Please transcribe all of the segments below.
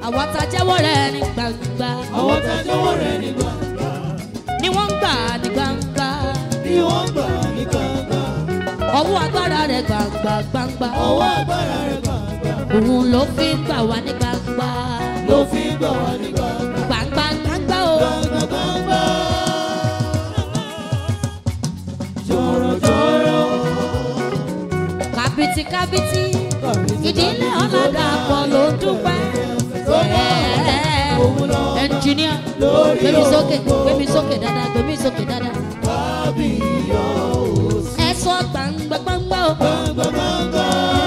àwọn tá a jẹ́wọ́ rẹ̀ ní gbangba àwọn tá a jọ̀wọ́ rẹ̀ ní gbangba ni wọ́n ń gbà ní gbangba ni wọ́n gbà ní gbangba ọwọ́ agbára rẹ̀ gbangba gbangba ọwọ́ agbára rẹ̀ gbangba òun ló fi ń gbà wá ní gbangba ló fi ń gbà wá ní gbangba gbangba gbangba o gbangba gbangba. jọ̀rọ̀jọ̀rọ̀ kábìtì kábìtì kàbìtì ìdílé ọ̀làdàpọ̀ ló dúpẹ́ ẹnjìníà gbémi sókè gbémi sókè dáadáa gbémi sókè dáadáa kábíyọ̀ òsì ẹ sọ gbangba gbangba o gbangba gbangba.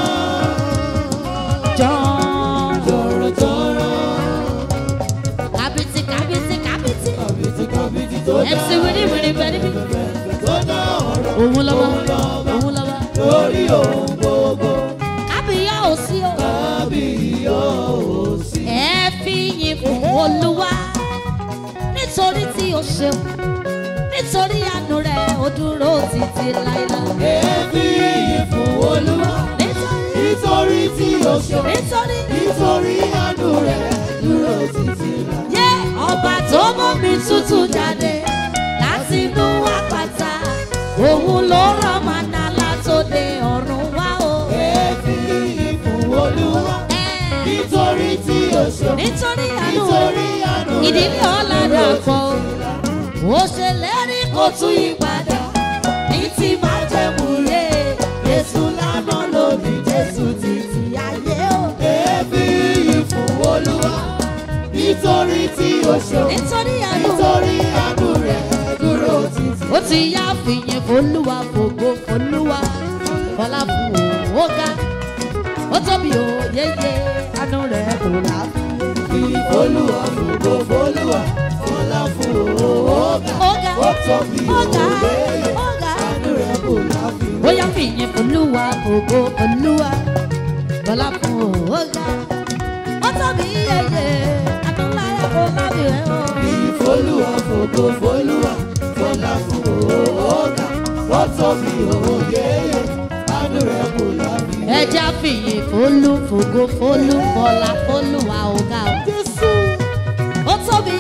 jọ̀ọ́ jọ̀rọ̀jọ̀rọ̀ kábìtì kábìtì kábìtì kàbìtì kàbìtì tó dá mc wíní wíní bẹ́ẹ̀ níbí tó dá ọ̀rọ̀ òun lọ́wọ́ òun lọ́wọ́ lórí ohun gbogbo kábíyá ò sí o kábíyọ̀ òsì. ẹ fi yìn fún olúwa nítorí tí o ṣeun nítorí àánú rẹ ó dúró títí láéláé Èébì yìí fún Olúwa nítorí nítorí tí ó ṣe nítorí nítorí àánú rẹ̀ dúró títí láé. yé ọba tó mú mi tútù jáde láti inú àpáta òun ló rán màná látòde ọ̀run wá o. Èébì yìí fún Olúwa Ẹ, nítorí tí ó ṣe nítorí àánú nítorí àánú rẹ̀ ìdílé ọ̀làdàpọ̀ ó ṣèlérí kó tún yí padà ní ti máa jẹ́ múlẹ̀ Jésù lánàá lónìí Jésù títí ayé o. Èébì yìí fún Olúwa nítorí tí ó ṣe nítorí àánú nítorí àánú rẹ̀ dúró títí. ó ti yá fìyìn fólúwa fògo fólúwa fọlá fún òun ó ga ó tóbi ó yéye àánú rẹ̀ kò láfi. Olúwa fògo f'Olúwa fọlá fún òògà ó ga ó tóbi ó ga òògà ó ga. àánú rẹ̀ kò láfiwé. bóyá fìyìn fólúwa fògo fólúwa fọlá fún òun ó ga ó tóbi yéye àánú rẹ̀ kò láfi rẹ̀ o. Olúwa fògo f'Olúwa fọlá fún òògà ó tóbi òògà àánú rẹ̀ kò láfiwé. ẹja fìyìn fólú fògo fólú fọlá fólúwa ó ga o. Jésù. ó tóbi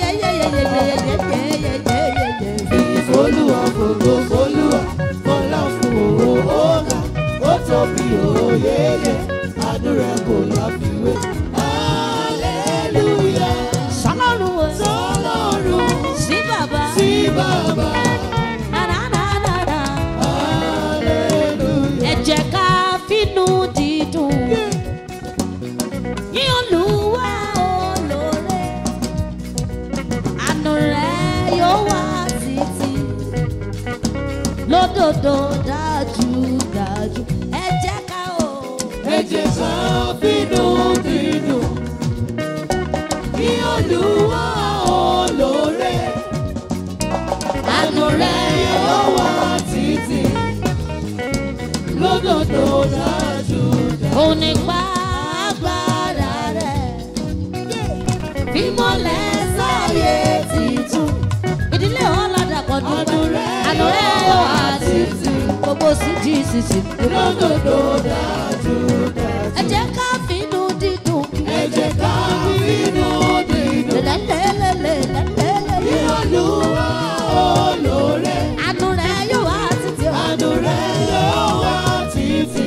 yeyeyeyeyeyeyeyeyeyeye. Olúwa fògo f'Olúwa fọlá fún òògà ó tóbi òògà àánú rẹ̀ kò láfiwé. Hallelujah. sọlọ́run o Sọlọ́run sí bàbá sí bàbá. Ra-ra-ra-ra-ra. Hallelujah. ẹ jẹ́ ká fínú dídùn yín Olúwa olóore àánú rẹ̀ yóò wá títí lódodo dájúdájú ẹ jẹ́ ká o. Ẹ jẹ́ ká bínú bínú kí Olúwa olóore àánú rẹ̀ yóò wá títí lódodo dájú dájú. òun nípa agbára rẹ̀ bímọlẹ̀ sáyé títún ìdílé ọ̀làdàpọ̀ dúpẹ́ àánú rẹ̀ yóò wá títí gbogbo sí gcc lódodo dájú dájú. ẹ jẹ́ ká fínú dídùn Ẹ jẹ́ ká bínú bínú lẹ́lẹ́lẹ́lẹ́lẹ́lẹ́lẹ́ kí Olúwa olóore. àánú rẹ̀ yóò wá títí o. Àánú rẹ̀ yóò wá títí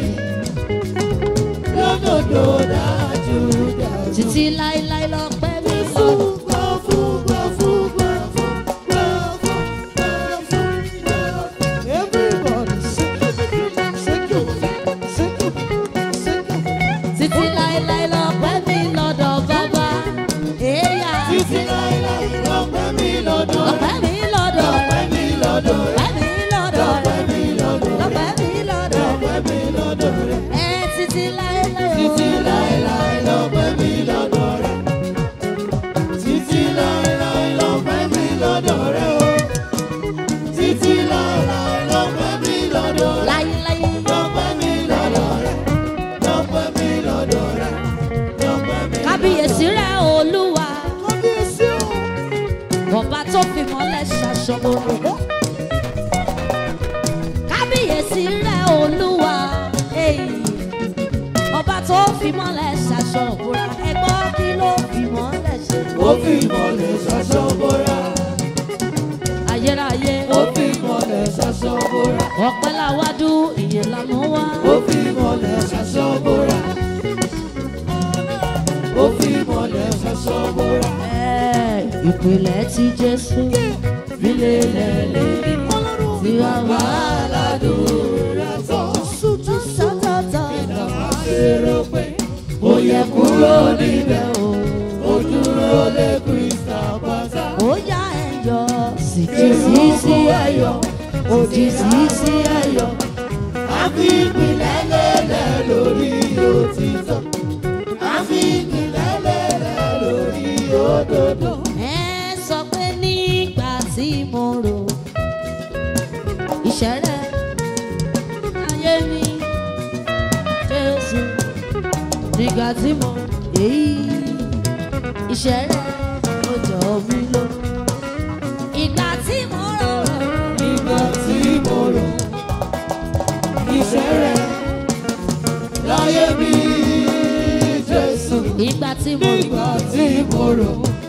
lódodo dájú dájú. títí láéláé lọ pẹ́ mi fún. Gbà fún, gbà fún, gbà fún, gbà fún, gbà fún, gbà fún. Everybody shake your feet, shake your feet, shake your feet, shake your feet. títí láéláé lọ pẹ́ mi lọ́dọ̀ bàbá. èèyà Títí láéláé lọ́pẹ́ mi lọ́dọ̀ rẹ̀. lọ́pẹ́ mi lọ́dọ̀ Lọ́pẹ́ mi lọ́dọ̀ rẹ̀. lọ́pẹ́ mi lọ́dọ̀ Lọ́pẹ́ mi lọ́dọ̀ rẹ̀. lọ́pẹ́ mi lọ́dọ̀ Lọ́pẹ́ mi lọ́dọ̀ rẹ̀. ẹ títí láéláé o. Títí láéláé lọ́pẹ́ mi lọ́dọ̀ rẹ̀. Títí láéláé lọ́pẹ́ mi lọ́dọ̀ rẹ̀ o. Títí láéláé lọ́pẹ́ mi lọ́dọ̀ rẹ̀. láyéláyé Lọ́pẹ́ mi lọ́dọ̀ rẹ̀. Lọ́pẹ́ mi lọ́dọ̀ rẹ̀. Lọ́pẹ́ mi. kábíyèsí rẹ̀ olúwa Kábíyèsí o. ọba tó fi mọ́lẹ̀ ṣaṣọ́bọ̀. kábíyèsí rẹ̀ olúwa èyí ọba tó fi mọ́lẹ̀ ṣaṣọ́bọ̀ ẹgbọ́n kí ló fi mọ́ ó fi ìmọ̀lẹ̀ ṣaṣọ bóra. ayérayé ó fi ìmọ̀lẹ̀ ṣaṣọ bóra. ọpẹ́ làwádú ìyẹn lànà wá. ó fi ìmọ̀lẹ̀ ṣaṣọ bóra. ó fi ìmọ̀lẹ̀ ṣaṣọ bóra. Ẹ, ìpìlẹ̀ tí jésù ilé lẹ́lẹ́ ti wá wá aládùúrà tán. sọ́tọ̀tọ̀ Ìjọba ṣèrò pé ó yẹ kúrò níbẹ̀ o. Ó dúró lé Krista pátá. ó yá ẹ̀yọ́ sì ti sí sí ẹ̀yọ́ òdì sí sí ẹ̀yọ́. A fi ìpìlẹ̀ lélẹ̀ lórí òtítọ́. A fi ìpìlẹ̀ lélẹ̀ lórí òdodo. ẹ sọ pé nígbà tí mo rò ìṣẹ̀rẹ̀ ayé mi jésù nígbà tí mo èyí ìṣẹ̀rẹ̀ ó jọ mí lọ. ìgbà tí mo rò Nígbà tí mo rò iṣẹ́ rẹ̀ láyé mi Jésù. ìgbà tí mo rò Nígbà tí mo rò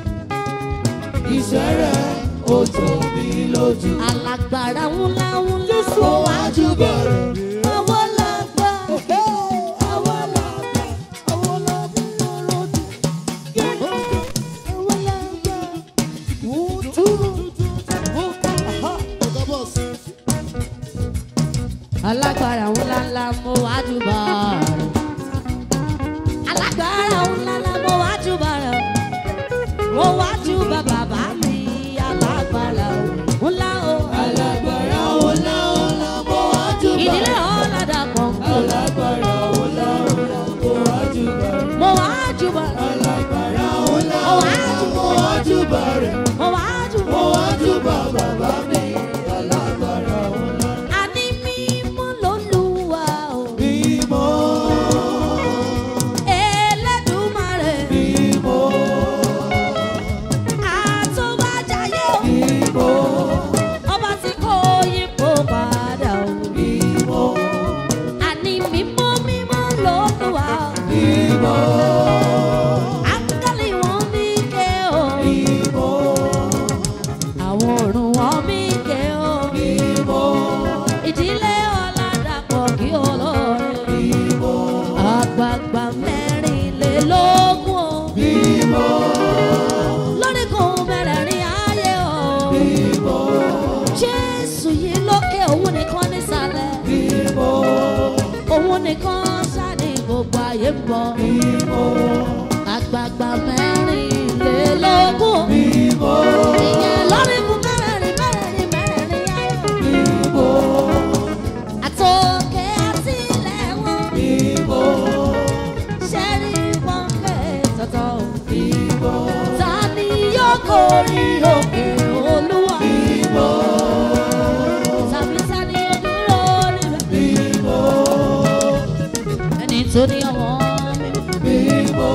iṣẹ́ rẹ̀ ó jọ mí lójú. alágbára ńlá ńlá Ó wájú bẹ̀rẹ̀. ọwọ́ lágbá Àwọn làgbà, àwọn làgbà lójú. ọwọ́ lágbá. alágbára ńlá ńlá mo wá júbà rẹ̀. alágbára ńlá ńlá mo wá júbà rẹ̀. mo wá júbà bàbá mi alágbára ńlá o. Alágbára ọlá ọlá mo wájú bẹ̀rẹ̀. ìdílé ọ̀làdà pọ̀npọ̀ Alágbára ọlá ọlá mo wájú bẹ̀rẹ̀. mo wá júbà rẹ̀. Alágbára ọlá Mo ọlá wájú- mo wájú bẹ̀rẹ̀. mo wá júbà. Mo wájú bá bàbá mi. Alágbára ọlá àní mímọ́ lólúwa o. mímọ́. Elédùmarè Mímọ́, àtúbàjáyé o. mímọ́, ọba tí kò yípo padà o. mímọ́, àní mímọ́ mímọ́ lólúwa o. mímọ́, áńgẹ́lì wọn mí ké o. mímọ́, àwọn ọ̀run wọn mí ké o. mímọ́, ìdílé ọ̀làdàpọ̀ kí olóore. mímọ́, àgbààgbà mẹ́rìnlélógún o. mímọ́, lóríkùn mẹ́rẹ̀ẹ̀rin ayé o. mímọ́, jésù yìí lókè òun nìkan nísàlẹ̀. mímọ́, òun nìkan sáni gbogbo ayé ń bọ̀. mímọ́, àgbààgbà mẹ́rìnlélógún. mímọ́, ìyẹn lóríkùn mẹ́rẹ̀ẹ̀rin mẹ́rẹ̀ẹ̀rin mẹ́rẹ̀ẹ̀rin ayé. mímọ́, àtòkè àtìlẹ̀ wọn. mímọ́, ṣẹ́rí pọ́ńpẹ́ tọ̀tọ̀. mímọ́, ta ni yóò kórè òkè olúwa. mímọ́, tàbí ta ni yóò dúró níbẹ̀. mímọ́, ẹni tó ní ọwọ́ mi. mímọ́,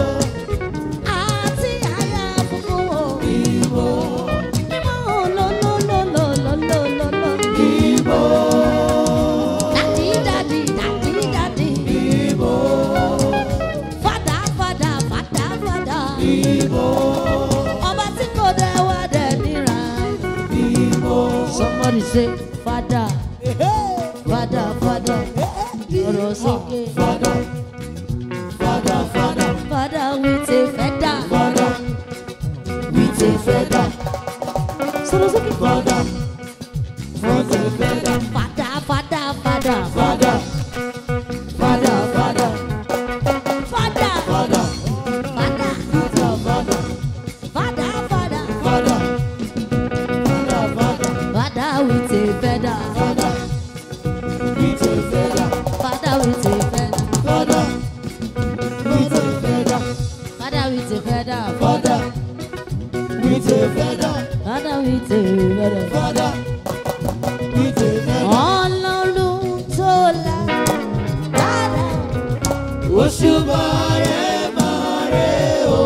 àti àyà funfun wò. mímọ́, mímọ́ lọ́lọ́lọ́lọ́lọ́lọ́lọ́. mímọ́, dàdí dàdí dàdí dàdí. mímọ́, fàdà fàdà fàdà fàdà. mímọ́, ọba tí kò dẹ̀ wá dẹ̀ níra. mímọ́. somebody say fàdà fàdà fàdà. ọ̀rọ̀ sókè. Father, Father, Father, fàdà with a feather. Father, with a feather, sọ̀rọ̀ sókè. Father, with a feather, fàdà fàdà fàdà. Father, Father, Father, fàdà Father, fàdà. with a Father, Father, Father, Father, Father, Father, Father with a feather, Father, with a feather, Father with a feather, Father, with a feather, Father with a feather, Father, with a feather, Father with a feather. Father, with a feather. Ọlọ́run tó la dára, Òṣùbà rẹ̀ máa rẹ̀ o.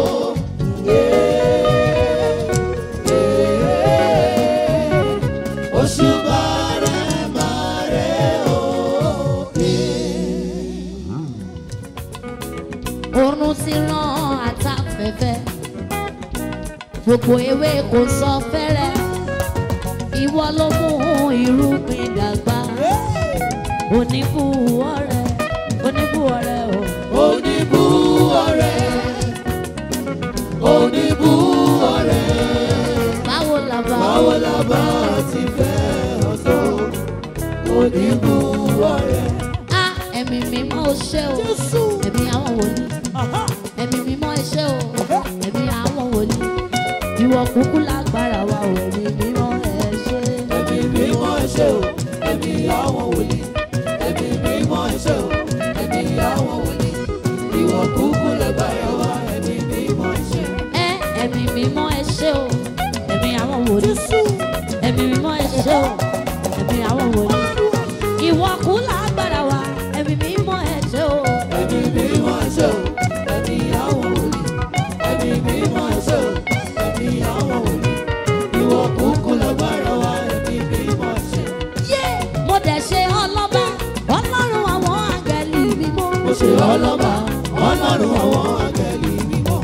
Òṣùbà rẹ̀ máa rẹ̀ o. oorun ti ràn àtàfẹ́fẹ́. gbogbo ewé kò sọ fẹ́rẹ́ ìwọ ló mú irúgbìn dàgbà oníbùwọ́rẹ́ oníbùwọ́rẹ́ o. oníbú ọ̀rẹ́ oníbú ọ̀rẹ́ báwo la bá báwo la bá ti fẹ́ ọ̀tọ̀ oníbú ọ̀rẹ́. a ẹ̀mí mímọ́ ò ṣe o ẹ̀mí àwọn wòlíì ẹ̀mí mímọ́ ẹ ṣé o ẹ̀mí àwọn wòlíì ìwọ kúkú lágbára wa o ẹ̀mí mímọ́ ẹ ṣé. ẹ̀mí mímọ́ ẹ ṣé o ẹ̀mí àwọn wòlíì ẹ̀mí mímọ́ ẹ ṣé o ẹ̀mí àwọn wòlíì ìwọ kúkú lágbára wa ẹ̀mí mímọ́ ẹ ṣé. ẹ ẹ̀mí mímọ́ ẹ ṣé o ẹ̀mí àwọn wòlíì ẹ̀mí mímọ́ ẹ ṣé o ẹ̀mí àwọn wòlíì ìwọ kú lágbára wa ẹ̀mí mímọ́ ẹ ṣé o ẹ̀mí mímọ́ ẹ ṣé o ẹ̀mí àwọn wòlíì ẹ̀mí mímọ́ ẹ ṣé o ẹ̀mí àwọn wòlíì ìwọ kúkú lágbára wa ẹ̀mí mímọ́ ẹ ṣé. yé mo dẹ̀ ṣe ọlọ́ba ọlọ́run àwọn àgẹ̀lì mímọ́. mo ṣe ọlọ́ba ọlọ́run àwọn àgẹ̀lì mímọ́.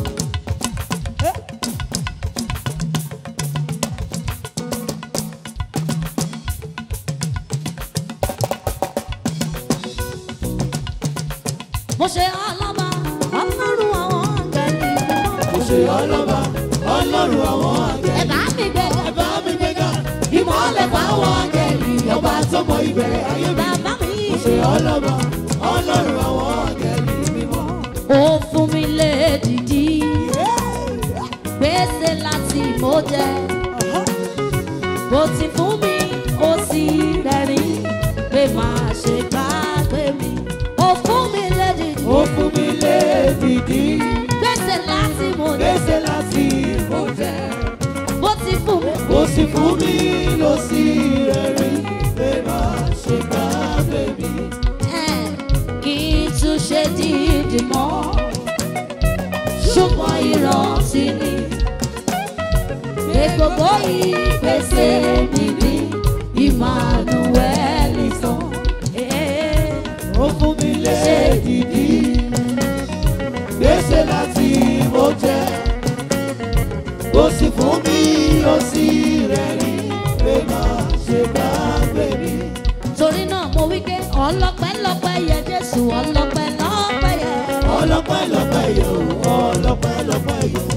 mo ṣe ọlọ́ba ọlọ́run àwọn àgẹ̀lì mímọ́. mo ṣe ọlọ́ba ọlọ́run àwọn àgẹ̀lì ẹ bá mi gbé ẹ bá mi gbéga ìmọ̀lẹ̀ fáwọn àgẹ̀lì ọba tó mọ ìbẹ̀rẹ̀ ayé mi. bàbá mi. mo ṣe ọlọ́ba ọlọ́run àwọn àgẹ̀lì mímọ́. ó fún mi lédìdí gbèsè láti mo jẹ bó ti fún mi ó sì rẹ́rìn pé máa ṣe gbàgbé mi ó fún mi lédìdí ó fún mi lédìdí gbèsè láti mo jẹ gbèsè láti mo jẹ. bó ti fún mi ó sì fún mi ló sì rẹ̀rìn pé máa ṣe gbàgbé mi. ẹ̀, kí n tún ṣe dídì mọ́ ṣùgbọ́n ìrántí ni pé gbogbo ìgbésẹ̀ mi ní Emmanuel sàn. ó fún mi lédìdí gbèsè láti mo jẹ ó sì fún mi ó sì rẹ̀rìn pé máa ṣe gbàgbé mi. torí náà mo wí pé ọlọ́pẹ́ lọ́pẹ́ yẹ Jésù ọlọ́pẹ́ lọ́pẹ́ yẹ. ọlọ́pẹ́ lọ́pẹ́ yẹ o ọlọ́pẹ́ lọ́pẹ́ yẹ o.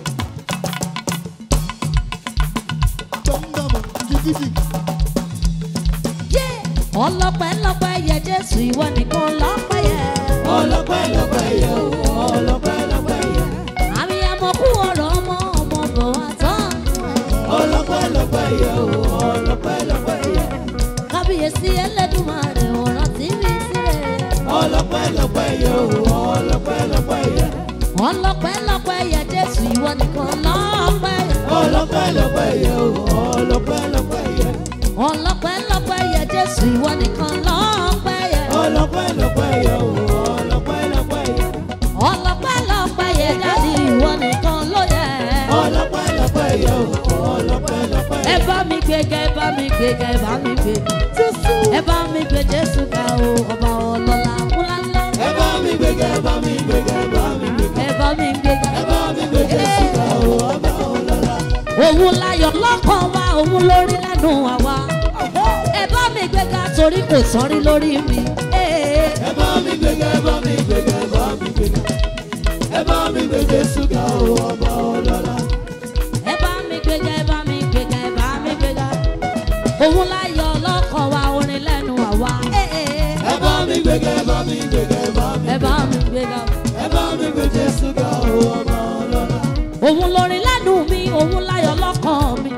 Yé! ọlọ́pẹ́ lọ́pẹ́ yẹ Jésù ìwọ nìkan lọ́pẹ́ yẹ. ọlọ́pẹ́ lọ́pẹ́ yẹ o ọlọ́pẹ́ lọ́pẹ́ yẹ. àmì ẹ̀mọ́ kú ọ̀rọ̀ ọmọ ọmọ bọ̀ wá tán. ọlọ́pẹ́ lọ́pẹ́ yẹ o ọlọ́pẹ́ lọ́pẹ́ yẹ. kábíyèsí Ẹlẹ́dùmarè ọ̀rọ̀ tí mi sílẹ̀. ọlọ́pẹ́ lọ́pẹ́ yẹ o ọlọ́pẹ́ lọ́pẹ́ yẹ. ọlọ́pẹ́ lọ́pẹ́ yẹ Jésù ìwọ nìkan lọ́pẹ́ yẹ. ọlọ́pẹ́ lọ́pẹ́ yẹ o ọlọ́pẹ́ lọ́pẹ́ yẹ. ọlọ́pẹ́ lọ́pẹ́ yẹ Jésù ìwọ nìkan lọ́pẹ́ yẹ. ọlọ́pẹ́ lọ́pẹ́ yẹ o ọlọ́pẹ́ lọ́pẹ́ yẹ. ọlọ́pẹ́ lọ́pẹ́ yẹ Dádì ìwọ nìkan ló yẹ. ọlọ́pẹ́ lọ́pẹ́ yẹ o ọlọ́pẹ́ lọ́pẹ́ ẹ yẹ. bá mi gbéga ẹ bá mi gbéga ẹ bá mi gbéga ẹ bá mi gbé Jésù ga o ọba ọlọ́lá ńláńlá. ẹ bá mi gbéga ẹ bá mi gbéga ẹ bá mi gbéga. ẹ bá mi gbéga ẹ bá mi gbé Jésù ga o ọba ọlọ́lá. òun láyọ̀ lọ́kàn wa òun lórí lẹ́nu àwa ẹ bá mi gbéga torí kò sọ́rí lórí mi. Ee. ẹ bá mi gbéga ẹ bá mi gbéga ẹ bá mi gbéga. ẹ bá mi gbé Jésù ga o ọba ọlọ́lá. ẹ bá mi gbéga ẹ bá mi gbéga ẹ bá mi gbéga òun láyọ̀ lọ́kàn wa orin lẹ́nu àwa. Ee. ẹ bá mi gbéga ẹ bá mi gbéga ẹ bá mi ẹ bá mi gbéga ẹ bá mi gbé Jésù ga o ọba ọlọ́lá. òun lórin lẹ́nu mi òun láyọ̀ lọ́kàn mi.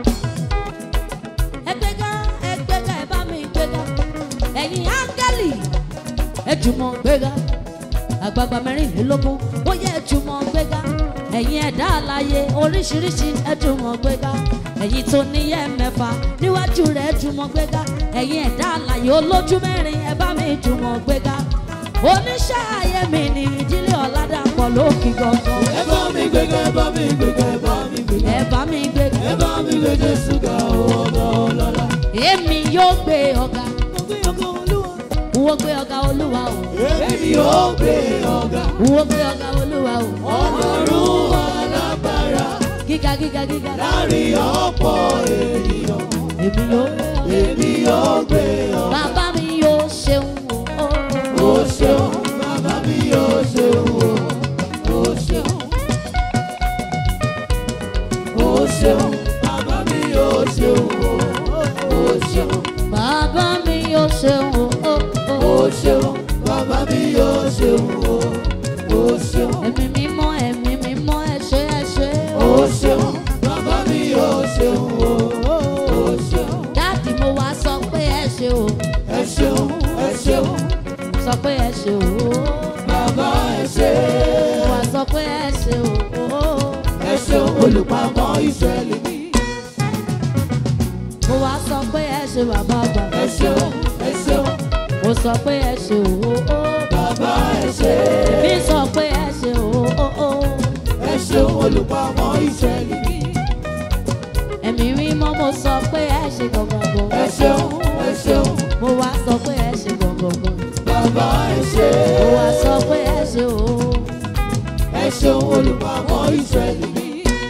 ẹ gbéga ẹ gbéga ẹ bá mi gbéga ẹ̀yin áńgẹ́lì ẹ jùmọ̀ gbéga àgbààgbà mẹ́rìnlélógún ó yẹ ẹ jùmọ̀ gbéga ẹ̀yin ẹ̀dá àlàyé oríṣiríṣi ẹ jùmọ̀ gbéga ẹ̀yin tó níyẹ́ mẹ́fà níwájú rẹ̀ ẹ jùmọ̀ gbéga ẹ̀yin ẹ̀dá àlàyé olójú mẹ́rin ẹ bá mi jùmọ̀ gbéga oníṣẹ́ ayé mi ní ìdílé ọ̀làdàpọ̀ lókì gangan ẹ bá mi gbéga ẹ bá mi gbéga ẹ bá mi gbéga. ẹ bá mi gbéga ẹ bá mi gbé Jésù ga o ọba ọlọ́lá. èmi yóò gbé ọ̀gá mo gbé ọgá olúwa. wọ́n gbé ọ̀gá olúwa o èmi yóò gbé ọgá. wọ́n gbé ọ̀gá olúwa o ọlọ́run alágbára. gíga gíga gíga gíga. láàrin ọ̀pọ̀ ènìyàn èmi yóò. èmi yóò gbé ọ. bàbá mi yóò ṣeun o. ó ṣeun bàbá mi yóò ṣeun o. ó ṣeun. ó ṣeun bàbá mi yóò ṣeun o. ó ṣeun. bàbá mi yóò ṣeun o. ó ṣeun bàbá mi yóò ṣeun o. ó ṣeun. ẹ̀mí mímọ́ ẹ̀mí mímọ́ ẹ ṣé ẹ ṣé ó ṣeun bàbá mi yóò ṣeun o. ó ṣeun. dáàdì mo wá sọ pé ẹ ṣé o. ẹ ṣeun ẹ ṣeun sọ pé ẹ ṣé o. bàbá ẹ ṣe. mo wá sọ pé ẹ ṣé o. ẹ ṣeun olùpamọ́ ìṣẹ̀lẹ̀ mi. mo wá sọ pé ẹ ṣé bàbá àgbà. ẹ ṣeun ẹ ṣeun mo sọ pé ẹ ṣé o. bàbá ẹ ṣe. mi sọ pé ẹ ṣé o. ẹ ṣeun olùpamọ́ ìṣẹ̀lẹ̀ mi. ẹ̀mí mímọ́ mo sọ pé ẹ ṣé gbọ̀ngbọ̀ngbọ̀. ẹ ṣeun ẹ ṣeun mo wá sọ pé ẹ ṣé gbọ̀ngbọ̀ngbọ̀. bàbá ẹ ṣe. mo wá sọ pé ẹ ṣé o. ẹ ṣeun olùpamọ́ ìṣẹ̀lẹ̀ mi.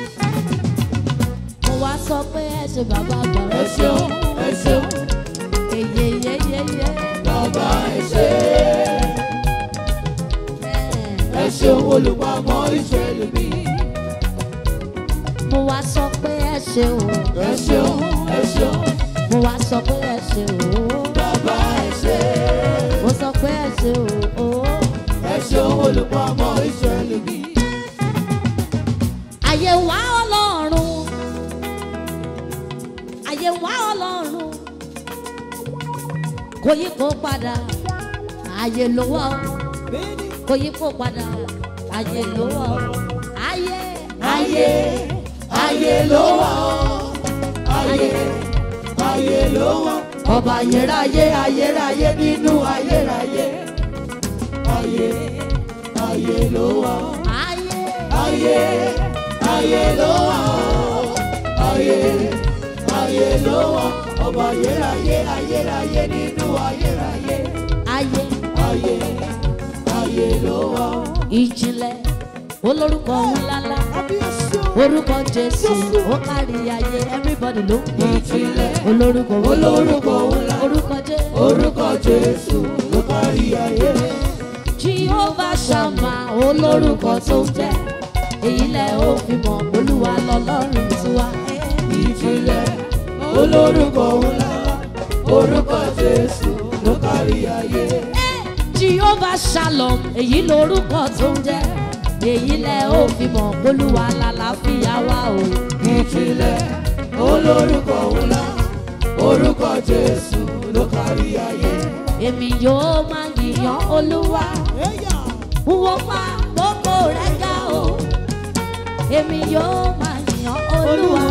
mo wá sọ pé ẹ ṣé bàbá àgbà. ẹ ṣeun ẹ ṣeun Eyeyeyeye. bàbá ẹ ṣe. ẹ ṣeun olùpamọ́ ìṣẹ̀lẹ̀ mi. mo wá sọ pé ẹ ṣé o. ẹ ṣeun ẹ ṣeun mo wá sọ pé ẹ ṣé o. bàbá ẹ ṣe. mo sọ pé ẹ ṣé o. ẹ ṣeun olùpamọ́ ìṣẹ̀lẹ̀ mi. àyè wá ọlọ́run. àyè wá ọlọ́run. kò yí kó padà. àyè ló wà ó. kò yí kó padà. àyè ló wà ó. àyè ayé ayé ló wà ó ayé ayé ló wà ọba ayérayé ayérayé nínú ayérayé ayé ayé ló wà ó àyè. ayé ayé ló wà ó ayé ayé ló wà ọba ayérayé ayérayé nínú ayérayé ayé. ayé ayé ló wà ó. ìjìnlẹ̀ olórúkọ ńláńlá orúkọ jésù ó kárí ayé everybody ló ń pè é Ìjìnlẹ̀ olórúkọ olórúkọ ńlá. orúkọ jésù orúkọ jésù ló kárí ayé jehovah shama olórúkọ tó ń jẹ́ èyí lẹ ó fi mọ̀ olúwa lọ́lọ́run tiwa. ìjìnlẹ̀ olórúkọ ńlá orúkọ jésù ló kárí ayé jehovah shalom èyí lórúkọ tó ń jẹ́ èyí lẹ ó fi mọ̀ olúwa lálàáfíà wa o. ìjìnlẹ̀ olórúkọ ńlá orúkọ jésù ló kárí ayé èmi yóò máa yìnyàn olúwa. Wọ́n pa gbogbo rẹ̀ ga o. Èmi yóò máa yìnyàn olúwa.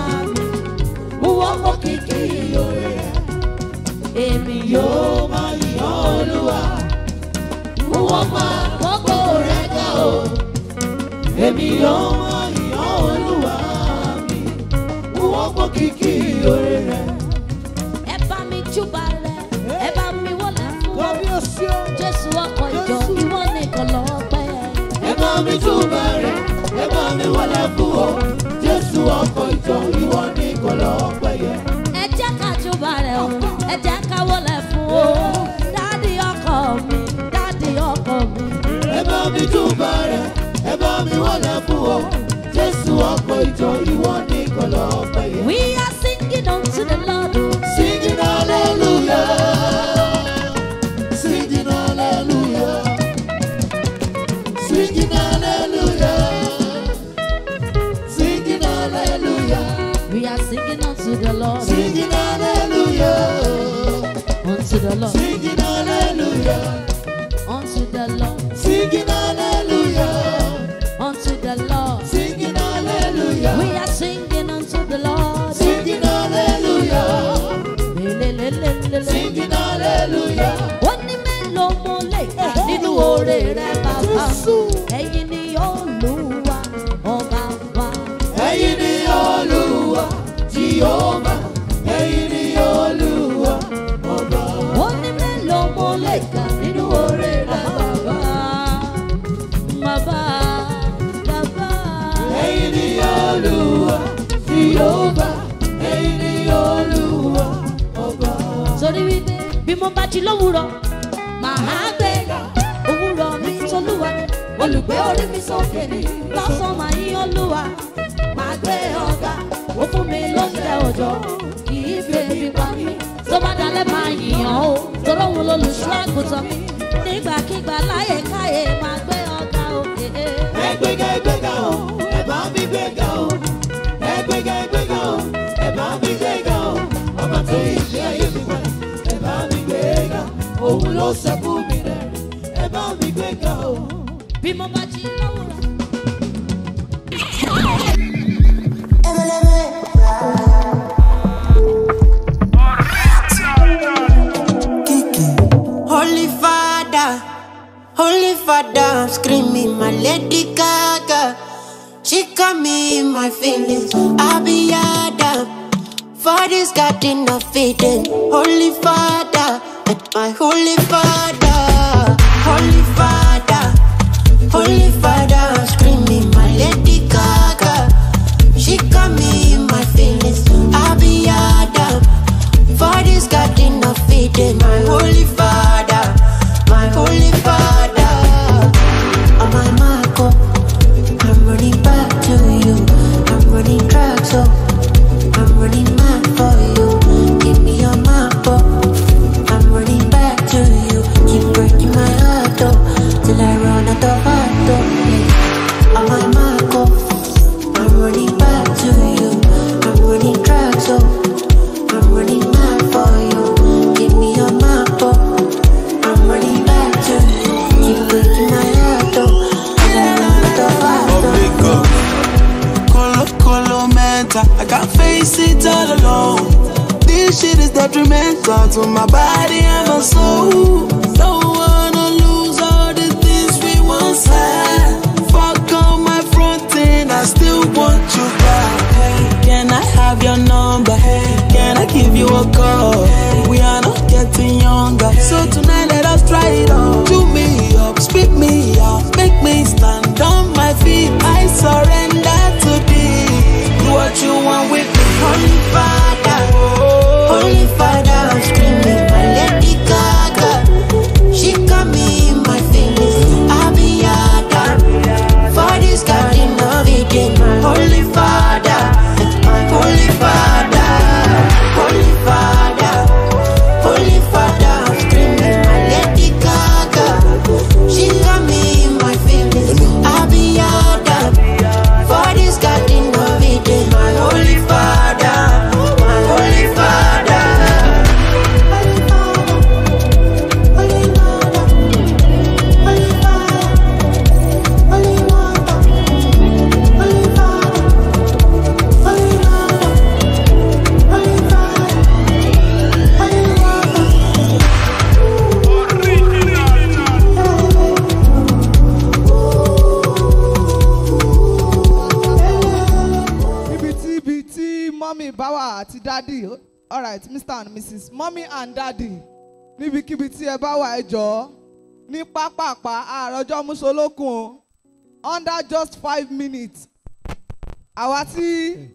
Wọ́n mọ kìkì lórí rẹ̀ èmi yóò. yóò máa yìn olúwa Wọ́n pa gbogbo rẹ̀ ga o. èmi yóò máa yìn olúwa mi wọ́n pọ̀ kìkì lórí rẹ̀ Ẹ bá mi júbà rẹ̀, ẹ bá mi wọlé fún ọ. Jésù ọkọ̀ ìjọ, ìwọ nìkan lọ́pẹ́. ẹ bá mi túbà rẹ̀ ẹ bá mi wọlé fún ọ jésù ọkọ̀ ìjọ ìwọ ní kọlọ́ pẹ̀yẹ. Ẹ jẹ́ ká júbà rẹ̀ o, ẹ jẹ́ ká wọlé fún o. Dádì ọkọ mi, dádì ọkọ mi. ẹ bá mi túbà rẹ̀ ẹ bá mi wọlé fún ọ jésù ọkọ̀ ìjọ ìwọ ní kọlọ́ pẹ̀yẹ. We are singing unto the Lord. o. singing hallelujah singing hallelujah singing hallelujah singing hallelujah We are singing unto the Lord. singing hallelujah. Unto the Lord. Singing hallelujah, Unto the Lord. singing hallelujah, Unto the Lord. singing hallelujah, We are singing unto the Lord. singing hallelujah, Lelelelelele. singing hallelujah. Ó ní mélòó mo lè kà nínú oore rẹ̀ bàbá. Ẹ̀yin ni Olúwa ọba wa. Ẹ̀yin ni Olúwa, Jehovah, ẹ̀yin ni Olúwa, ọba. Ó ní mélòó mo lè kà nínú oore rẹ̀ bàbá. Bàbá, bàbá. Ẹ̀yin ni olúwa Jèhófà ẹ̀yin ni olúwa ọba. torí wípé bí mo bá jí lówùrọ̀ màá gbé òwúrọ̀ mi tolúwa ni olùgbé orí mi sókè ní lọ́sàn máa yín olúwa máa gbé ọ̀gá ó fún mi lóúnjẹ òjò kì í fi ebi pa mí tó bá dalẹ̀ máa yìnyàn o torí òun lolùṣọ́ àgùntàn mi nígbàkigbà láyé káyé máa gbé ọ̀gá o. ẹgbẹ́gà ẹgbẹ́gà o ẹ bá mi gbẹ́gà o ẹgbẹ́gà ẹgbẹ́gà o ẹ bá mi gbẹ́gà o ọba tó yí ṣe ayé mi padà ẹ bá mi gbẹ́gà òun ló ṣẹ́kù mi rẹ̀ ẹ bá mi gbẹ́gà o. bí mo bá jí lówùrọ̀. Holy Father, Holy Father, I'm screaming my Lady Gaga. She got me in my feelings. I be Adam. For this garden of Eden. Holy Father, my Holy Father, Holy Father, Holy Father, I'm screaming my Lady Gaga. She got me in my feelings. I be Adam. For this garden of Eden, my holy father, my holy father. On my Marco, I'm running back to you. I'm running track, so I'm running mad for you. Give me your map, oh. I'm running back to you. Keep breaking my heart, oh, till I run out of heart, oh. On my Marco, I'm running back to you. I'm running track, so I'm running mad for you. Give me your map, oh. I'm running back to you. Keep breaking my heart, oh. Till I run out of heart, oh. Colo, colo, mental. I can't face it all alone. This shit is detrimental to my body and my soul. Don't wanna lose all the things we once had. Fuck all my fronting, I still want you back. Hey, can I have your number? Hey, can I give you a call? We are not getting younger, so tonight let us try it on. Do me up, spit me out, make me stand on my feet. I surrender to thee. Do what you want with me, Holy Father, Holy Father, I'm screaming my Lady Gaga. She got me in my feelings. I be Adam. For this garden of Eden, my Holy Father, my Holy Father, Holy Father, Holy Father, I'm screaming my Lady Gaga. She got me in my feelings. I be Adam. For this garden of Eden, my Holy Father, my Holy Father. Holy Father, Holy Father, Holy Father, Holy Father, Holy Father, Holy Father, Holy Father, Holy Father. níbi tí ibi tí mọ́mí bá wà àti dádì alright mr and mrs mọ́mí and dádì níbikíbi tí ẹ bá wà ẹ jọ̀ọ́ ní pápápá àròjọ musolókun o under just five minutes àwa tí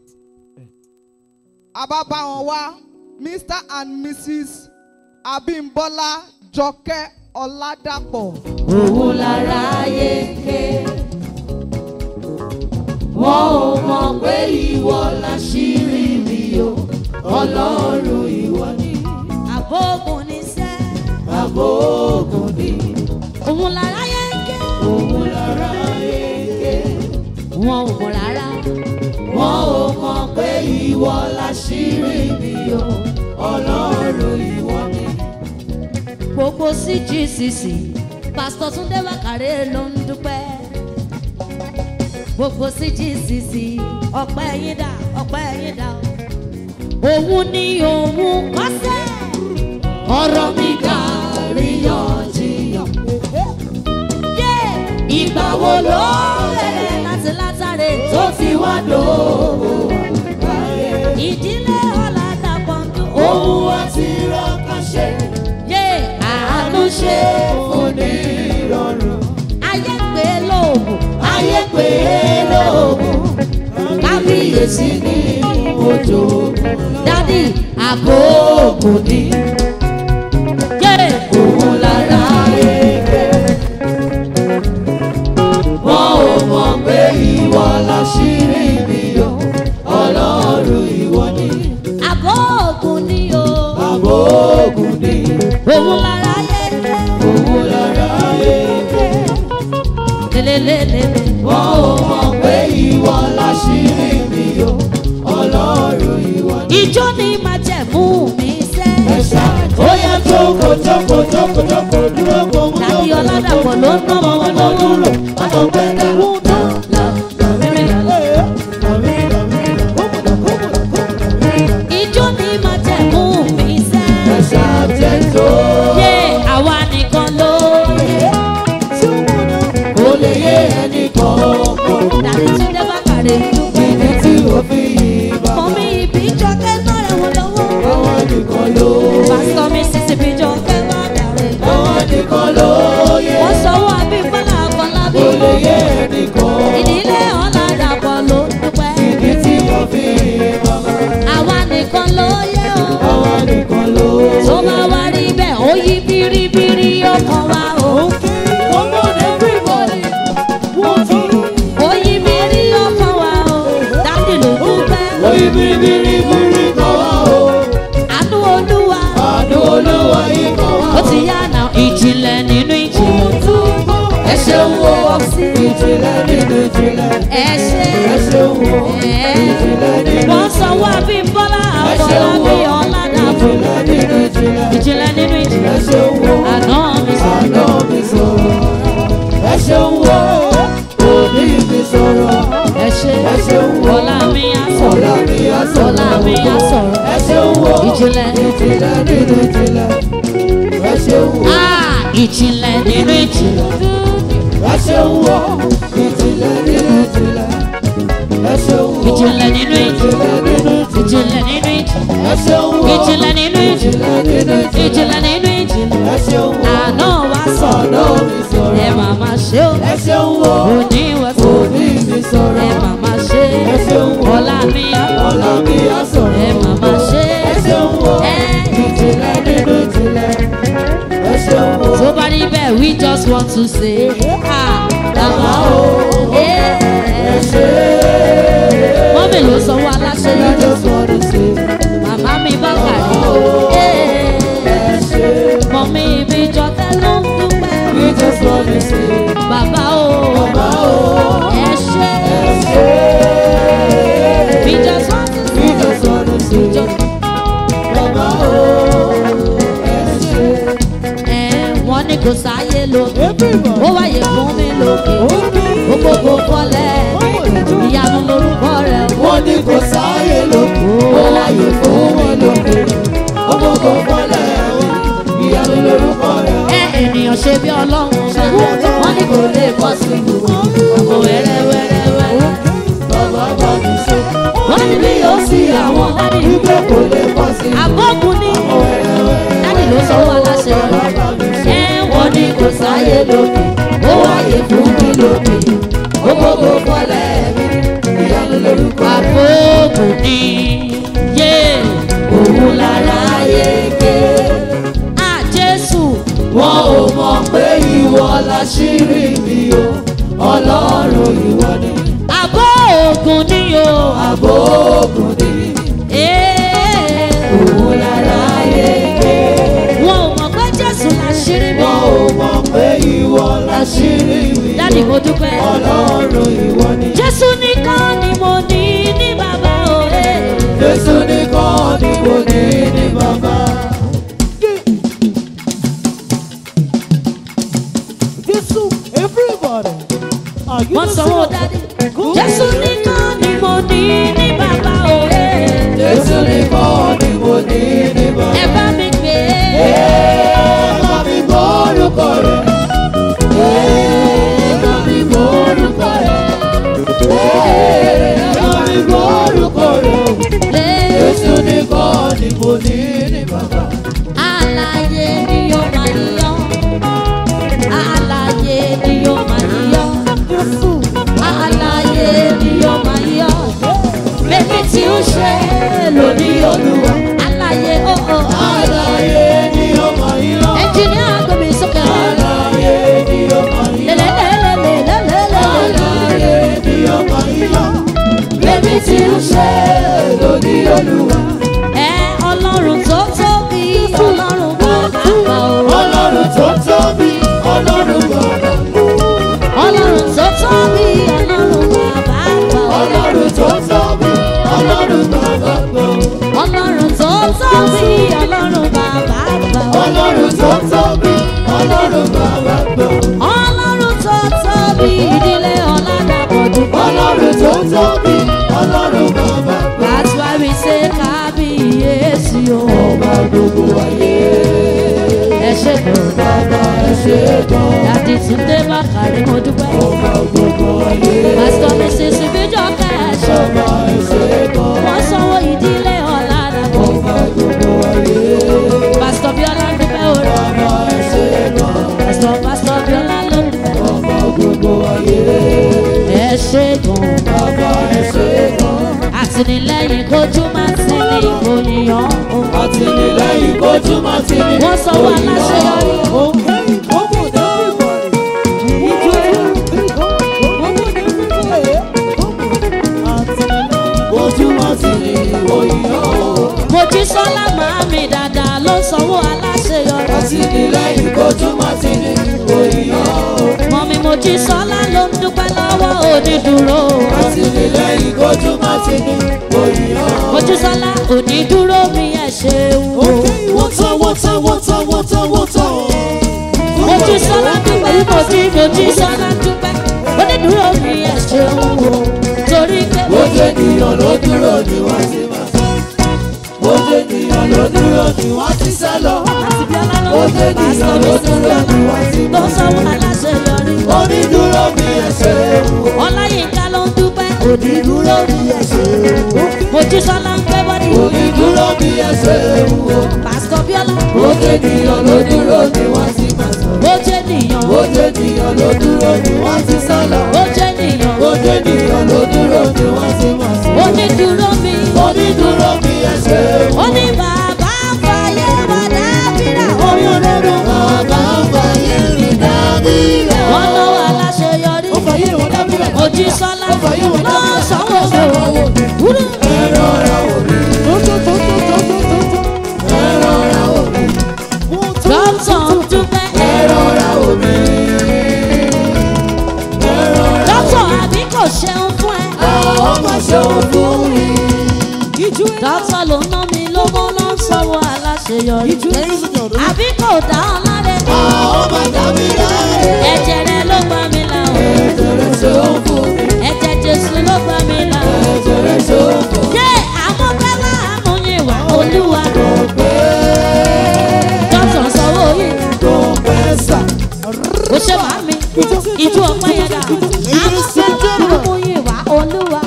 a bá bá wọn wá mr and mrs abimbola jọkẹ́ ọládàpọ̀. òun lára ayé ké wọn ò mọ̀ pé ìwọ láṣírí mi o ọlọ́run ìwọ ni. àbógun ní sẹ́. àbógun ní. òun lára ayé ké. òun lára ayé ké. wọn ò mọ̀ rárá. wọn ò mọ̀ pé ìwọ láṣírí mi o ọlọ́run ìwọ ni gbogbo cgcc pásítọ̀ túndé wákàrẹ́ ló ń dúpẹ́ gbogbo cgcc ọpẹ́ yín dà ọpẹ́ yín dà o. òun ni òun kọ́sẹ́ ọ̀rọ̀ mi kà ríyànjiyàn. Yé! ìgbà wo ló bẹ̀rẹ̀ láti látàrí tó fi wá dòwò ìdílé ọ̀làdàpọ̀ ń dún òun àti rọ́kà ṣe yé àánú ṣe onírọ̀rùn. ayé pé lóògùn ayé pé lóògùn kábí sí nínú òjò. dádì àbóògùn ni. yé Òun lára eke. Wọ́n ò mọ̀ pé ìwọ láṣírí mi o, ọlọ́run ìwọ ni. àbóògùn ni o. Àbóògùn ni òun lára yẹ òun lára eke. lélelélele. Wọ́n ò mọ̀ pé ìwọ láṣírí mi o, ọlọ́run ìwọ ni. ìjọ ni májẹ̀mú mi sẹ́. Ẹ̀ṣá ó yẹ jókòó jókòó jókòó jókòó dúró kó mú dàbí ọ̀làdàpọ̀ ló ń ná ọmọ wọn lọ́wọ́. dúró. Àtọ̀pẹ́ dá. ìjọ ni májẹ̀mú mi sẹ́. Ẹ̀ṣá jẹ́ tó. yé àwa nìkan ló yẹ. Kò lè yé ẹnì kọ̀ọ̀kan. dàbí túndé bá kàrè dúpẹ́. Ìdí tí ó fi yí bá. mọ mi ìbí jọkẹ́ náà rẹ̀ wọ́n lọ́wọ́. Àwọn nìkan ló yé. pásítọ̀ mi sísè bí jọkẹ́ bá dàrẹ́. Àwọn nìkan ló yé. wọ́n sọ̀wọ́ abímbọ́lá àkọlábí. Kò lè yé ẹnì kọ̀ọ̀kan. ìdílé ọ̀làdàpọ̀ ló ń dúpẹ́. Ìdí tí ó fi yí bá. àwa nìkan ló yẹ o. Àwọn nìkan ló yé. tó bá wá rí bẹ́ẹ̀ ó yí biribiri ọkàn wa o. Come on everybody. One, two. ó yí biri ọkàn wa o. dáńdì ló dúpẹ́. Oyin biribiribiri kan wá o. àánú olúwa. Àánú olúwa yìí kan wá ó o. ti yá náà ìjìnlẹ̀ nínú ìjìnlẹ̀. Ẹ ṣeun o. Ìjìnlẹ̀ nínú ìjìnlẹ̀. ẹ ṣe. Ẹ ṣeun o. Ìjìnlẹ̀ nínú wọ́n sanwó abímbọ́lá Ẹ ṣeun àkọlábí o. ọ̀làdàpọ̀. ìjìnlẹ̀ nínú ìjìnlẹ̀. ìjìnlẹ̀ nínú Ẹ ìjìnlẹ̀. ṣeun o. àná mi sọ. Àná mi sọ̀rọ̀. Ẹ ṣeun o. Òní mi sọ̀rọ̀. ẹ ṣe. Ẹ ṣeun o. ọlá mi á Ọ̀la sọ̀rọ̀. mi á sọ̀rọ̀. ọlá mi á sọ̀rọ̀. Ẹ ṣeun o. ìjìnlẹ̀. Ìjìnlẹ̀ nínú ìjìnlẹ̀. Ẹ ṣeun o. Ah, ìjìnlẹ̀ nínú ìjìnlẹ̀. Ẹ ṣeun o. Ìjìnlẹ̀ nínú ìjìnlẹ̀. Ẹ ṣeun o. ìjìnlẹ̀ nínú ìjìnlẹ̀. Ìjìnlẹ̀ nínú ìjìnlẹ̀. ìjìnlẹ̀ nínú ìjìnlẹ̀. Ẹ ṣeun o. ìjìnlẹ̀ nínú ìjìnlẹ̀. Ìjìnlẹ̀ nínú ìjìnlẹ̀. ìjìnlẹ̀ nínú ìjìnlẹ̀. Ẹ ṣeun o. àná wa sọ̀rọ̀. Àná mi sọ̀rọ̀. ẹ màmá ṣe o. Ẹ ṣeun o. òní wa sọ̀rọ̀. Òní mi ẹ sọ̀rọ̀. màmá ṣe. Ẹ ṣeun o. ọlá mi á. Ọ̀la mi á sọ̀rọ̀. ẹ màmá ṣe. Ẹ ṣeun o. ẹ Ìjìnlẹ̀ nínú ìjìnlẹ̀. Ẹ ṣeun o. tó bá rí bẹ́ẹ̀ we just want to say. ah bàbá o. Ẹ ṣe é. mọ́mì ló sanwó aláṣẹ I lọ́jọ́. just wanna say. màmá mi bá kàrí. Ẹ ṣe é. mọ̀mí ibi jọkẹ́ ló ń dúpẹ́. We just wanna say. bàbá o. Bàbá o. ẹ ṣe. Ẹ ṣe é. we just want to We just wanna say. Bàbá o. Ẹ ṣe é. ẹ wọ́n ní kò sáyé lókè. Everybody. ó wáyé fún mi lókè. ó gbogbo kọ́lẹ̀. ìyanu lorúkọ rẹ̀ wọ́n. wọ́n ní kò sáyé lóko ó láyé fún wọn lóko ọgbọ́gbọ́ fọlẹ̀ mi ìyanu lórúkọ rẹ̀ ẹ ènìyàn ṣe bí ọlọ́run ṣe. wọ́n ní kò lè bọ́ sí i. àmọ́ wẹ́rẹ́wẹ́rẹ́wẹ́. bàbá bá mi ṣe wọ́n ní bí yóò sí àwọn dádì. wípé kò lè pọ̀ sí i àbọ̀kùn ní. wẹ́rẹ́wẹ́rẹ́ dádì ló sọ wá láṣẹ. ẹ wọ́n ní kò sáyé lókè. ó wáyé fún mi lókè. ọgbọ́gbọ́ fọlẹ̀ mi ìyanu lórúkọ rẹ̀ àbọ̀kùn ní. yé òun lára yé ké. à jésù. wọn ò mọ̀ pé ìwọ láṣírí mi o ọlọ́run ìwọ ni àbọ̀ ògùn ní o. àbò ògùn ni Ee. òun lára yege. wọn ò mọ̀ pé jésù làṣírí mi. wọn ò mọ̀ pé ìwọ láṣírí mi dádì mo dúpẹ́. ọlọ́run ìwọ ni. jésù nìkan ni mo ní ní bàbá òye. jésù nìkan ni mo ní ní bàbá. Jésù, everybody. Are you wọ́n not sanwó singing? dádì. jésù nìkan ni mo ní ní bàbá òye. jésù nìkan ni mo ní ní bàbá. ẹ bá mi gbé. Ẹ bá mi gbọ́ orúkọ rẹ̀. Ẹ bá mi gbọ́ orúkọ rẹ̀. Ẹ bá mi gbọ́ orúkọ rẹ̀. lé. Jésù nìkan ni mo ní ní bàbá. Àlàyé ni yóò máa yọ. Àlàyé ni yóò máa yọ. Jésù, Àlàyé ni yóò máa yọ. títí ń ṣe lóní olúwa. ẹ ọlọ́run tó tóbi ọlọ́run bàbá gbà ó. ọlọ́run tó tóbi ọlọ́run bàbá. ọlọ́run tó tóbi ọlọ́run bàbá gbà ó. ọlọ́run tó tóbi ọlọ́run bàbá gbọ́. ọlọ́run tó tóbi ọlọ́run bàbá gbà ó. ọlọ́run tó tóbi ọlọ́run bàbá gbọ́. ọlọ́run tó tóbi ìdílé ọ̀làdàpọ̀ dúpọ̀. ọlọ́run tó tóbi ọlọ́run bàbá gbọ́. That's why we say kábíyèsí o. ọba gbogbo ayé. ẹ ṣe gan. bàbá ẹ ṣé gan. dàdí túndé bàkàrí mo dúpẹ́. ọba gbogbo ayé. pásítọ̀ mrs ìbíjọ́ kẹ́ẹ̀ṣọ́. bàbá ẹ ṣé gan. wọ́n sanwó ìdílé ọ̀làdàpọ̀. ọba gbogbo ayé. pásítọ̀ bíọ́lá ń dúpẹ́ orí. bàbá ẹ ṣé gan. pásítọ̀ pásítọ̀ bíọ́lá ló ń dúpẹ́. ọba gbogbo ayé. ẹ ṣe gan. bàbá ẹ ṣé gan. àtìlẹ́yìn kojú máa ti ní ìgbòyìyàn. àtìlẹ́yìn kojú má ti ní. wọ́n sanwó aláṣeyọrí. Okay, come on, everybody. Ijó, come on, everybody. Come on. kojú má ti ní òyìnbó. mojísọ́lá màámi dáadáa ló sanwó aláṣeyọrí. àtìlẹ́yìn kojú má ti ní òyìnbó. mọ̀mí mojísọ́lá ló ń dúpẹ́ lọ́wọ́ onídùúró. àtìlẹ́yìn kojú má ti ní òyìnbó. mojísọ́lá onídùúró mi ẹ̀ ṣeun o. wọ́tọ̀ wọ́tọ̀ wọ́tọ̀ wọ́tọ̀ wọ́tọ̀. mojísọ́lá dúpẹ́ mojí mojísọ́lá dúpẹ́ onídùúró mi ẹ̀ ṣeun o. torí pé Bójú ènìyàn ló dúró ni wọ́n ti máa sọ. Bójú ènìyàn ló dúró ni wọ́n ti sá lọ. láti bí ọlá ló Bójú ń bá ènìyàn ló dúró ni wọ́n ti tó máa sọ. sanwó aláṣeyọrí. Onídúró mi ẹsẹ̀ ewu. ọláyínká ló ń dúpẹ́ onídùúró mi ẹ̀ ṣeun o. mojísọ́lá ń gbẹ́ bọ́dí. Onídúró mi ẹsẹ̀ ewu. pásítọ̀ bíọ́lá. Bójú ènìyàn ló dúró ni wọ́n ti máa sọ. bójú ènìyàn Bójú ènìyàn ló dúró ni wọ́n ti sá lọ. bójú ènìyàn Bójú ènìyàn ló dúró ni wọ́n ti máa sọ. onídùúró mi. Onídúró mi ẹsẹ̀ ewu. ó ní bàbá fàyè wà dábìrà oyún rere. Bàbá fàyè mi dábìrà. wọ́n lọ́wọ́ aláṣeyọrí. Ó fàyè wọn dábìrà. mojísọ́lá fàyè wọn ló dábìrà. sanwó owó. wúrú. Ẹ̀rọ ra òbí. Tó, tó, tó, tó, tó, tó, tó, tó. Ẹ̀rọ ra òbí. One, two, dọ́tọ̀ ń dúpẹ́. Ẹ̀rọ ra òbí. Ẹ̀rọ ra dọ́tọ̀ àbí kò ṣeun fún ẹ. àwọn ọmọ ṣòwò fún mi. Ijó, dọ́tọ̀ ló ná mi lówó ló ń sanwó aláṣeyọrí. ladies and gentlemen. àbí kò dá ọ láre. Àwọn ọmọ dàbí láàyè. ẹ̀jẹ̀ rẹ ló gbà mí là o. Ẹ̀jẹ̀ ṣòwò fún mi. ẹ̀jẹ̀ jésù ló gbà mí là o. Ẹ̀jẹ̀ ṣòwò fún mi. yé àwọn bẹ́ẹ̀ wá àmúyẹ̀ wá olúwa. dọ́tọ̀ sanwó yìí. Tó pẹ́ sà. ó ṣe máa mi ìjú ọpẹ yẹn dà amọ̀fẹ́lá amúyìnwá olúwa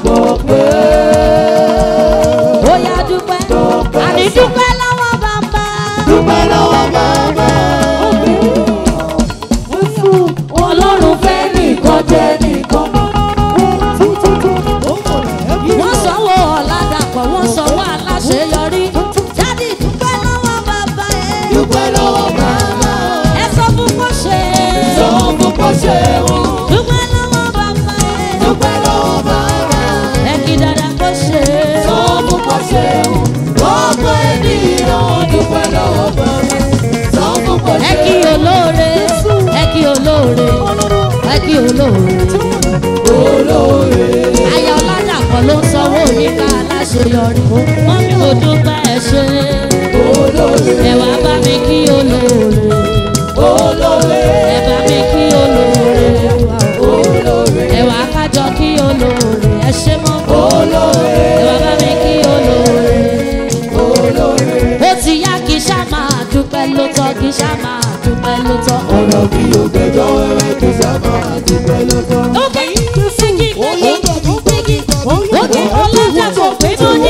ó yá dúpẹ́ àní dúpẹ́ lọ́wọ́ bàbá Dúpẹ́ lọ́wọ́ bàbá. ọlọ́run fẹ́ nìkan jẹ́ nìkan wọ́n sanwó ọ̀làdàpọ̀ wọ́n sanwó aláṣeyọrí jáde dúpẹ́ lọ́wọ́ bàbá ẹ̀ Dúpẹ́ lọ́wọ́ bàbá. ẹ sọ fún kó ṣe Sọ fún kò ṣe wò. dúpẹ́ lọ́wọ́ bàbá ẹ̀ Dúpẹ́ lọ́wọ́ bàbá. ẹ kí dada kó ṣe Sọ fún kò ṣe wò. Gbogbo ènìyàn dúpẹ́ lọ́wọ́ bàbá. Sọ fún kò ẹ ṣe kí olóore ẹ kí olóore ẹ kí olóore. olóore. Aya Ọládàpọ̀ ló ń sanwó oníkà aláṣeyọrí. Wọ́n ní mo dúpẹ́ ẹ ṣe. Olóore. Ẹ wá bá mi kí olóore. Olóore. Ẹ bá mi kí olóore. Olóore. Ẹ wá kájọ kí olóore. Ẹ ṣe mọ́. Olóore. Ẹ wá bá mi kí olóore. Olóore. Ó ti yá kí ṣá máa dúpẹ́ ló tọ́ kí ṣá máa dúpẹ́ ló tọ́. Ọ̀rọ̀ bí ògbẹ́jọ́ wẹ́wẹ́ kì í sábà dúpẹ́ lọ́tọ́. Ókè sígi gbégi gbégi. Ókè Ọládàpọ̀ pé mo ní.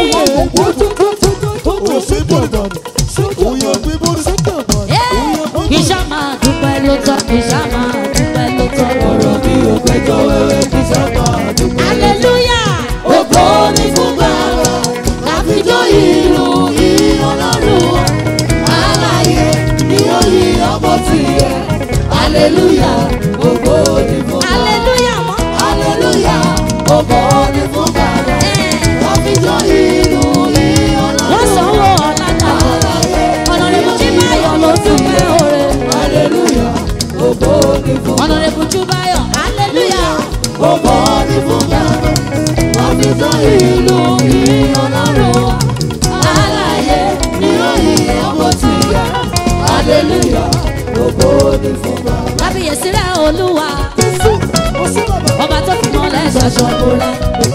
Kì í ṣá máa dúpẹ́ ló tọ́ kì í ṣá máa dúpẹ́ ló tọ́. Ọ̀rọ̀ bí ògbẹ́jọ́ wẹ́wẹ́ kì í sábà dúpẹ́. Hallelujah. Ògo ni fún bàbá, àfijọ́ ìlú yìí ọlọ́run. Aláyé ni ó yí ọmọ tiẹ̀. Hallelujah, ògo ni fún bàbá. Hallelujah mọ́. Hallelujah, ògo ni fún bàbá. tó ìlú ìyìn ọlọ́run aláyé ní òyìn ọmọ ti yẹ hallelujah gbogbo ní fún bàbá. kábíyèsí rẹ̀ olúwa ọba tó fi mọ́lẹ̀ ṣọ̀ṣọ̀ bóra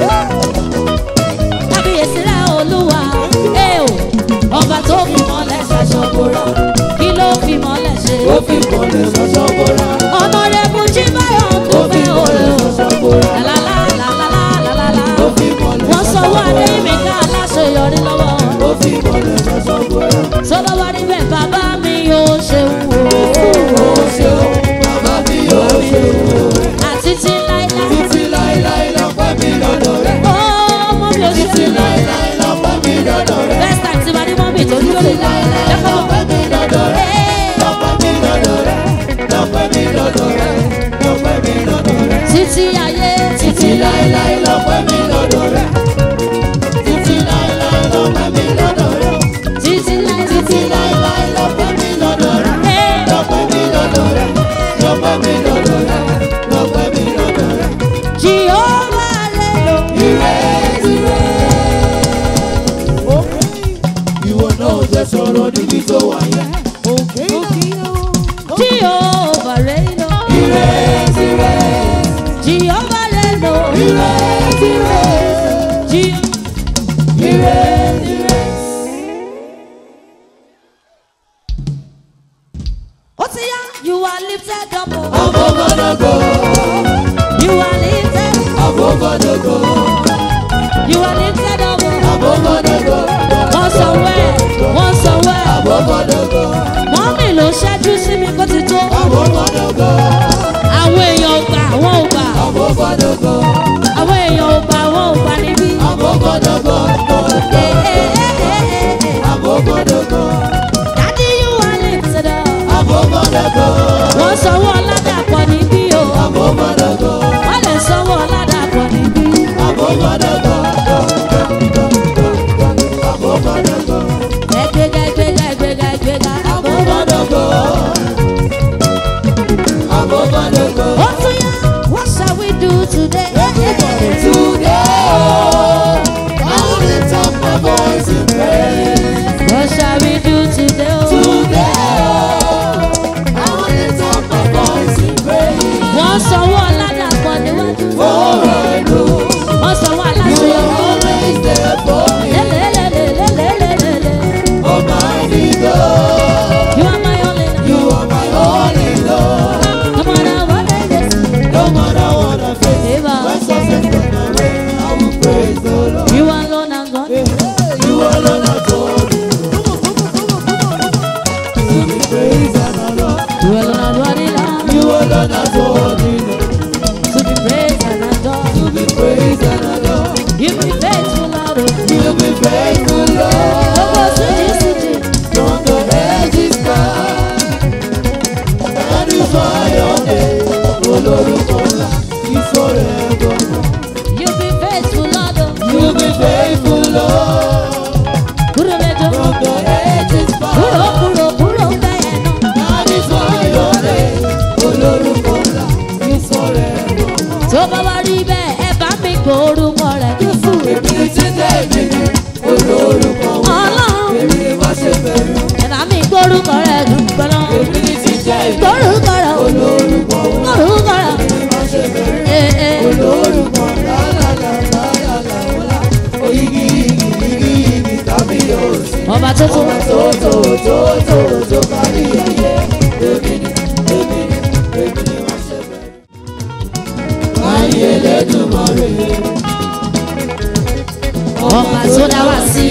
kábíyèsí rẹ̀ olúwa ẹ o ọba tó fi mọ́lẹ̀ ṣọ̀ṣọ̀ bóra kí ló fi mọ́lẹ̀ ṣe ó fi mọ̀lẹ́ sọ́sọ́ bọ́ra ọ̀nà rẹ̀ mú jí báyọ̀ tó ó fi fẹ́ mọ̀lẹ́ òòrùn sọ́sọ́ bọ́ra lálálálálálálá ó fi mọ̀lẹ́ wọ́n sọ wá sọ́sọ́ ní mi ká aláṣeyọrí lọ́wọ́ ó fi mọ̀lẹ́ sọ́sọ́ bọ́ra tó bá wá níbẹ̀ bàbá mi yóò ṣe wò ó ṣeun bàbá mi yóò ṣeun àti tí láíláí títí láéláé lọ́pẹ́ mi lọ́dọ̀ rẹ̀ ó mọ́ mi ò ṣe títí láéláé lọ́pẹ́ mi lọ́dọ̀ rẹ̀ best time tí wàá ní mọ́ mi tó dúró lè lẹ́kọ̀ọ́ lọ́pẹ́ mi lọ́dọ̀ rẹ̀ lọ́pẹ́ mi lọ́dọ̀ rẹ̀ lọ́pẹ́ mi lọ́dọ̀ rẹ̀ lọ́pẹ́ mi lọ́dọ̀ rẹ̀. títí ayé títí láéláé lọ́pẹ́ mi lọ́dọ̀ rẹ̀ títí láéláé lọ́pẹ́ mi lọ́dọ̀ rẹ̀ títí láí títí láéláé lọ́pẹ́ mi lọ́dọ̀ rẹ̀ lọ́pẹ́ mi lọ́dọ̀ rẹ̀ lọ́pẹ́ mi lọ́dọ̀ rẹ̀ lọ́pẹ́ mi lọ́dọ̀ rẹ̀. Jehova lè lò ìrètí rẹ̀. ìwọ náà jẹ́ sọ̀rọ̀ níbi tó wà yẹn. Jehova lè lò ìrètí rẹ̀. Jehova lè lò ìrètí rẹ̀. Je- ìrètí rẹ̀. ó ti yá you are lifted up o. Abogodogo, you are lifted abogodogo, you are lifted up o. abogodogo, wọ́n sọ wẹ́ wọ́n sọ wẹ́ abogodogo, mọ́mì ló ṣẹ́jú sí mi kó ti tó abogodogo, àwọn èèyàn ò gbà wọ́n ò gbà abogodogo, àwọn èèyàn ò gbà wọ́n ò gbà níbí. abogodogo, Eh, eh, eh, eh, eh. abogodogo, Daddy, you are lifted up. abogodogo, wọ́n sanwó ọ̀làdàpọ̀ níbí o. abogodogo, wọ́n lè sanwó ọ̀làdàpọ̀ níbí. abogodogo, abogodogo, ẹgbẹ́gà ẹgbẹ́gà ẹgbẹ́gà ẹgbẹ́gà. abogodogo, abogodogo. ó tún yá what shall we do today. Today, I will lift up my voice in praise. what shall we do today. o. Today, I will lift up my voice in praise. wọ́n sanwó ọ̀làdàpọ̀ níwájú. For I know wọ́n sanwó you aláṣeyọrí. are always there for me. lélelelelelelelele. Almighty God, you are my only love. you are my only Lord. no matter what I face. No matter what I face, Eva. when success comes my way, I will praise the Lord. you alone are God. You alone are God. To be praised and adored. you alone are worthy Lord. You alone are God. to be praised and adored. To be praised and adored. you be faithful Lord. o. You be faithful, Lord. gbogbo síjì síjì. From the edges sky. That is why your name, Olórúkọ ńlá, is forever. You be faithful, Lord. You be faithful, Lord. Kúrò lẹ́jọ́. From the edges Kúrò sky. kúrò kúrò bẹ́ẹ̀ náà. That is why your name, Olórúkọ ńlá, is forever. Tó bá wá rí bẹ́ẹ̀, ẹ bá mi gbórúkọ rẹ̀ Jésù. Èmi ni títẹ̀ mi, olórúkọ ńlá. Ọlọ́run. Èmi ni má ṣe bẹ̀rù. Ẹ bá mi gbórúkọ rẹ̀ gbọ́nà. Èmi ni títẹ̀ mi, Gbórúkọ rẹ̀ o. olórúkọ ńlá. Gbórúkọ rẹ̀. Èmi ni má ṣe bẹ̀rù. Ee ee. olórúkọ lálàlàlàlàlà oyigi igi igi igi tàbí òsì. Ọba tó tó. ọba tó tó tó tó tó kárí ayé èmi ni èmi ni èmi ni wọ́n ṣe bẹ̀rẹ̀. ayé Elédùmarè Ọba tó dá wá sí.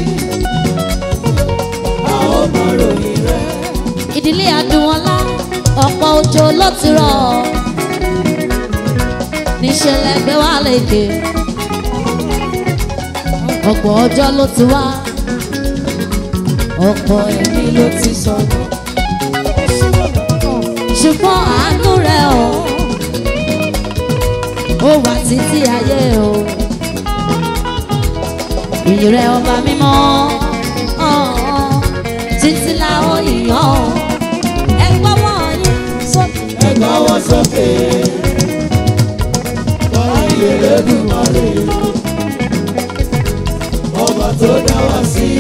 àwọn ọmọ ròyìn rẹ̀ Ìdílé Adúnọlá, ọ̀pọ̀ òjò ló ti rọ̀. Níṣẹ̀lẹ̀ gbé wá lékè. Ọ̀pọ̀ ọjọ́ ló ti wá. Ọ̀pọ̀ ẹ̀mí ló ti sọ̀rọ̀. Ṣùgbọ́n àánú rẹ̀ o. Ó wà títí ayé o. Ìyìn rẹ̀ ọba mímọ́. ọ̀ọ́, Títí la ó yìnyín o. Ẹ gbọ́wọ́ yín sókè. ẹgbẹ́ wọn sókè ayé Elédùmarè tó dá wa sí.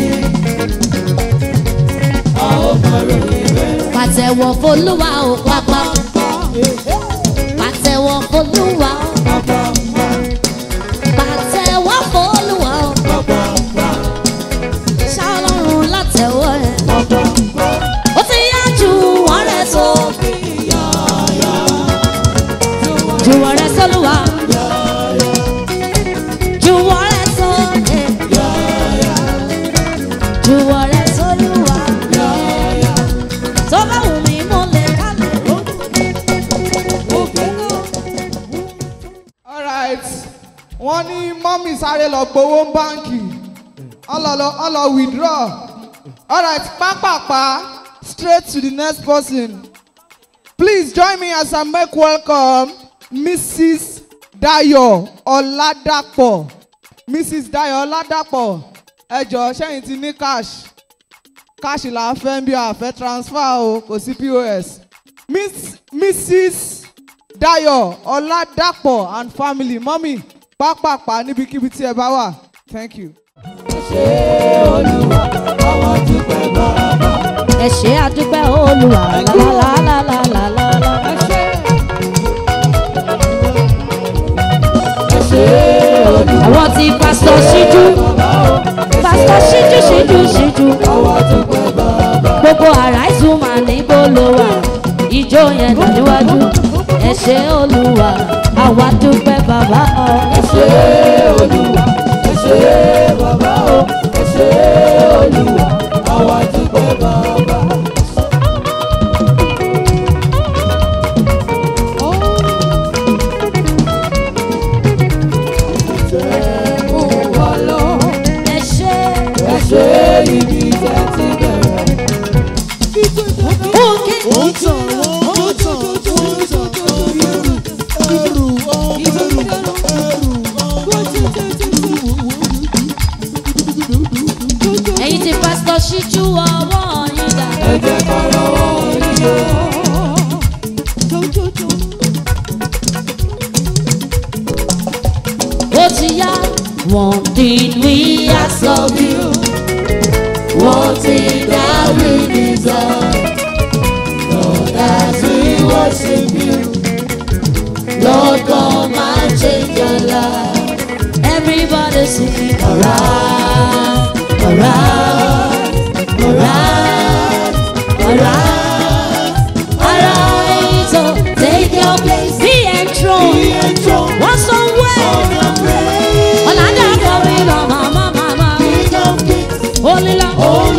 A ó máa ròyìn rẹ̀. pàtẹ́wọ́ fọlúwa ò pápá pàtẹ́wọ́ fọlúwa ò pàtẹ́wọ́ fọlúwa ò ṣàlọ́run látẹ̀wọ́ ẹ̀ ó ti yá ju wọ́n rẹ̀ tó ju wọ́n rẹ̀ sọ́lúwa ju wọ́n rẹ̀ tó ju wọ́n rẹ̀ sọ́lúwa tó bá wù mí mo lè kálẹ̀ alright wọ́n ní mọ́mì sáré lọ gbowó ń báǹkì ọlọ́lọ́ ọlọ́ withdraw alright pápápá straight to the next person please join me as I make welcome Mrs. Dayo Oladapo Mrs. Dayo Oladapo ẹ jọ̀ọ́ sẹ́yìn ti ní cash cash là ń fẹ́ bí a fẹ́ transfer o kò sí POS Miss Mrs. Dayo Oladapo and family mọ́mì pápápá níbikíbi tí ẹ bá wà thank you. ẹ ṣe àdúpẹ́ olùwà lálálálálálálá. àwọn ti pásítọ̀ ṣíjú pásítọ̀ ṣíjú ṣíjú ṣíjú gbogbo àrà ìtumọ̀ níbo ló wà ìjó yẹn nà níwájú ẹ ṣe olùwà àwa dúpẹ́ bàbá ọ. ẹ ṣe olùwà ẹ ṣe bàbá ọ ẹ ṣe olùwà àwa dúpẹ́ bàbá. ẹ ṣe ẹ ṣe ibi tẹ́ ti bẹ̀rẹ̀. Òkè Ó tàn wọ́n, ó tàn, ó tàn, ẹrù, ẹrù, ẹrù, ẹrù. ẹ̀yin ti pásítọ̀ ṣíjú ọwọ́ yín dà. ó ti yá. one thing we ask of you one thing that we desire Lord as we worship you Lord come and change our life everybody sing alright alright alright alright alright so take your place be enthroned one somewhere. Ọ̀làdà kọrin lọ màmá màmá. Olílà.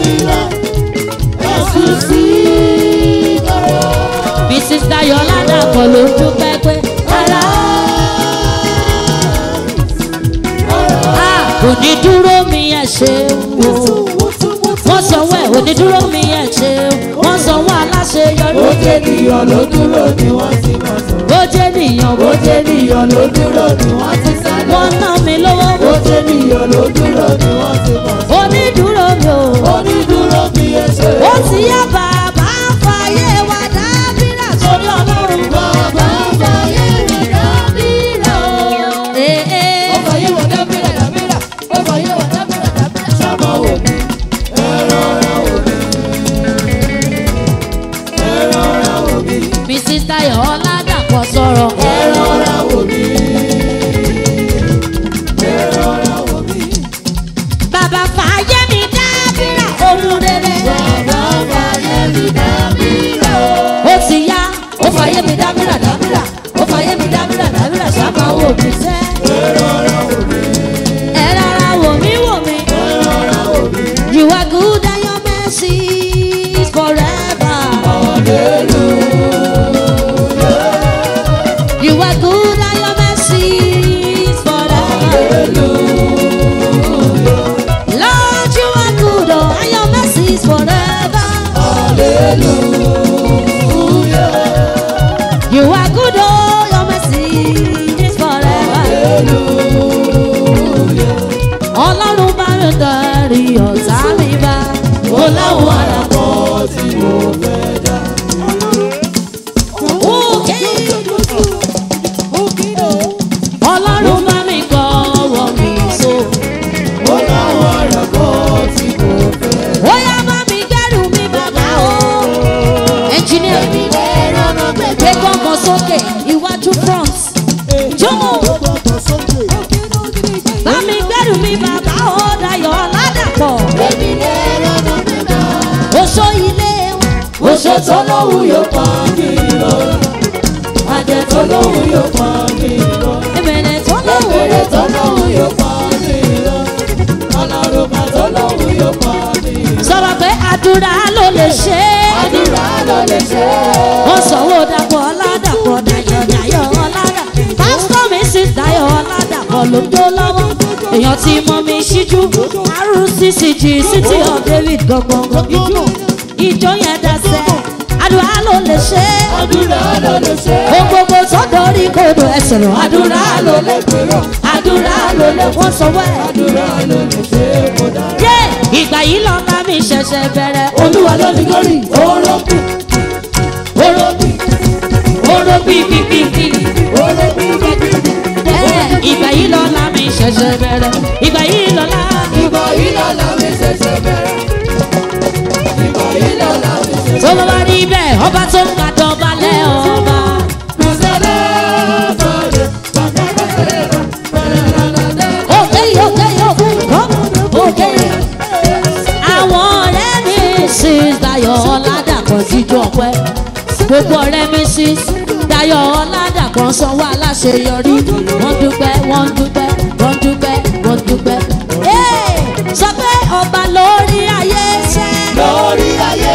Mrs. Dayo Ládàpọ̀ ló dúpẹ́ pé ara. Onídúró mi ẹ̀ ṣe wò. Wọ́n sanwó ẹ̀ onídúró mi ẹ̀ ṣe wò. Wọ́n sanwó aláṣeyọrí. Ó jẹ́ ènìyàn ló dúró ni wọ́n ti mọ̀ sọ̀rọ̀. Ó jẹ́ ènìyàn bó jẹ́ ènìyàn ló dúró ni wọ́n ti sáré. Wọ́n ná mi lówó. Bó jẹ́ ènìyàn ló dúró ni wọ́n ti mọ̀ sọ̀rọ̀. Onídúró mi ò. Onídúró mi ẹ̀ ṣe wò. Ó ti yá bàbá fàyè wa dábìrà sórí ọlọ́run. Bàbá fàyè wa dábìrà o. Ee. Ó fàyè wa dábìrà dábìrà. Ó fàyè wa dábìrà dábìrà. Sábà wò mí. Mrs. Dayo Ọládàpọ̀ sọ̀rọ̀. Ẹ rọra wò mí. Ẹ rọra wò mí. Bàbá fàyè mi dábìrà ohun rere. Bàbá fàyè mi dábìrà o. Ó ti yá, ó fàyè mi dábìrà dábìrà. Ó fàyè mi dábìrà dábìrà sábà wò mí sẹ́. Ẹ rọra wò mí. Ẹ rọra wò mí wò mí. Ẹ rọra wò mí. You are good and your mercy is forever. You are good and your mercy is forever. Lord, you are good oh, and your mercy is forever. You are good oh, your mercy is forever. Ọlọ́run bá mi darí ọ̀tá mi bá. Ó láwọn àràpọ̀ tí mo fẹ́ dá. Òkè. Ọlọ́run bá mi kọ́ ọwọ́ mi so. Ó láwọn àràpọ̀ ṣe tó lóhùn yóò pa mí lọ. Àjẹ tó lóhùn yóò pa mí lọ. Èmẹ̀rẹ̀ tó lóhùn Èrè tó lóhùn yóò pa mí lọ. Ọlọ́run tó lóhùn yóò pa mí lọ. sọ̀rọ̀ pé àdúrà ló lè ṣe é. Àdúrà ló lè ṣe é. wọ́n sanwó dàpọ̀ ọ̀làdàpọ̀ dayọ̀ dayọ̀ ọ̀làdà pásítọ̀ mi sì dayọ̀ ọ̀làdàpọ̀ ló jó lọ́wọ́ èèyàn tí mọ mi ṣíjú rccg city of david gbọ̀ngbọ̀ngbọ̀ ìjọ ìjọ yẹn dasẹ̀ àdúrà ló lè ṣe é Àdúrà ló lè ṣe é. ohun gbogbo tó dorí kodò ẹsẹ̀ rọ̀ àdúrà ló lè gbèrò. àdúrà ló lè wọ́n sanwó ẹ̀. Àdúrà ló lè ṣe é. Mo dára. yé ìgbà yìí lọ́ka mi ṣẹ̀ṣẹ̀ bẹ̀rẹ̀ Olúwa ló ní glory. Orókù. Orókù. oró bíbíbíbí. Orókù. ìgbà yìí lọ́la mi ṣẹ̀ṣẹ̀ bẹ̀rẹ̀ ìgbà yìí lọ́la. Ìgbà yìí lọ́la mi ṣẹ̀ṣẹ̀ bẹ̀rẹ̀. Ìgbà yìí lọ́la mi ṣẹ̀ṣẹ̀ tó bá wá rí bẹ́ẹ̀ ọba tó ń gbàdọ̀ balẹ̀ ọba. òkè yìí òkè yìí òkè òkè yìí. àwọn ọ̀rẹ́ mi sí Dayọ̀ Ọládàpọ̀ jíjọ ọpẹ́ gbogbo ọ̀rẹ́ mi sí Dayọ̀ Ọládàpọ̀ sanwó aláṣeyọrí wọ́n dúpẹ́ wọ́n dúpẹ́ wọ́n dúpẹ́ wọ́n dúpẹ́. Hey! sọ pé ọba lórí ayé ṣẹ́. lórí ayé.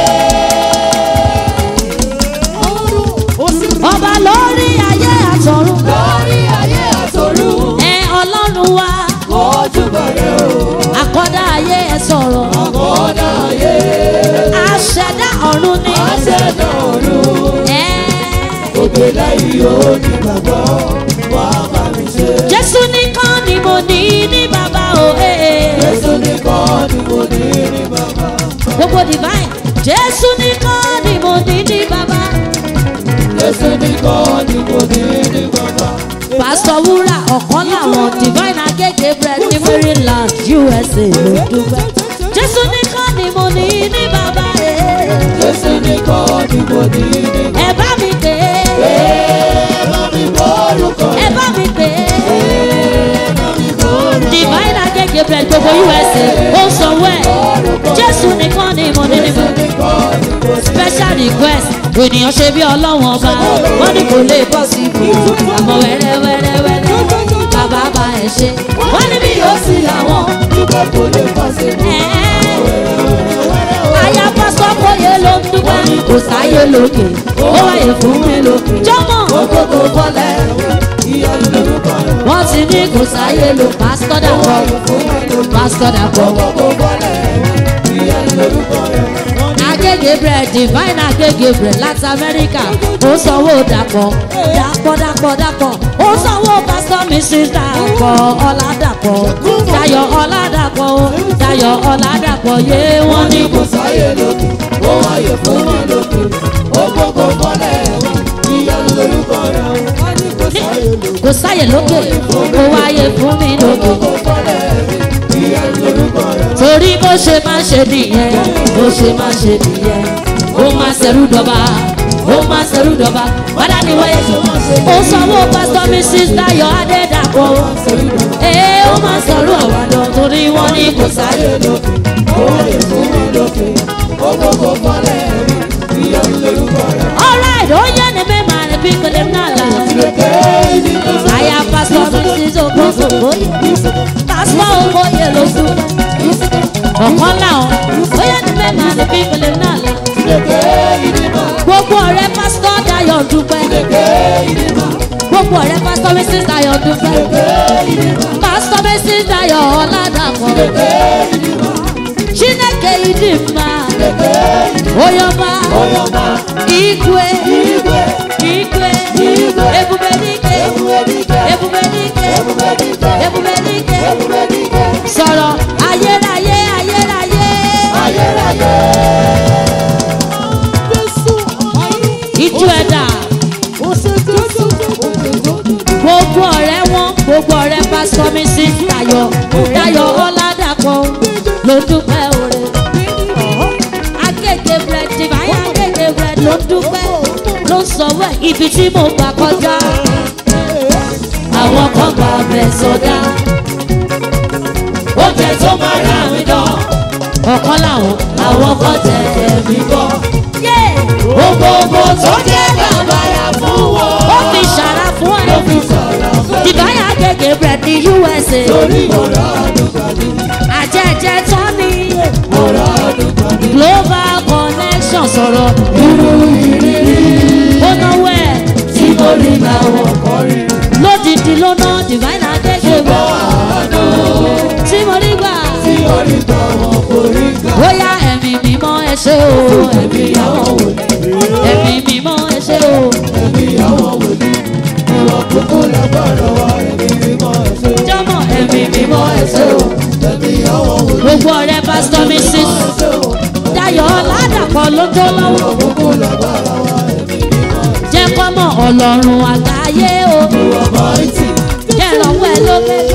ọba lórí ayé àtọ̀run. Lórí ayé àtọ̀run. ẹ ọlọ́run wa Ojú bẹ̀rẹ̀ o. àkọ́dá ayé ẹ sọ̀rọ̀. Àkọ́dá ayé. àṣẹdá ọ̀run ni. Aṣẹ̀dá ọ̀run. ẹ Òkè lẹ́yìn onígbàgbọ́. Wà á bá mi ṣe. jésù nìkan ni mo ní ní bàbá o. eh, eh. Jésù nìkan ni mo ní ní bàbá. gbogbo divine jésù nìkan ni mo ní ní bàbá. Jésù nìkan ni mo ní ní bàbá. pásítọ̀ wúrà ọ̀kan làwọn divine agége bread ní maryland usa ló dúpẹ́. jésù nìkan ni mo ní ní bàbá. eh. Jésù nìkan ni mo ní ní bàbá. ẹ bá mi pè é. Ẹ bá mi gbọ́ orúkọ ẹ bá mi pè é. divine agége bread gbogbo usa ó sanwó ẹ̀. jésù nìkan ni mo ní ní bàbá. special request ènìyàn ṣe bí ọlọ́wọ́n ọba wọ́n ní kò lè bọ́ sí ibò àmọ́ wẹ́rẹ́ wẹ́rẹ́ wẹ́rẹ́ bàbá bá ẹ̀ ṣe wọ́n ní bí yóò sí àwọn. Dúpẹ́ kò lè pàṣẹ mọ́. àyà pásítọ̀ kóyè ló ń dúpẹ́ kò sáyé lókè ó wáyé fún mi lókè jọ́mọ̀ Gbogbo bọ́lẹ̀ ìyanu lórúkọ rẹ̀. wọ́n ti ní kò sáyé ló pásítọ̀ dàpọ̀ pásítọ̀ dàpọ̀ Gbogbo bọ́lẹ̀ ìyanu lórúkọ rẹ̀. agége bread divine agége bread láti amẹ́ríkà ó sanwó dàpọ̀ dàpọ̀ dàpọ̀ dàpọ̀ ó sanwó pásítọ̀ mrs dàpọ̀ ọ̀làdàpọ̀ dayọ̀ ọ̀làdàpọ̀ ó dayọ̀ ọ̀làdàpọ̀ yé wọ́n ní Kò sáyé lókè, ó wáyé fún mi lókè. Ó gbogbo bọ́lẹ̀ ìyanu lórúkọ rẹ̀. Wọ́n ní kò sáyé lókè, kò sáyè lókè ó wáyé fún mi lókè gbogbo bọ́lẹ̀ ìyanu lórúkọ rẹ̀. torí bó ṣe máa ṣe nìyẹn bó ṣe máa ṣe nìyẹn ó máa ṣẹrú dọba ó máa ṣẹrú dọba wádà ní wáyé ó sanwó pásítọ̀ mrs dayo adédàpọ̀ ee ó máa sọ̀rọ̀ ọ̀wádọ̀ torí wọ́n ní kò sáyè lókè, ó wáyé fún mi lókè. Ó gbogbo bọ́lẹ̀ ìyanu lórúkọ rẹ̀. alright ó yẹ ní bẹ́ẹ̀ máa rẹ̀ bí kòlè náà là Lókè ìdílé. àyà pásítọ̀ mrs okosokoye pásítọ̀ okoye ló sùn ọ̀kan làwọn ó yẹ ní bẹ́ẹ̀ máa rẹ̀ bí kòlè náà là. Lókè ìdílé. gbogbo ọ̀rẹ́ pásítọ̀ dayọ̀ dúpẹ́ Lókè ìdílé. gbogbo ọ̀rẹ́ pásítọ̀ mrs dayọ̀ dúpẹ́ pásítọ̀ mrs dayọ̀ ọ̀làdàpọ̀ chineke idimma oyoma igwe igwe ebube dike ebube dike ebube dike sọ̀rọ̀ ayérayé ayérayé ìjú ẹ̀dá gbogbo ọ̀rẹ́ wọn gbogbo ọ̀rẹ́ pásítọ̀ mi sí dayọ̀ dayọ̀ ọ̀làdàpọ̀ ló dúpẹ́ òre agége bread divine agége bread ló dúpẹ́ ló sọ̀wọ́ ẹ̀ ibi tí mo gbà kọjá àwọn kan gbà bẹ̀ sọdá oúnjẹ tó máa rà mí dán ọ̀kan làwọn àwọn kan tẹ̀lé mi bọ́ yé Gbogbo tó jẹ́ bàbàrà fún wọn. ó fi ṣàrà fún ẹ Ó fi sọ̀rọ̀ fún ìbáyà gègé bread ní usa torí ọ̀rọ̀ àdùnkàdì. àjẹjẹ tán ní Ọ̀rọ̀ àdùnkàdì. global connection sọ̀rọ̀ Irú ìrírí ó náwó ẹ̀ tí mo rí làwọn kan rí. lódìdí ló ná divine gègé bread Àánú tí mo rí gbà tí orí tọ̀wọ̀ kò rí gbà. bóyá ẹ̀mí mímọ́ ẹ ṣe o ẹ̀mí Ìyàwó wòlíì. ẹ̀mí mímọ́ ẹ ṣe o Ẹ̀mí ìyàwó wòlíì. Ìwà kúkú lágbára wa. Ẹ̀mí mímọ́ ẹ̀ṣẹ̀. jọmọ ẹ̀mí mímọ́ ẹ ṣe o Ẹ̀mí ìyàwó wòlíì. gbogbo ọ̀rẹ́ pásítọ̀ mi sí Ẹ̀ṣẹ̀ o. dayọ̀ ládàpọ̀ ló tó lọ́wọ́ Kúkú lágbára wa. Ẹ̀mí mímọ́ ẹ̀ṣẹ̀. jẹ́ kọ́mọ ọlọ́run àgbáyé o Ọba ìtì. jẹ́ lọ́wọ́ ẹ ló gbé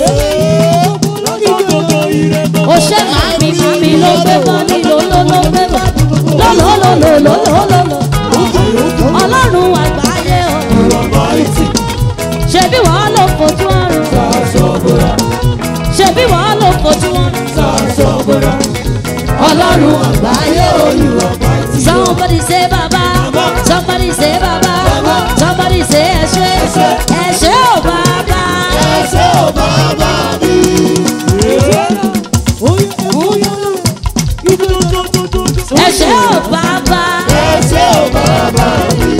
o ṣe màmí màmí ló gbé bọ́ nílò ló ló gbé bọ́ lọ́lọ́lọ́lọ́lọ́lọ́lọ́ ọlọ́run àgbáyé o Ọba ìtì. ṣebí wọ́n ló fojú ọrùn Sàṣọ́gbọ̀rà. ṣebí wọ́n ló fojú ọrùn Sàṣọ́gbọ̀rà. Ọlọ́run àgbáyé olú ọba ìtì. somebody say baba somebody say baba somebody say ẹṣẹ ẹṣẹ ò bàbá Ẹ̀ṣẹ̀ ò bàbá mi. ẹṣẹ ò bàbá Ẹ̀ṣẹ̀ ò bàbá mi.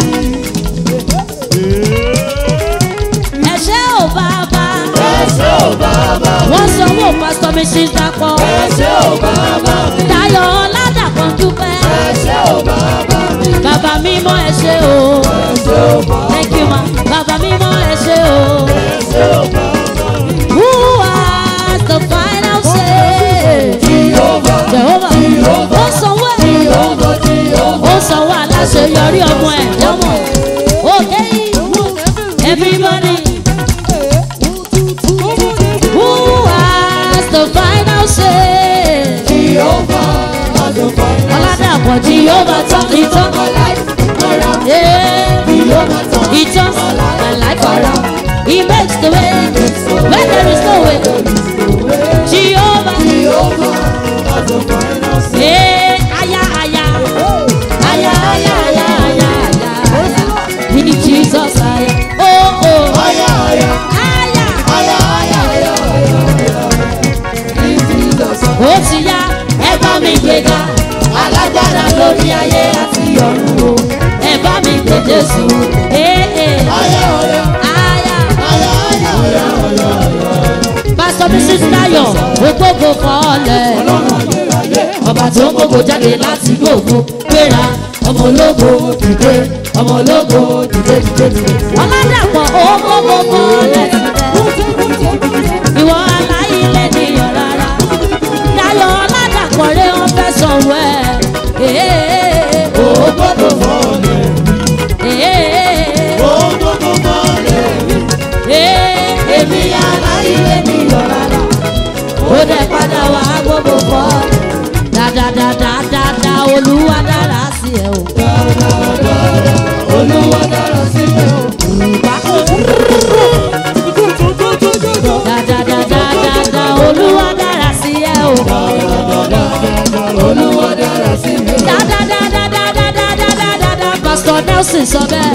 ẹṣẹ ò bàbá Ẹ̀ṣẹ̀ ò bàbá mi. wọ́n sanwó pásítọ̀ mi sí dapọ̀ Ẹ̀ṣẹ̀ ò bàbá mi. Dayọ̀ ọ̀làdàpọ̀ dúpẹ́ Ẹ̀ṣẹ̀ ò bàbá mi. bàbá mímọ́ ẹ ṣé o Ẹ̀ṣẹ̀ ò bàbá mi. thank you ma bàbá mímọ́ ẹ ṣé o Ẹ̀ṣẹ̀ ò bàbá mi. who has the final say Jehovah. Jehovah ó sanwó ẹ̀ Jehovah. Jehovah. ó sanwó aláṣeyọrí ọmọ ẹ̀ jọmọ òkè everybody who has the final say Jehovah. Adonai. ọ̀làdàpọ̀ tí yóò bá tán ìtàn yeah. Jehovah. He turns my life around. He makes the way where there is no way. Jehovah, Jehovah. Adonai. hey, aya, aya, aya, aya, aya, aya, aya, aya. In Jesus, aya, oh, oh, Aya, aya. aya. Aya, aya, aya, aya, aya. In Jesus' name. Ó ti yá, ẹ bá mi gbéga, alágbára lórí ayé àti ọ̀run o. Ẹ bá mi gbé Jésù, ee, Aya, aya. aya. Aya, aya, aya, aya, aya. pásítọ̀ mrs tayo ògbógo fọ́ọ̀lẹ̀ ọba tó ń gbogbo jáde láti gbogbo gbéra ọmọ ológo dìde ọmọ ológo dìde dìde dìde ọlọ́dàpọ̀ ògbógo fọ́ọ̀lẹ̀ ìwọ aláìlẹ̀ nìyàn rárá tayo ọlọ́dàpọ̀ rẹ̀ wọ́n fẹ́ sanwó ẹ̀ Ògbógbò mọ́lẹ̀. Ògbógbò mọ́lẹ̀. èmi aláìlẹ̀ nìyàn rárá ó dẹ̀ padà wá gbogbo fọ́ dáadáadáadáa olúwa dára sí ẹ o. Olúwa dára sí mi o. dáadáadáadáa olúwa dára sí ẹ o. Olúwa dára sí mi o. dáadáadáadáadáadáa pásítọ̀ nelson sọ bẹ́ẹ̀.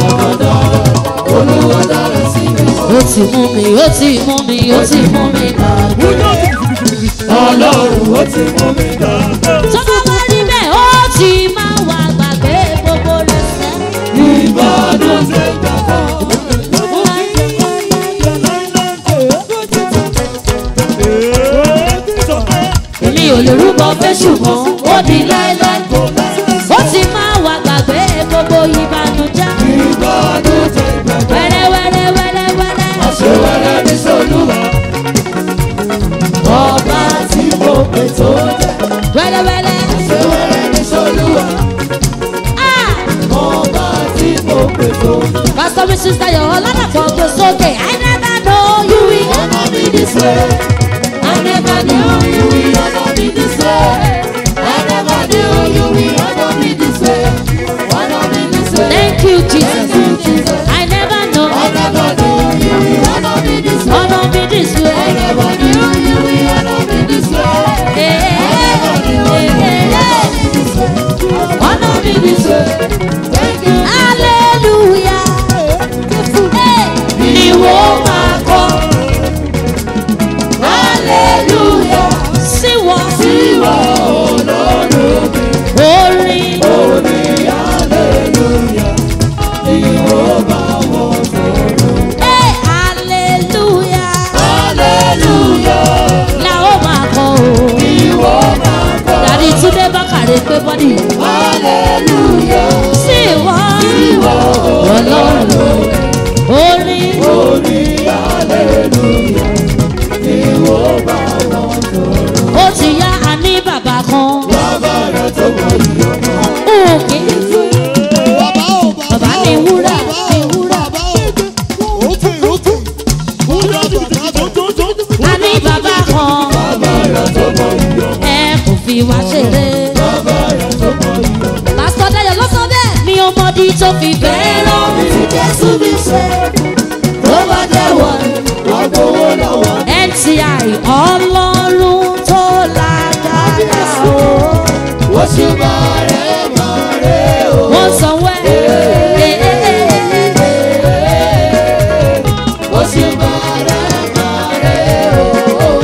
Olúwa dára sí mi o. ó ti mú mi ó ti mú mi ó ti mú mi gbàgbé. Ọlọ́run ó ti mú mi dàgbà. tó bá wá rí bẹ́ẹ̀ ó ti máa wà gbàgbé gbogbo rẹ̀ sẹ́. Ìbàdàn ṣe gbàgbọ́. èmi ò lè rúbọ fẹ́ ṣùgbọ́n ó di láéláé. ó ti máa wà gbàgbé gbogbo ìbànújẹ́. Ìbàdàn ṣe gbàgbọ́. wẹ́rẹ́ wẹ́rẹ́ wẹ́rẹ́ wẹ́rẹ́. Àṣewẹ́rẹ́ ní Solúwa. Ọba tí mo pè tó jẹ́. wẹ́rẹ́ wẹ́rẹ́. Àṣewẹ́rẹ́ ní Solúwa. Ah! Ọba tí mo pè tó jẹ́. Pastor Mrs. Tayo Oladapo go sókè. I never know you will Honor me this way. I never knew You will honor me this way. I never knew you will honor me this way. Honor me this way. Thank you, Jesus. Thank you, Jesus. I never know. I never knew you will honor me this way. Honor me this I way. never knew you will honor me this way. Hey, I never knew you will honor me this way. honor me fi wá ṣeré. bàbá rẹ̀ tó mọ iyọ̀. pásítọ̀ Dayọ̀ ló sọ bẹ́ẹ̀ mi ò mọ̀dí tó fi fẹ́ràn mi. tí jésù mi ṣe tó bá jẹ́wọ́ wọ́n gbowó lọ́wọ́. NTI ọlọ́run tó lágbára o. oṣù bàrẹ̀ bàrẹ̀ o. wọ́n sanwó ẹ̀. oṣù bàrẹ̀ bàrẹ̀ o.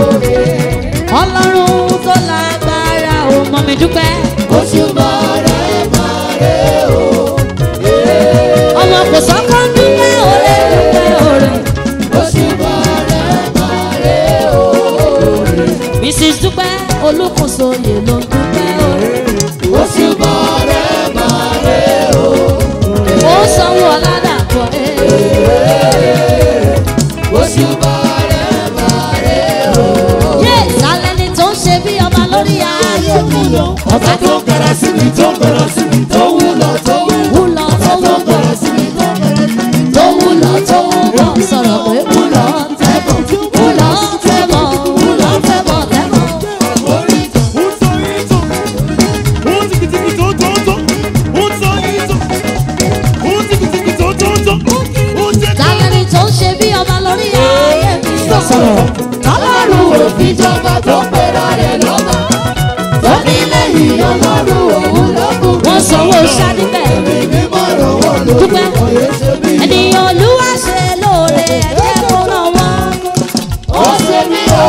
ọlọ́run tó lágbára o. mọ̀ mi dúpẹ́. oṣù bàrẹ̀ bàrẹ̀ o. ọmọ kò sọ́kọ́ ń dúpẹ́ òré dúpẹ́ òré. oṣù bàrẹ̀ bàrẹ̀ o. Mrs. dúpẹ́ olùkóso yè ló ń dúpẹ́ òré. oṣù bàrẹ̀ bàrẹ̀ o. ó sanwó ọ̀làdàpọ̀ oṣù bàrẹ̀ bàrẹ̀ o. yé ìsàlẹ̀ ni tó ń ṣe bí ọba lórí ayé mi o. ọ̀tá tó ń kẹrẹ sí mi tó ń kẹrẹ sí mi tó wúlọ̀ tó wúlọ̀. wúlọ tó tó ń wúlọ kẹrẹ sí mi tó ń kẹrẹ sí mi tó wúlọ tó wúlọ sọ̀rọ̀ pé wúlọ tẹ́bọ̀ wúlọ tẹ́bọ̀ wúlọ tẹ́bọ̀ tẹ́bọ̀. ìsàlẹ̀ ni tó ń ṣe bí ọba lórí ayé mi o. Ọlọ́run òfin jọba tó pera rẹ̀ lọ́ba. Tó nílé yìí ọlọ́run òun ló kù. wọ́n sanwó ṣáàdì bẹ́ẹ̀. Èmi mọ̀ rọ̀wọ́ lórí Dúpẹ́. ọ̀yẹ́ ṣe bí. ènìyàn olúwa ṣe lóore ẹ̀jẹ̀ kó ràn wọ́n. Ó ṣe mí o,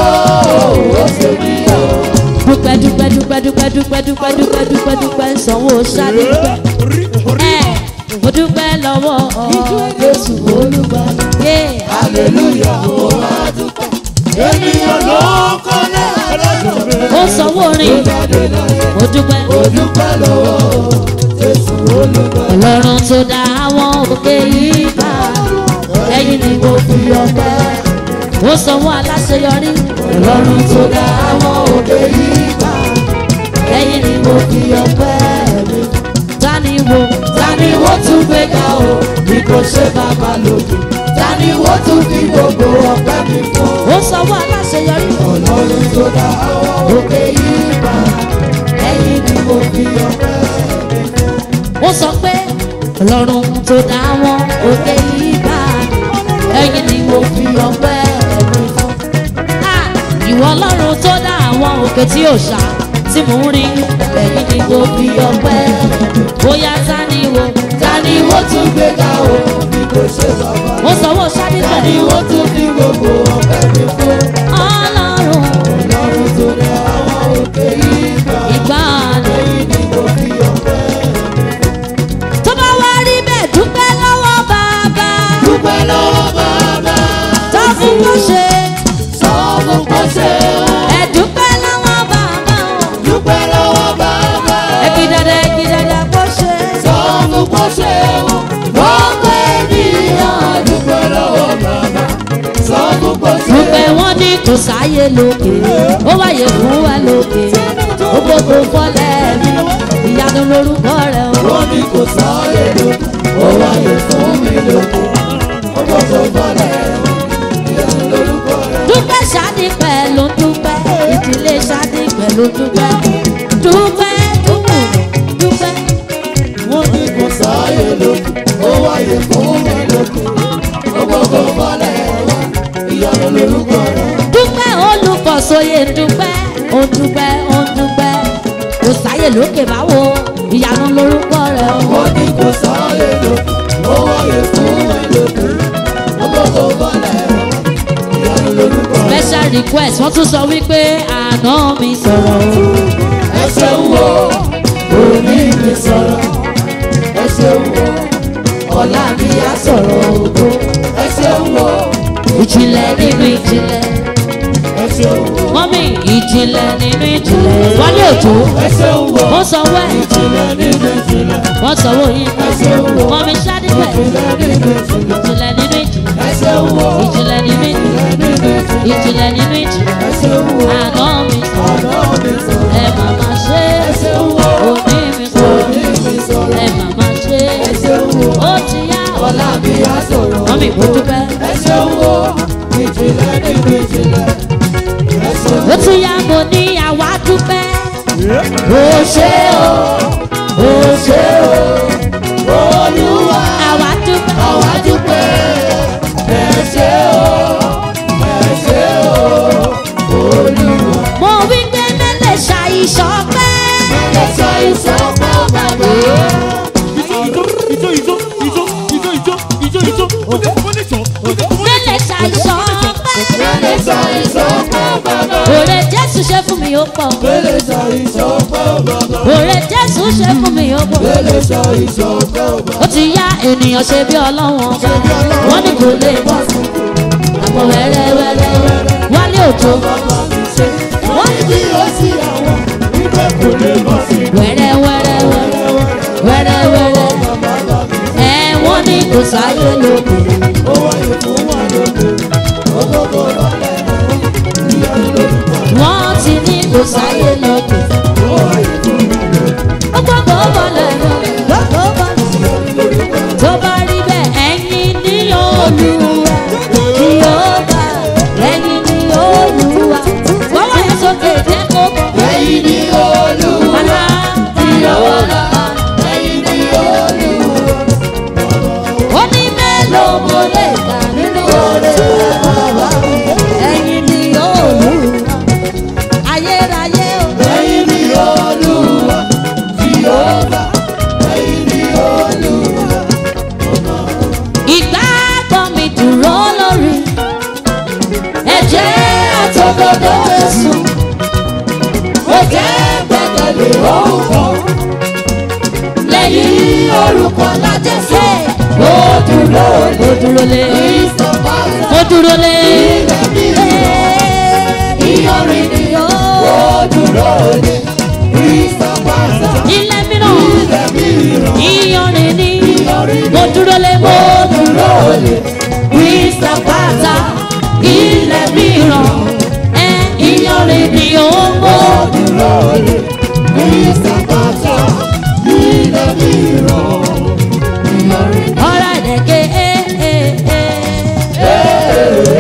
ó ṣe mí o. dúpẹ́ dúpẹ́ dúpẹ́ dúpẹ́ dúpẹ́ dúpẹ́ dúpẹ́ dúpẹ́ dúpẹ́ sanwó ṣáàdì bẹ́ẹ̀. ẹ̀ mo dúpẹ́ lọ́wọ́ Jésù olùgbàlà. Yeah. Hallelujah, mo máa dúpẹ́. Ènìyàn ló kọ́lé ẹlẹ́dùn. ó sanwó rìn mo dúpẹ́ Mo dúpẹ́ lọ́wọ́ Jésù olùgbàlà. ọlọ́run tó dá àwọn òkè yìí bá ẹ̀yìn ni mo fi ọpẹ́ ó sanwó aláṣeyọrí ọlọ́run tó dá àwọn òkè yìí bá ẹ̀yìn ni mo fi ọpẹ́ mi tani wo Tani wọ́n tún gbé ga o, bí kò ṣe bàbá lòdì. Tani wọ́n tún fi gbogbo ọpẹ́ mi fún. ó sanwó aláṣeyọrí Ọlọ́run tó dá àwọn òkè yìí bá. Ẹ̀yin ni mo fi ọpẹ́ mi fún. ó sọ pé ọlọ́run tó dá àwọn òkè yìí bá ẹ̀yìn ni mo fi ọpẹ́ mi fún. Ah, ìwọ ọlọ́run tó dá àwọn òkè tí ò ṣá tí mò ń rí ẹ̀yìn ni mo fi ọpẹ́ bóyá ta ni wo ta ni Tani wo wọ́n tún gbé ga o, bí kò ṣe bàbá ó sanwó ṣáde Tani bẹ́ẹ̀ wọ́n tún fi gbogbo ọpẹ́ mi fún. ọlọ́run Ọlọ́run tó dá àwọn òkè yìí bá. ìgbàanì Ẹ̀yin ni mo fi ọpẹ́ mi tó bá wá rí bẹ́ẹ̀ dúpẹ́ lọ́wọ́ bàbá dúpẹ́ lọ́wọ́ bàbá. tó fún bó ṣe Sọ fún kó ṣe o. ẹ̀ dúpẹ́ lọ́wọ́ bàbá o. Dúpẹ́ lọ́wọ́ bàbá. Ẹbí dada ẹbí dada kó ṣe. Sọ fún kó ṣe o. Gbogbo ènìyàn dúpẹ́ lọ́wọ́ bàbá. Sọ fún kó ṣe o. Dúpẹ́ wọ́n ní kò sáyé lókè, ó wáyé fún wa lókè. Ó gbogbo fọ́lẹ̀ mi, ìyanu lorúkọ rẹ̀ o. Wọ́n ní kò sáré lókun, ó wáyé fún mi lókun. Ó gbọ́dọ̀ bọ́lẹ̀ ìyanu lórúkọ rẹ̀. Dúpẹ́ ṣáàdì pẹ̀ ló ń dúpẹ́, ìdílé ṣáàdì pẹ̀ ló ń dúpẹ́. Dúpẹ́ dúpẹ́ dúpẹ́. Wọ́n ní kò sáré lókun, ó wáyé fún mi lókun. Ó gbọ́dọ̀ bọ́lẹ̀ ìyanu lórúkọ rẹ̀. Dúpẹ́ olùkọ́sóyè dúpẹ́, ó dúpẹ́ ó dúpẹ́. Kò sáyé lókè báwo, ìyanu lorúkọ rẹ̀ o. Wọ́n ní kò sáré lókun, ó wáyé fún mi lókun. Ó gbọ́dọ̀ bọ́lẹ̀ ìyanu lórúkọ rẹ̀. special request wọ́n tún sọ wípé àná mi sọ̀rọ̀ o. ẹ ṣeun o òní mi sọ̀rọ̀ ẹ ṣeun o ọ̀la mi á sọ̀rọ̀ ògo ẹ ṣeun o ìjìnlẹ̀ nínú ìjìnlẹ̀ ẹ ṣeun o mọ́mí ìjìnlẹ̀ nínú ìjìnlẹ̀ wálé òjò ẹ ṣeun o wọ́n sanwó ẹ̀ ìjìnlẹ̀ nínú ìjìnlẹ̀ wọ́n sanwó yín ẹ ṣeun o mọ́mí ṣádìpẹ̀ ìjìnlẹ̀ nínú ìjìnlẹ̀ ìjìnlẹ̀ nínú ìjìnlẹ̀ ẹ ṣeun o ìjìnlẹ̀ nínú ìjìnlẹ̀ ìjìnlẹ̀ nínú ìjìnlẹ̀ ìjìnlẹ̀ nínú ìjìnlẹ̀ ẹ ṣeun o àná mi sọ̀rọ̀ ọ̀nà mi sọ̀rọ̀ ẹ màmá ṣe ẹ ṣeun o òní mi sọ̀rọ̀ òní mi sọ̀rọ̀ ẹ màmá ṣe ẹ ṣeun o ó ti yá ọ̀la mi á sọ̀rọ̀ mọ́mí mo dúpẹ́. ẹ ṣeun o ìjìnlẹ̀ nínú ìjìnlẹ̀ ẹ ṣeun ó tún yá mo ní àwa dúpẹ́ ó ṣe o ó ṣe o olúwa àwa dúpẹ́. àwa dúpẹ́ ẹ ṣe o ẹ ṣe o olúwa. mo wí pé mẹ́lẹ̀ ṣàìṣọ́pẹ́. ẹ ṣe ìṣọ́pẹ́ bàbá. mẹ́lẹ̀ ṣàìṣọ́pẹ́. ẹ ṣe ìṣọ́pẹ́ bàbá. òrè jésù ṣe fún mi ó pọ̀. ẹ ṣe ìṣọ́pẹ́ bàbá. òrè jésù ṣe fún mi ó pọ̀. ẹ ṣe ìṣọ́pẹ́ bàbá. ó ti yá ènìyàn ṣe bí ọlọ́wọ́n bá wọ́n ní kò lè bọ́ sí àmọ́ wẹ́rẹ́wẹ́rẹ́ wálé òjò wọ́n ní bí ó sí àwọn wípé kò lè bọ́ sí i. wẹ́rẹ́wẹ́rẹ́ wẹ́rẹ́wẹ́rẹ́ ẹ wọ́n ní kò sáyé lókè ó wáyé fún wa lóde ògógó lọ́lẹ̀ ìyanu lórúkọ wọ́n ti ní kò sáyé lókè ó wáyé fún wa lóde ó gbọ́dọ̀ bọ̀lẹ̀ lọ́kọ̀ bọ̀lẹ̀ ìyanu lórúkọ tó bá rí bẹ́ẹ̀ ẹ̀yin ní olúwa kí ó bá ẹ̀yin ní olúwa gbọ́wọ́ yẹn sókè jẹ́ kó bọ̀. ẹ̀yin ní olúwa Bàbá ìyàwó lọ. ẹ̀yin ní olúwa Ó ní mélòó mo lè kà nínú oore bàbá mi. Ẹ̀yin ni olúwa. Ayérayé o. ẹ̀yin ní olúwa jìhóbá ẹ̀yin ní olúwa Ìgbàgbọ́ mi dúró lórí. Ẹ̀jẹ̀ àtọ̀gbọ́dọ̀ Jésù. ó jẹ́ gbẹ́kẹ̀lé orúkọ Lẹ́yìn orúkọ lájẹsẹ̀. Ó dúró lé. Ó dúró lé. ìsọ̀bàṣà Ó dúró lé. ìyọrin ni Ó ó dúró lé ìsọ̀bàṣà ilé mìíràn. ilẹ̀ mìíràn. Ìyọrin ni. Mo dúró lé. Mo dúró lé. Mr. Pata ilẹ̀ mìíràn. Ẹ ìyọrin ni ó ń bọ̀. Ọ̀rá ìdẹ̀kẹ́ ẹ̀ ẹ̀ ẹ̀.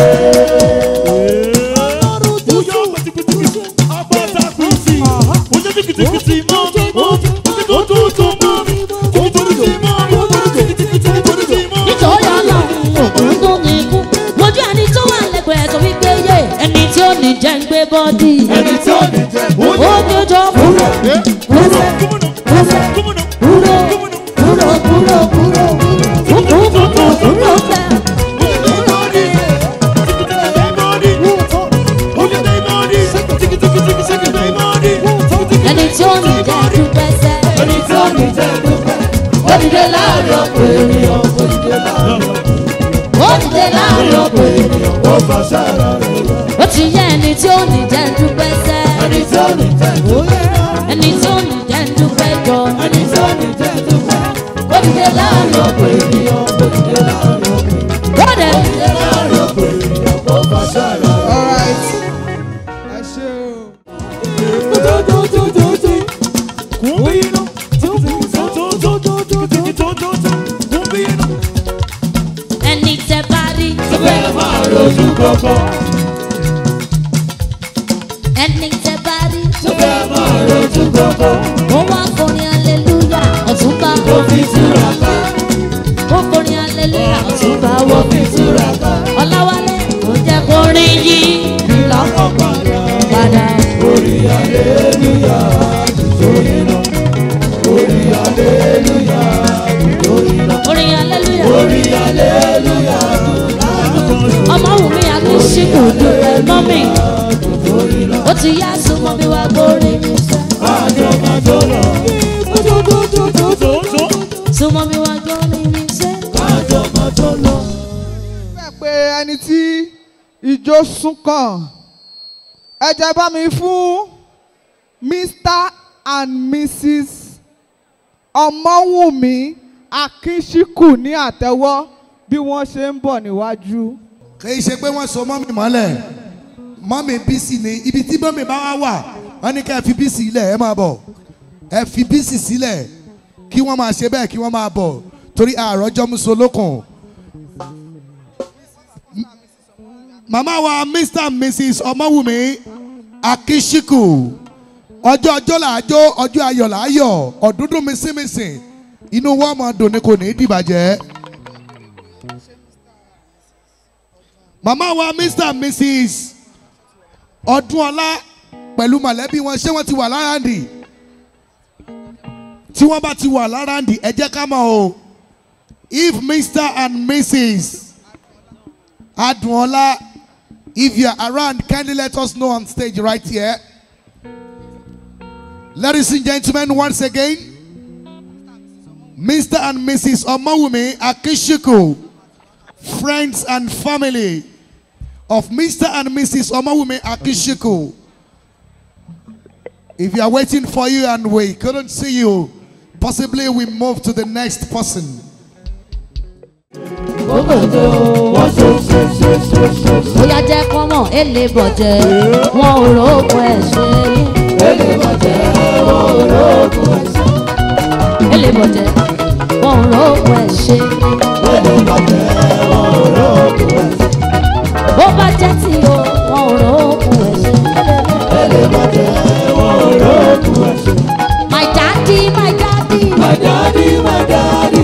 nítorí ọlọ́run òkú tó ní ikú lójú ẹni tó wà lẹ́gbẹ̀ẹ́ tó wípé yé ẹni tí ó ní jẹ́ ń gbé bọ́dì Ẹni tí ó ní jẹ́ ó ní ojú kúrò kúrò kúrò kúrò kúrò kúrò kúrò kúrò kúrò bẹ́ẹ̀. ẹni tí ó ní jẹ́ dúpẹ́ sẹ́ ẹni tí ó ní jẹ́ dúpẹ́. Ó dìde láàrin ọ̀pọ̀ ènìyàn, ó dìde láàrin ọ̀pọ̀ ó dìde láàrin ọ̀pọ̀ ènìyàn ó fàṣẹ ara rẹ̀ lọ. ó ti yẹ ẹni tí ó ní jẹ́ dúpẹ́ sẹ́ Ẹni tí ó ní jẹ́ dúpẹ́. ẹni tí ó ní jẹ́ dúpẹ́ jọ Ẹni tí ó ní jẹ́ dúpẹ́. Ó dìde láàrin ọ̀pọ̀ ènìyàn, ó dìde láàrin ọ̀pọ̀ ènìyàn. ó dẹ̀ Ó dìde láàrin ọ̀pọ̀ ènìyàn, ó fàṣẹ ara rẹ̀ lọ. alright ẹ ṣe o. ẹni tẹ bá rí Bẹ́ẹ̀ máa rojú kọ̀kọ́. ẹni tẹ bá rí Bẹ́ẹ̀ máa rojú kọ̀kọ́. ó wá forin aleluya ọ̀túnba Ó fi túra ká. ó forin aleluya ọ̀túnba Ó wọ fi túra ká. ọ̀làwálé kò jẹ́ kórin yìí Ìlànà padà. padà Orí aleluya, àdùjọ iná. Orí aleluya, àdùjọ iná. orin aleluya Orí aleluya, ọmọ wù mí akíṣíkù dúpẹ́ mọ́mì ó ti yá súnmọ́ bí wá gbórin mi sẹ́ àjọ máa jó lọ. súnmọ́ bí wá gbórin mi sẹ́ Àjọ máa jó lọ. fẹ́ pé ẹni tí ijó sún kàn ẹ jẹ́ bá mi fún mr and mrs ọmọwùnmí akínṣíkù ní àtẹ́wọ́ bí wọ́n ṣe ń bọ̀ níwájú. kì í ṣe pé wọ́n so mọ́mì mọ́lẹ̀ mọ́mì bísí ni ibi tí mọ́mì bá wá wà wọ́n ní ká ẹ fi bísí ilẹ̀ ẹ máa bọ̀ ẹ fi bísí sílẹ̀ kí wọ́n máa ṣe bẹ́ẹ̀ kí wọ́n máa bọ̀ torí àròjọ́ musolókun. màmá wa mr and mrs ọmọwùmí akíṣíkù ọjọ́ ọjọ́ là á jó ọjọ́ ayọ̀ là á yọ̀ ọ̀dúndún mísìmísìn inú wọn máa dùn ní kò ní í dìbàjẹ́. màmá wa mr and mrs ọdúnọlá pẹ̀lú mọ̀lẹ́bí wọn ṣé wọ́n ti wà láràndì tí wọ́n bá ti wà láràndì ẹ jẹ́ ká mọ̀ o if mr and mrs adúnọlá if you are around kindly let us know on stage right here. Ladies and gentlemen, once again, Mr. and Mrs. Omawumi Akishiku, friends and family of Mr. and Mrs. Omawumi Akishiku. If you are waiting for you and we couldn't see you, possibly we move to the next person. bóyá jẹ́ kọ́mọ̀ èlé bọ̀jẹ̀ wọn ò rókun ẹ̀ ṣe yín. èlé bọ̀jẹ̀ wọn ò rókun ẹ̀ ṣe. èlé bọ̀jẹ̀ wọn ò rókun ẹ̀ ṣe. èlé bọ̀jẹ̀ wọn ò rókun ẹ̀ ṣe. bó bá jẹ́ tí o wọn ò rókun ẹ̀ ṣe. èlé bọ̀jẹ̀ wọn ò rókun ẹ̀ ṣe. my daddy my daddy. my daddy my daddy.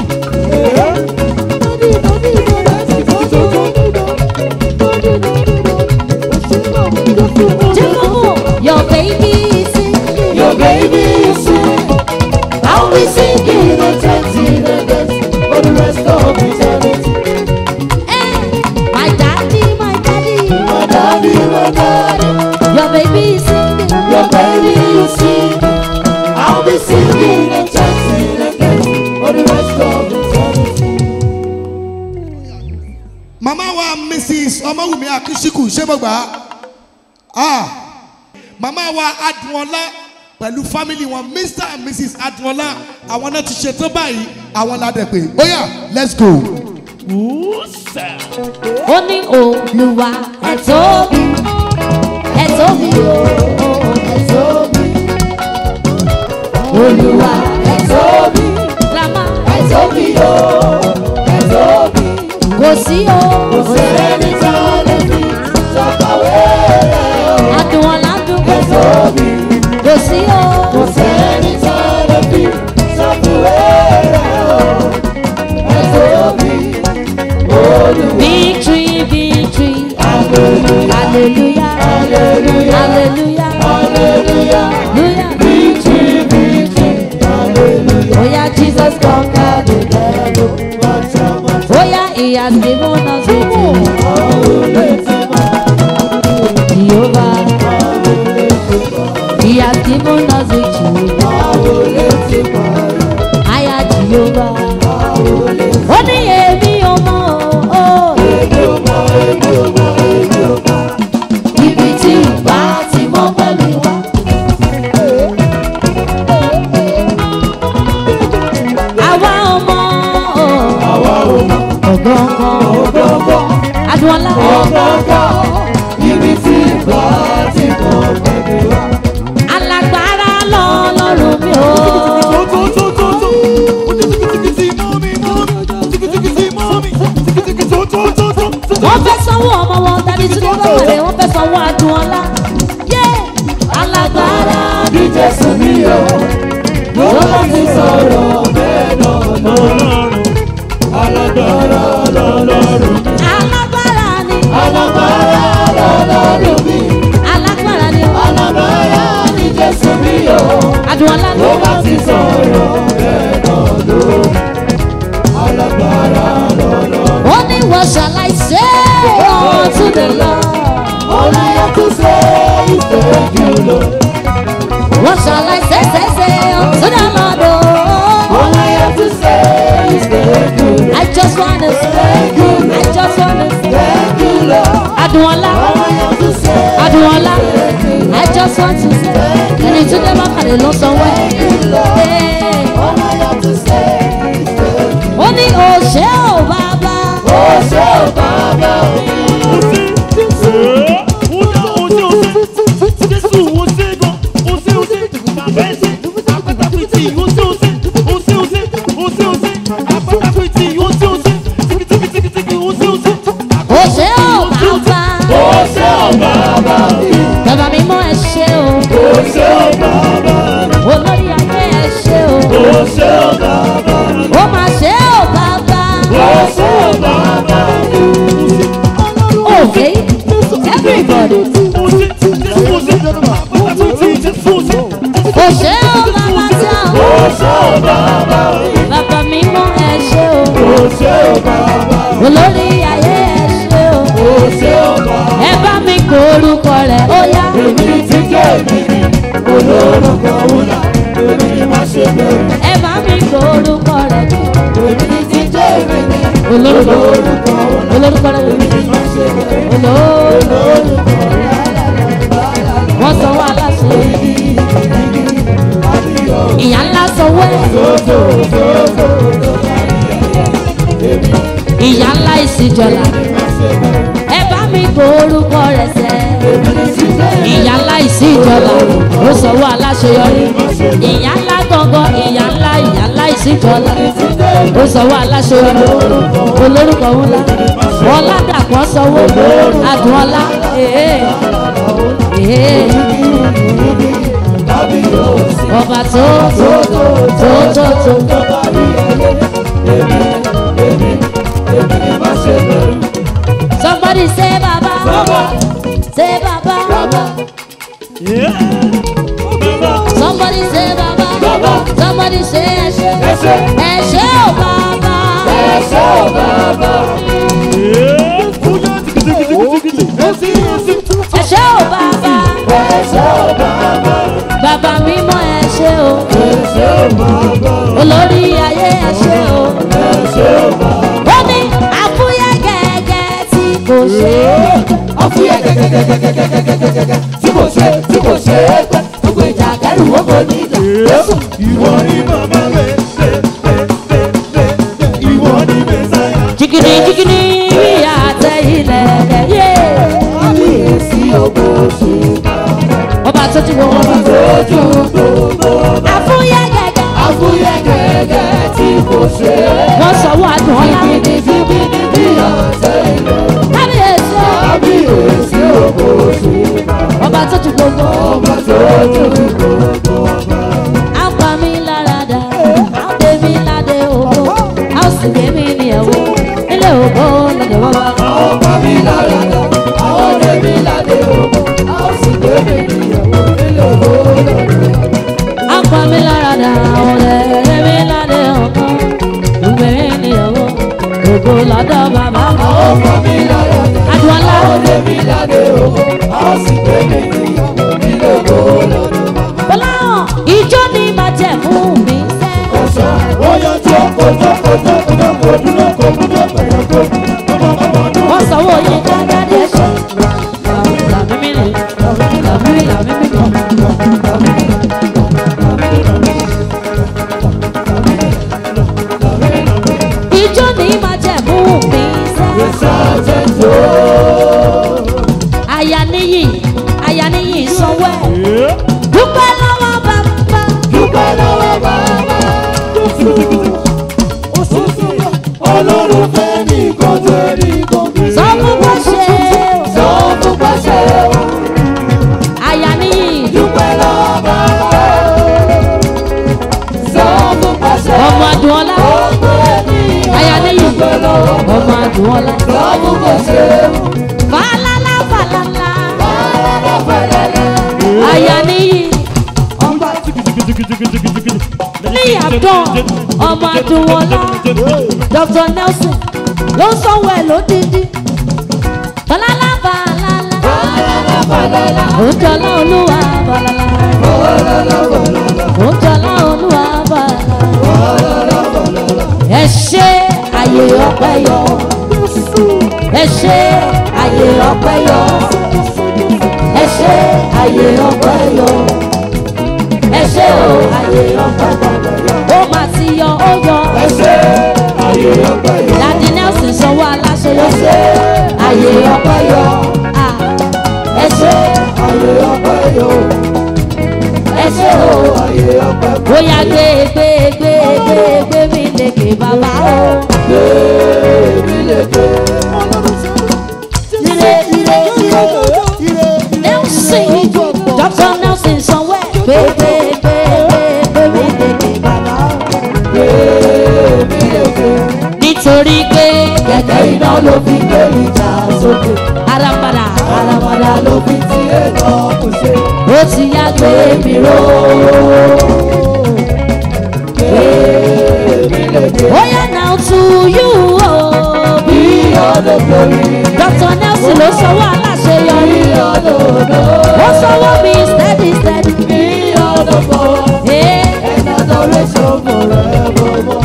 Jimoh, Your baby is singing. Your baby is singing. I'll be singing eternity the best for the rest of eternity. Eh, my daddy, my daddy, my daddy, my daddy. Your baby is singing. Your baby is singing. I'll be singing eternity the best for the rest of eternity. Mama wa Mrs. Omawumi Akishiku ṣé mo gbà á? Ah, mama wa Adúnọlá pẹ̀lú family wọn Mr. and Mrs. Adúnọlá àwọn náà ti ṣetán báyìí àwọn ládẹ pé ó yá let's go. ó ní olùwà ẹ tóbi ẹ tóbi o ẹ tóbi olùwà ẹ tóbi grandma ẹ tóbi o ẹ tóbi kò sí o kò sẹ́ni tó lè fi sọ́kàwé rẹ̀ o adùnwọ̀n ẹ tóbi kò sí o kò sẹ́ni tó lè fi sọ́kàwé rẹ̀ o ẹ tóbi. Victory, victory. Hallelujah. Hallelujah. Hallelujah. Hallelujah. Victory, victory. Hallelujah. Oh yeah, Jesus conquered the devil. Oh yeah, he has given us victory. Jehovah. He has given us victory. Aya Jehovah. Ó ní èmi ò mọ̀ o. Ibi tí ìgbà ti mọ́ pẹ̀lú wa. Àwa ò mọ̀ o. Ọ̀gọ̀ngàn. Adúọlá. Ibi tí ìgbà ti mọ́ pẹ̀lú wa. Alágbára lọ́lọ́run mi o. wọ́n fẹ́ sanwó ọmọ wọn tàbí tí wọ́n bá wọlé wọ́n fẹ́ sanwó adùn ọlá. yé alágbára bí jésù mi o ló bá ti sọ̀rọ̀ bẹ́ẹ̀ náà alágbára ni alágbára lọ́lọ́run mi alágbára ni o alágbára ni jésù mi o adùn ọlá ló bá ti sọ̀rọ̀ bẹ́ẹ̀ náà lórí alágbára lọ́lọ́run. ó ní what shall I say unto the Lord? All I have to say is thank you, Lord. What shall I say, say, say unto the Lord? Oh, all I have to say is thank you, Lord. I just want to say thank you, Lord. I just want to say thank you, Lord. Adúọlá. All I have to say Adúọlá. I just want to say ẹni tí dé bá kàdé lọ sanwó ẹ̀. All I have to say is thank you. Ó ní òṣè ò bàbá. Òṣè ò bàbá o. Òṣè ò bàbá. Òṣè ò bàbá. Bàbá mi mọ ẹ ṣe o. Òṣè ò bàbá. bàbá mímọ́ ẹ ṣé o olórí ayé ẹ ṣé o ẹ bá mi kó orúkọ rẹ̀ ó yá ẹ bá mi kó orúkọ rẹ̀ olórúkọ olórúkọ rẹ̀ olórúkọ wọ́n sanwó aláṣẹ ìyá ńlá sanwó ẹ̀ ìyá ńlá ìsìjọla ẹ bá mi kó orúkọ rẹ̀ sẹ́ ìyá ńlá ìsìjọla ó sanwó aláṣeyọrí ìyá ńlá gangan ìyá ńlá ìyá ńlá ìsìjọla ó sanwó aláṣeyọrí olórúkọ ńlá ọládàpọ̀ sanwó adùnọlá ee ee ọba tó tó tó tó tó. Somebody say Baba. Say Baba. Somebody say Baba. Somebody say Eshe. Eshe o Baba. Eshe o Baba. Bàbá mímọ́ Eshe o. Olórí ayé Eshe o. Ó ní àfúyẹ́ gẹ́gẹ́ tí kò ṣe é. jìgìdì jìgìdì bí àtẹ ilẹ̀ rẹ̀ yé. ọba tó ti wọ ọba tó ju gbogbo. àfúyẹ́ gẹ́gẹ́. wọ́n sọ̀wọ́ àdùn ọ̀la. kábíyèsí o. ọba tó ju gbogbo. á pa mí lára dà á dé mi ládé ògbó á sì gbé mi ní ẹ̀wọ̀ nílé ògbó lọ́dẹ̀ wọ́wọ́. á pa mí lára dà ọ̀rẹ́ rẹ̀ mi ládé ògbó ìgbé mi ní ẹ̀wọ̀ ògbó lọ́dọ̀ bàbá mi. Adúlá. Bọ́lá ìjọ ni màá jẹ̀ fún mi sẹ́. wọ́n sanwó yín dáadáa ní ẹ̀ṣọ́. Làmímìlì, làmímìlì, làmímìlì. Ìjọ ni màá jẹ̀ fún mi sẹ́. Aya níyì, aya níyì sanwó ẹ̀. Dúpẹ́ lọ́wọ́ bàbá. Ọlọ́run fẹ́ nìkan tó nìkan bí. Sọ fún bó ṣe o. Sọ fún pàṣẹ o, Aya níyì. dúpẹ́ lọ́wọ́ bàbá. Sọ fún pàṣẹ Ọmọ Adùnọlá. ọmọ ènìyàn. Aya níyì. Dúpẹ́ lọ́wọ́ Ọmọ Adùnọlá. sọ fún pàṣẹ o, Fàlàlà fàlàlà. fàlàlà fàlàlà. Aya níyì. ní àdán ọmọ adúwọlá dr nelson ló ń sanwó ẹ lódìdí balala balala òjọlá olúwa balala òjọlá olúwa balala ẹ ṣe àyè ọpẹ yọ ẹ ṣe àyè ọpẹ yọ ẹ ṣe àyè ọpẹ yọ ẹ ṣe o àyè ọpẹ yọ ó máa ti yọ ó yọ dadi nelson sanwó aláṣẹ yọ ṣe àyè ọpẹ yọ Ah, ẹ ṣe àyè ọpẹ yọ ẹ ṣe o bóyá gbé gbé gbé gbé gbé mi lékè bàbá o. Ire ire ire Nelson Dr. Nelson sanwó ẹ̀ gbé gbé gbé gbé gbé mi lékè bàbá o. Nítorí pé kẹ̀kẹ́ iná ló fi gbé ìjà sókè. Arabada arabada ló fi ti ètò kù ṣe. Ó ti yá gbé mi ró. Gbé to you o. Be all the glory. Dr. Nelson ló sanwó aláṣeyọrí. Be all the honor. Ó sanwó mi steady steady. Be all the power. Ee, And adoration forevermore.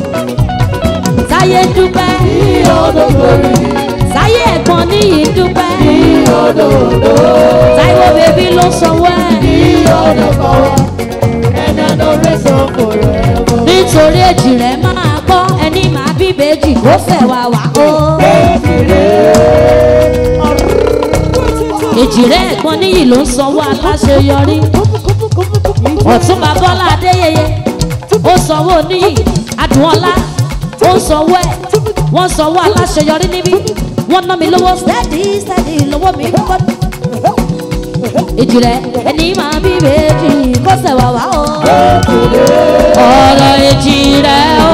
Táyé dúpẹ́. Be all the glory. Táyé ẹ̀gbọ́n níyì dúpẹ́. Be all the honor. Táíwò bèbí ló sanwó ẹ̀. Be all the power. And adoration forevermore. Nítorí èjì rẹ̀ máa gbọ́ ẹni máa bí bèjì kó fẹ̀ wá wá o. Èjì rẹ̀ ẹ̀gbọ́n níyì ló ń sanwó aláṣeyọrí. Ọ̀túnba Bọ́lá Adéyẹyẹ ó sanwó níyì Adùnọ́lá ó ń sanwó ẹ̀ wọ́n sanwó aláṣeyọrí níbí wọ́n ná mi lówó steady steady lówó mi gbọ́. Èjì rẹ̀ ẹni máa bí bèjì kó fẹ̀ wá wá o. Ọ̀rọ̀ èjì rẹ̀ o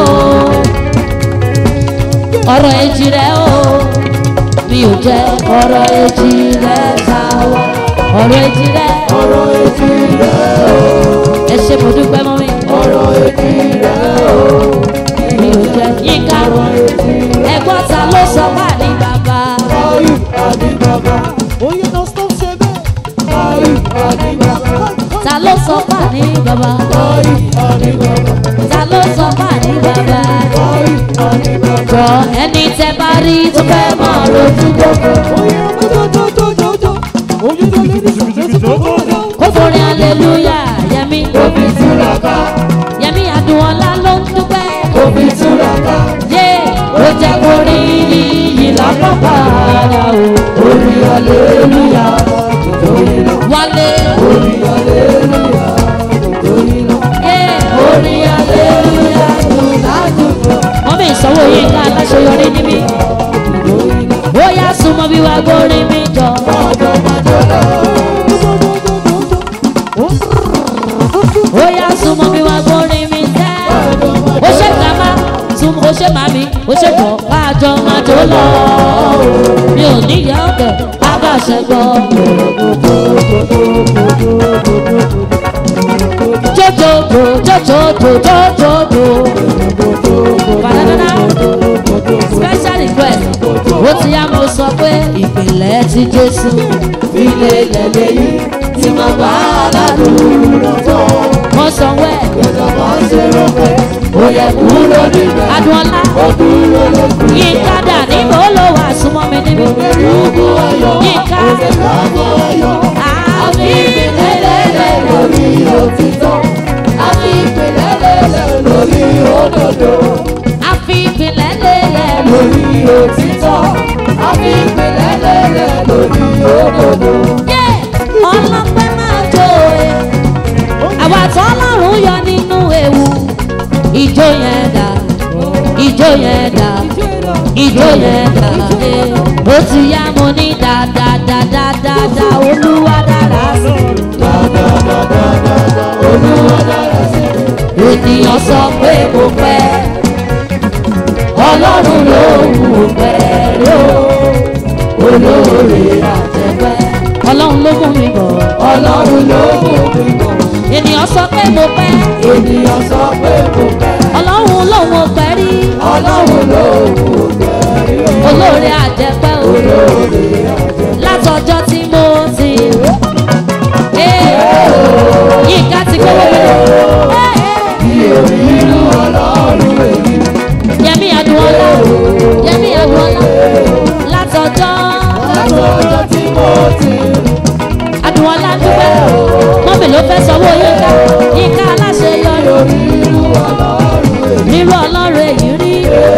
ọ̀rọ̀ èjì rẹ̀ o mi ò jẹ́ ọ̀rọ̀ èjì rẹ̀ sáwọ́ ọ̀rọ̀ èjì rẹ̀ Ọ̀rọ̀ etí rẹ̀ o. ẹ ṣe mo dúpẹ́ mọ́ mi Ọ̀rọ̀ etí rẹ̀ o. mi ò jẹ́ yínká ẹ̀gbọ́n ta ló sọ wà ní bàbá Ayé àdí bàbá. Oyè náà stop ṣe bẹ́ẹ̀. Ayé àdí bàbá. ta ló sọ wà ní bàbá Ayé àdí bàbá. ta ló sọ wà ní bàbá Ayé àdí bàbá. jọ ẹni tẹ bá rí tó fẹ́ mọ̀ lójú gbogbo Oyè ọjọ́jọ́jọ́jọ́. Oyè náà lè ní ṣàṣẹ́sí tó bọ̀ náà. kó forin aleluya yẹmi Òbí túraká. yẹmi Adùnọ́lá ló ń dúpẹ́. Òbí túraká. yé ó jẹ́ kó rí iyì lápapọ̀ ara o. Orí aleluya. Nítorí náà. wálé Orí aleluya. Nítorí náà. yé orí aleluya dùn ládùúgbò. wọ́n bí ìsanwó yìí ká aláṣeyọrí níbí. ó yá súnmọ́ bí wàá gbórí mi jọ. ó yá súnmọ́ bí wàá gbórí mi tẹ́. ó ṣe gàmá súnmọ́ ó ṣe màmí ó ṣe jọ káàjọ máa jó lọ. mi ò níyà ọ̀dẹ̀ abáṣẹ gbọ́. jojojo jojojo jojojo. Banana special request ó ti yá mo sọ pé ìpìlẹ̀ ti Jésù Ilé lẹ́lẹ́ yìí tí mo bá aládùúrà tán. wọ́n sanwó ẹ̀ Ìjọba ṣe rò pé ó yẹ kúrò níbẹ̀. Adùnọ́lá Ó dúró lókun. Yínká dà níbo ló wà súnmọ́ mi níbí. Ìrúbù ayọ̀. Yínká Ìrúbù ayọ̀. àbí Ìpìlẹ̀lẹ̀lẹ̀ lórí òtítọ́. Àfi ìpìlẹ̀lẹ̀lẹ̀ lórí òdodo. àfi ìpìlẹ̀ lélẹ̀ lò. Lórí òtítọ́. Àfi ìpìlẹ̀lẹ̀lẹ̀ lórí òdodo. Yé ọlọ́pẹ́ máa jó e. Àwa tọ́lọ́run yọ nínú ewu. Ìjó yẹn dà, ìjó yẹn dà, ìjó yẹn dà. eh. Ó ti yá mo ní dáadáadáadáa olúwa dára sí. Ènìyàn sọ pé mo pẹ́, ọlọ́run ló wù pẹ́ ló. Olóore àtẹ̀pẹ́, ọlọ́run ló mú mi bọ̀. Ọlọ́run ló mú mi bọ̀. Ènìyàn sọ pé mo pẹ́, Ènìyàn sọ pé mo pẹ́. ọlọ́run ló mú pẹ́ rí. Ọlọ́run ló mú pẹ́. Olóore àjẹpẹ́ o. Látọjọ́ tí mo ti. Yínká ti gbówó mi lọ. Irú ọlọ́run èyí. Yẹmí Adùnọ́lá. Yẹmí Adùnọ́lá. Látọjọ́. Látọjọ́ tí mo ti Adùnọ́lá dúpẹ́. Mọ́mì ló fẹ́ sanwó Yínká. Yínká aláṣeyọrí. irú ọlọ́run èyí. Nírú ọlọ́run èyí rí.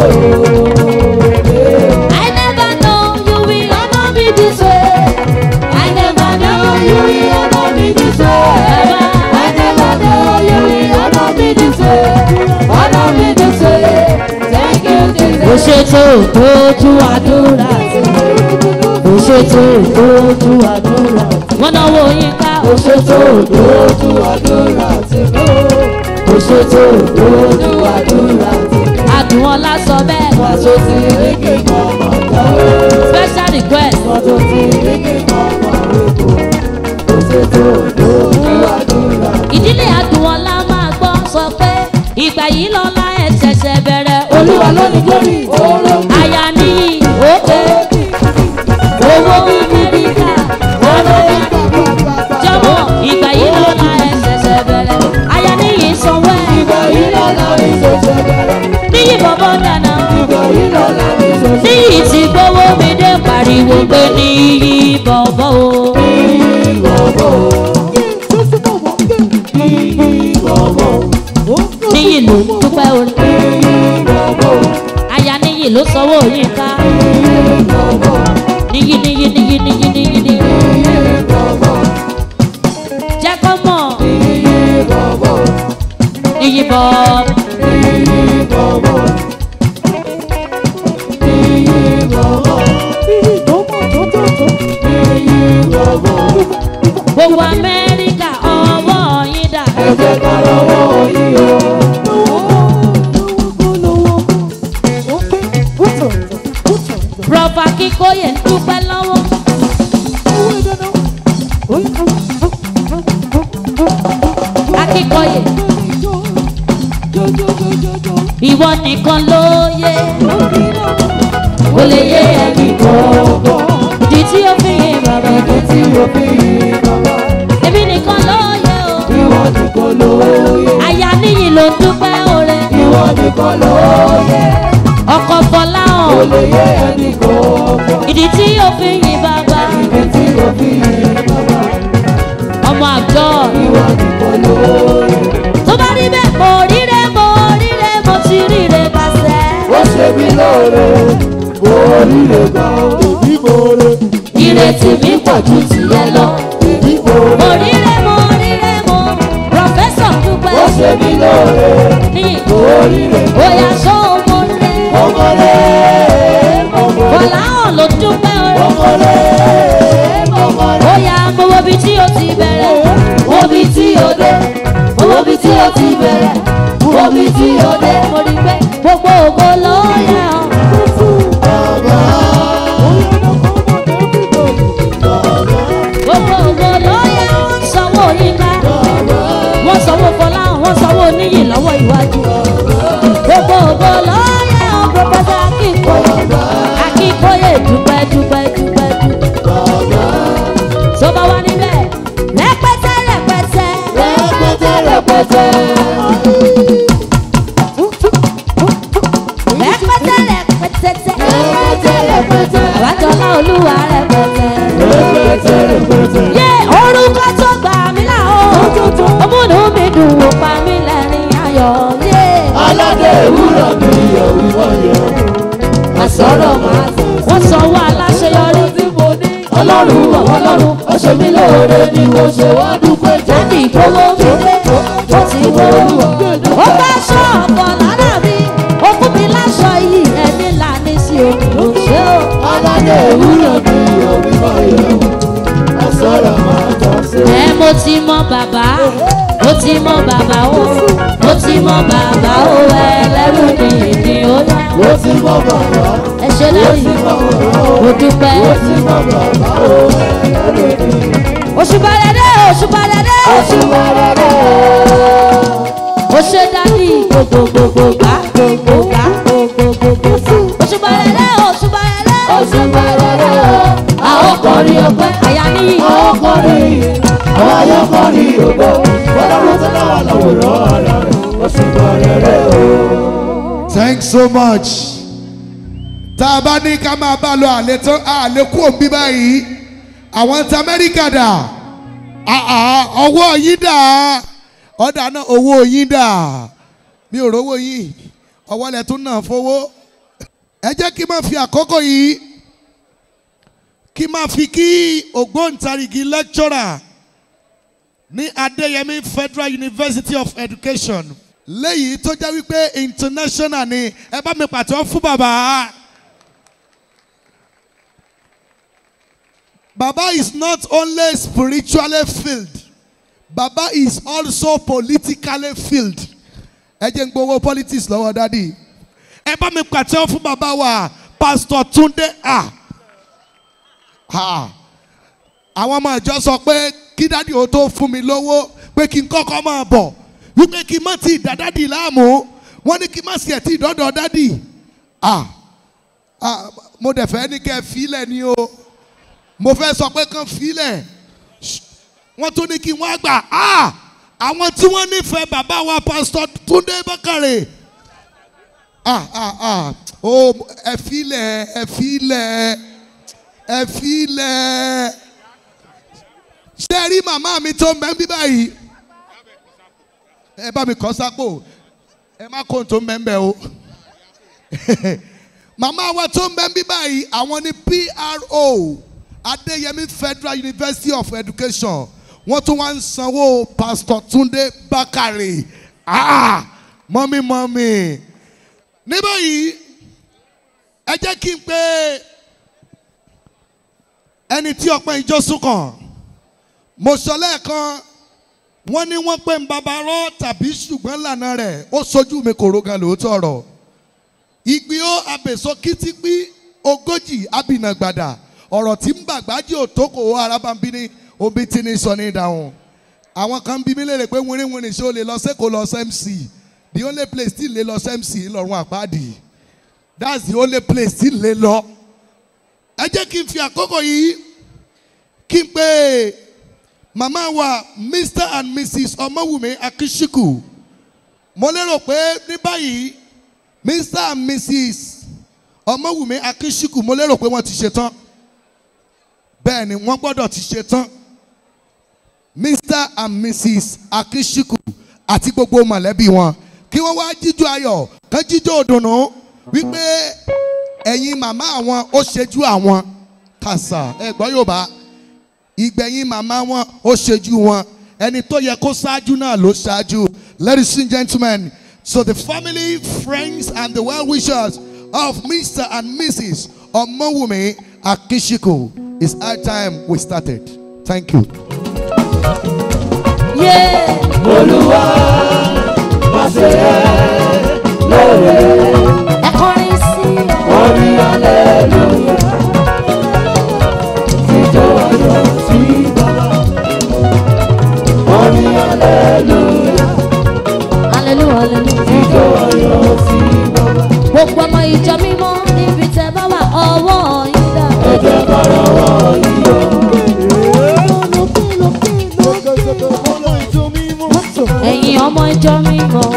I never know you will honor me this way. I never know you will honor me this way. I never know you will honor me this way. Honor me this way. Thank you, Ó Jesus. ṣètò ìtọ́jú àdúrà sí. Ó ṣètò ìtọ́jú àdúrà sí. Wọ́n náwó Yínká. Ó ṣètò ìtọ́jú àdúrà sí. Ó ṣètò ìtọ́jú àdúrà sí. Adùnọ́lá sọ bẹ́ẹ̀. Pàṣẹ ti rí kí mọ̀mọ́ jáwé. Special request. Pàṣẹ ti rí kí mọ̀mọ́ rẹ̀kọ́. Kò ṣètò ìdójú àdúrà. Ìdílé Adùnọ́lá máa gbọ́ sọ pé ìgbà yìí lọ́la ẹ̀ ṣẹ̀ṣẹ̀ bẹ̀rẹ̀. Olúwa ló glory glory oro. Aya níyì òkè. Owó Amẹ́ríkà ọ̀rẹ́. Jọ̀wọ́ ìgbà yìí lọ́la ẹ̀ṣẹ̀ṣẹ̀ bẹ̀rẹ̀. Aya níyì sanwó ẹ̀. ìgbà yìí lọ́la mi ṣẹ̀ṣẹ̀ bẹ̀rẹ̀. Níyì bọ̀bọ̀ dáná. ìgbà yìí lọ́la mi ṣẹ̀ṣẹ̀ Níyì ti gbówó mi dé pariwo pé níyì bọ̀bọ̀ o. Níyì ló ń dúpẹ́ o. Aya níyì ló sanwó yín ká. Níyì níyì níyì níyì níyì níyì. Jẹ́ kó mọ̀. Níyì bọ̀. Gbogbo Amẹ́ríkà ọwọ́ yín dà. ẹ̀jẹ̀ ká lọ́wọ́ yìí o. Prọfà Kíkóyè ń dúpẹ́ lọ́wọ́. Akíkóyè ìwọ nìkan ló yé. Ó lè yé ẹnì kọ̀ọ̀kan. Ìdí tí ó fi yé bàbá Ìdí tí mo fi yìn bàbá. èmi nìkan ló yé o. Ìwọ nìkan ló yẹ. Aya níyì ló ń dúpẹ́ oore. Ìwọ nìkan ló yẹ. Ọkọ̀ Fọlá Kò hàn. lè yé ẹnì kọ̀ọ̀kan. Ìdí tí ó fi yìn bàbá. Ìdí tí mo fi yìn bàbá. Ọmọ àjọ. Ìwọ nìkan ló yẹ. Tó bá rí bẹ́ẹ̀ mo ríre mo ríre mo ti ríre kásẹ̀. Ó ṣe mí lóore. Mo ríre gan. Èmi mo re. Ìrètí mi pọ̀ ju tìyẹ lọ. Èmi mo re. Mo ríre mo ríre mo. Prọfẹ́sọ̀ dúpẹ́. Ó ṣe mí lóore. Ní Mo ríre. bóyá ṣó mo ré. Mo mọ re. Mo mọ re. Bọ̀lá hàn ló dúpẹ́ Mo oore. mọ re. Mo mọ re. Bóyá mo wo bí tí o ti bẹ̀rẹ̀. Wo bí tí o dé. Wo bí tí o ti bẹ̀rẹ̀. Wo bí tí o dé. Mo rí pé gbogbo ògo ló yẹ ọ́. Gbogbo ògo ló yẹ wọ́n sanwó yínká. Wọ́n sanwó Fọlá wọ́n sanwó níyì lọ́wọ́ iwájú. Gbogbo ògo ló yẹ ọ́ Prọfẹ́sọ̀ Akínkóyè. Akínkóyè dúpẹ́ dúpẹ́ dúpẹ́ dúpẹ́. Tó bá wá níbẹ̀, rẹpẹtẹ rẹpẹtẹ. Rẹpẹtẹ rẹpẹtẹ. Rẹpẹtẹ rẹpẹtẹ. Rẹpẹtẹ rẹpẹtẹ. Àbájọlá Olúwa rẹpẹtẹ. Rẹpẹtẹ rẹpẹtẹ. Yé orúkọ tó gbà mí là ó. Ọmúnú mi dùn ó pa mí lẹ́rìn ayọ̀. Yé Aládé ìwúrọ̀ mi yọ̀ wíwọ́ yọ̀. àsọ̀rọ̀ máa tẹ̀. Wọ́n sanwó aláṣeyọrí. Ọlọ́run wọ̀ ọlọ́run. Ó ṣe mí lóore ni mo ṣe wá dúpẹ́ jẹ́. Jáde ìgbówó mi dé. Ó ti gbówó. Ó bá aṣọ ọ̀pọ̀ lára mi. Ó fún mi láṣọ yìí. Ẹni là ní sí omi ló ṣe o. Aládé ìwúrọ̀ mi yọ̀ wíwọ́ yọ̀. Àsọ̀rọ̀ máa tọ́ sí. Ẹ mo ti mọ bàbá. Mo ti mọ bàbá o. Mo ti mọ bàbá o. Ẹlẹ́rù ni ìdí ó yá. Mo ti mọ bàbá. Ẹ ṣe lẹ́yìn. Mo dúpẹ́. Mo ti mọ bàbá o. Òṣùpá rẹ̀ dé. Òṣùpá rẹ̀ dé. Oṣù wẹ̀rẹ̀ Ó ṣe dání gbogbogbò gbà gbogbo gbà gbogbogbò. Òṣùpá rẹ̀ dé. Òṣùpá rẹ̀ dé. Oṣù wẹ̀rẹ̀ Àwọn kọrin ọpẹ́ àyà níyì. Àwọn kọrin àwọn ayọ́kọrin ògbó. Ọlọ́run tó náà wà láwòrán ara rẹ̀. Oṣù wẹ̀rẹ̀ o. thanks so much. tá a bá ní ká máa bá lọ àlè tó àlè kú òbí báyìí àwọn tí amẹ́ríkà dà àà, ọwọ́ yín dà ọ̀dà náà owó yín dà mi ò rówó yín ọwọ́ lẹ̀ tún náà fowó ẹ jẹ́ kí n máa fi àkókò yìí kí n máa fi kí ògbóǹtarìgì lecturer ní Adéyẹmí Federal University of Education léyìí tó jẹ́ wípé international ni ẹ bá mi pàtó fún bàbá. Baba is not only spiritually filled, Baba is also politically filled. Ẹ jẹ́ ń gbowó politics lọ́wọ́ dádì. Ẹ bá mi pàtó fún bàbá wa Pastor Túndé A. Ha àwọn ọmọ ìjọ sọ pé kí dádì ó tó fún mi lówó pé kí n kọ́kọ́ máa bọ̀ wípé kí n má ti dá dádì láàmú wọ́n ní kí n má sì ẹ̀ tí ìdọ́dọ̀ dádì ah ah mo dẹ̀ fẹ́ ní kẹ́ ẹ filẹ̀ ni o mo fẹ́ sọ pé kàn filẹ̀ Ṣ- wọ́n tún ní kí wọ́n á gbà ah àwọn tí wọ́n nífẹ̀ẹ́ bàbá wa pásítọ̀ Túndé Bákàrè ah ah ah o ẹ filẹ̀ ẹ filẹ̀ ẹ filẹ̀ ṣé ẹ rí màmá mi tó ń bẹ ń bí báyìí ẹ bá mi kọ́ sápò ẹ má kó tó ń bẹ ń bẹ o màmá wa tó ń bẹ ń bí báyìí àwọn ni PRO Adéyẹmí Federal University of Education wọ́n tún wá ń sanwó Pastor Túndé Bákàrè ah mọ́mí mọ́mí ní báyìí ẹ jẹ́ kí n pé ẹni tí ọpẹ́ ìjọ sún kàn mo sọ lẹ́ẹ̀kan wọ́n ní wọ́n pè ń babarọ́ tàbí ṣùgbọ́n lànà rẹ̀ ó sojú mi kò rogan lóòótọ́ ọ̀rọ̀ ìgbì ó abèso kìtìpí ogójì abìnàgbàdà ọ̀rọ̀ tí ń bàgbájì òtókò arábàmbí ní omi tí ní sọ ní ìdáhùn àwọn kan bí mi léèrè pé wínrínwínrín ṣé o lè lọ sẹ́kọ̀ọ́ lọ sẹ́mc the only place tí lè lọ sẹ́mc ńlọrọ̀ àpáàdì that's the only place tí lè lọ ẹ jẹ́ kí n fi àkókò yìí kí n pé màmá wa mr and mrs ọmọwùmí akíṣíkù mo lérò pé ní báyìí mr and mrs ọmọwùmí akíṣíkù mo lérò pé wọ́n ti ṣe tán bẹ́ẹ̀ ni wọ́n gbọ́dọ̀ ti ṣe tán mr and mrs akíṣíkù àti gbogbo mọ̀lẹ́bí wọn kí wọ́n wá jíjó ayọ̀ kán jíjó òdùnnú wípé ẹ̀yin màmá àwọn ó ṣejú àwọn kàṣà ẹ gbọ́ Yorùbá ìgbẹ̀yìn màmá wọn ó ṣejú wọn ẹni tó yẹ kó ṣáájú náà ló ṣáájú ladies and gentlemen so the family friends and the well-wishers of Mr. and Mrs. Omowumi Akishiko it's high time we started thank you. Yeah. Ẹ kọrin sí ọ. Hallelujah, hallelujah. Gbogbo ọmọ ìjọ mímọ́ níbi tẹ́ bá wà ọwọ́ yín dà. Ẹ̀yin ọmọ ìjọ mímọ́.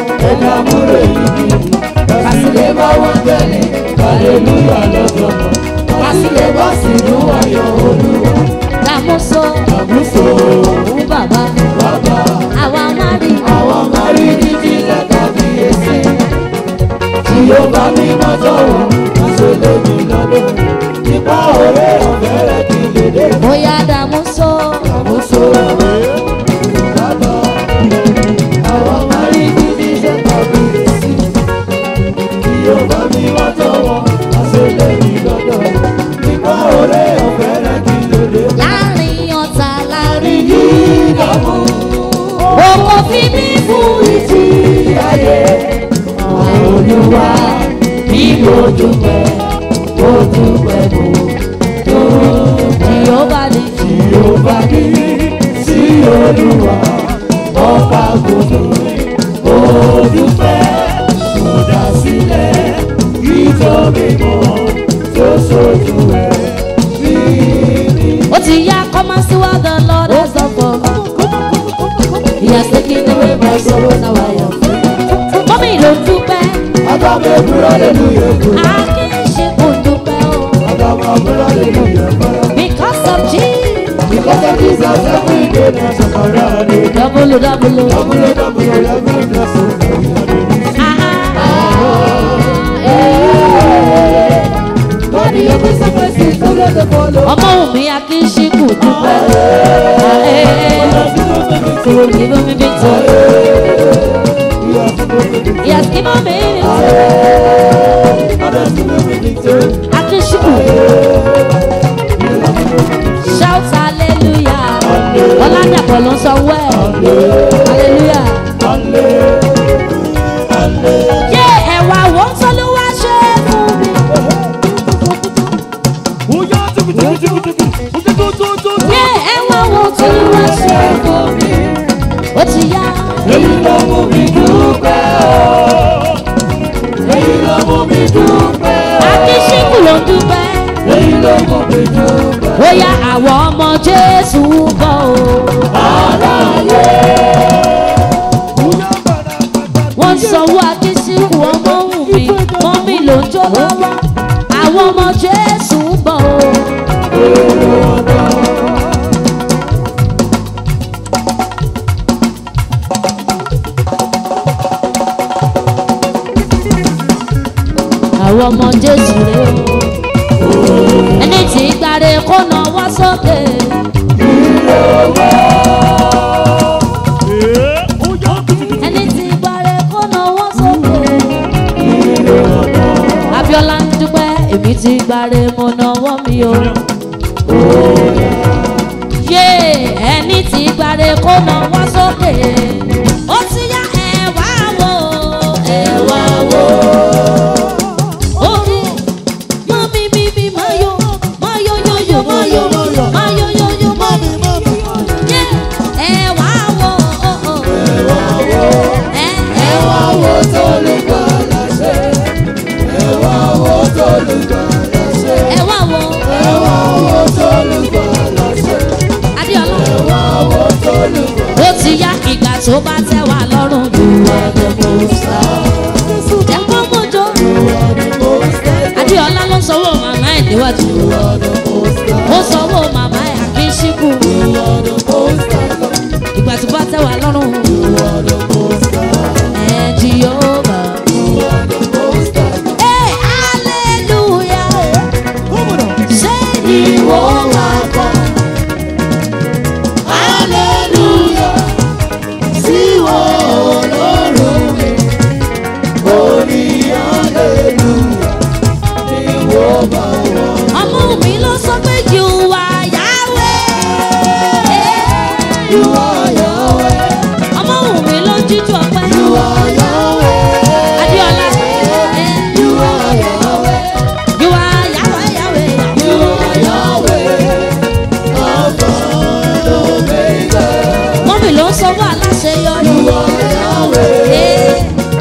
Kásìlẹ̀ bá wọn tẹ̀lé. Hallelujah lọ́dọ̀. Kásìlẹ̀ bá sì dùn ayọ̀ olúwa. Làmúso. Làmúso. Òun bàbá. Bàbá. Àwa máa rí. Àwa máa rí ní jíjẹ kábíyèsí. Tí yóò bá mi mọ́ sọ̀rọ̀, aṣọ lèmi lọ́dọ̀. Nípa ọ̀rẹ́ ọ̀fẹ́ rẹ̀ kì í lè dé. Bóyá Dàmúso. Dàmúso. Bàbá. Àwa máa rí ní jíjẹ kábíyèsí. Tí yóò bá mi mọ́ sọ̀rọ̀, aṣọ lèmi lọ́dọ̀. Nípa ọ̀rẹ́ ọ̀fẹ́ rẹ̀ kì í lè dé. Láàrin ọ̀tá láàrin yìí dàmú. Oko fi mí fún ìtì ayé. Olúwa bí mo dúpẹ́, mo dúpẹ́ mo dúpẹ́. Jèhófà ní Jèhófà ní sí Olúwa, ọba gbogbo. Mo dúpẹ́, mo dá sílẹ̀, nítorí mo tó sojú ẹ̀ bí mi. Ó ti yá come and see what the Lord has done for me. He has taken away my sorrow, now I am free. Mọ́mí ló dúpẹ́. Adame búrọ́ lélúyè kú. Akéṣe kò dúpẹ́ o. Adama búrọ́ lélúyè kú. Because of Jesus. Because of Jesus every day na sọ̀kọ̀rọ̀ àdé. Double double. Dábúlé dábúlé every day sọ̀kọ̀rọ̀ God the every sacrifice tó lé lè fọ́lọ́. Ọmọ òmí Akéṣe kò dúpẹ́. Give me victory. He has given me victory. Akéṣe kò. Shout hallelujah. Ọládàpọ̀ ló ń sọ wẹ́. Hallelujah. Yé ẹ̀wà wo ń tọ́lú wá ṣe fún mi. Yé ẹ̀wà wo ń tọ́lú wá ṣe fún mi. Ó ti yá. Èyí ló mú mi dúpẹ́ o. Èyí ló mú mi dúpẹ́ akíṣíkù ló ń dúpẹ́. èyí ló mú mi dúpẹ́. ó yá àwọn ọmọ jésù ń bọ̀ o. wọ́n sanwó akíṣíkù ọmọ òun mi mọ́mí ló ń jó lọ́wọ́. àwọn ọmọ jésù ń bọ̀ o. àwọn ọmọ jésù rè o. ẹni tí gbàre kó náwó sókè. ẹni tí gbàre kó náwó sókè. abiola ń dúpẹ́ èmi ti gbàre mo náwó mi o. yé ẹni tí gbàre kó náwó sókè. ó ti yá ẹ wá wò ẹ wá wò. Orí mami mi mi mayo mayo yo yo mayo mayo yo yo mami mami yé ẹ wá wò ó ó ẹ ẹ wá wò tó lè gbọ́ láṣẹ ẹ wá wò tó lè gbọ́ láṣẹ ẹ wá wò ẹ wá wò tó lè gbọ́ láṣẹ Adéọlá ẹ wá wò tó lè gbọ́ ó ti yá ìgbà tó bá tẹ́ wà lọ́rùn ju ọdún mọ́sá ẹ kọ́ mọ́jọ́ adéọlá ló sanwó màmá ẹ̀ níwájú ó sanwó màmá ẹ̀ àkínṣíkù ìgbà tó bá tẹ̀ wá lọ́rùn ẹ̀ jìyọ́bà. Hey, hallelujah. Ṣé ni wọ́n wá kọ́? Hallelujah. Sí wọ́n lọ́rùn mi. ọmọ mi ló sọ pé you are Yahweh. you are Yahweh. ọmọ mi ló jíjú ọpẹ́. you are Yahweh. Adéọlá. you are Yahweh. you are Yahweh Yahweh. you are Yahweh. mọ́mí ló sọ wà láṣeyọrí. you are Yahweh.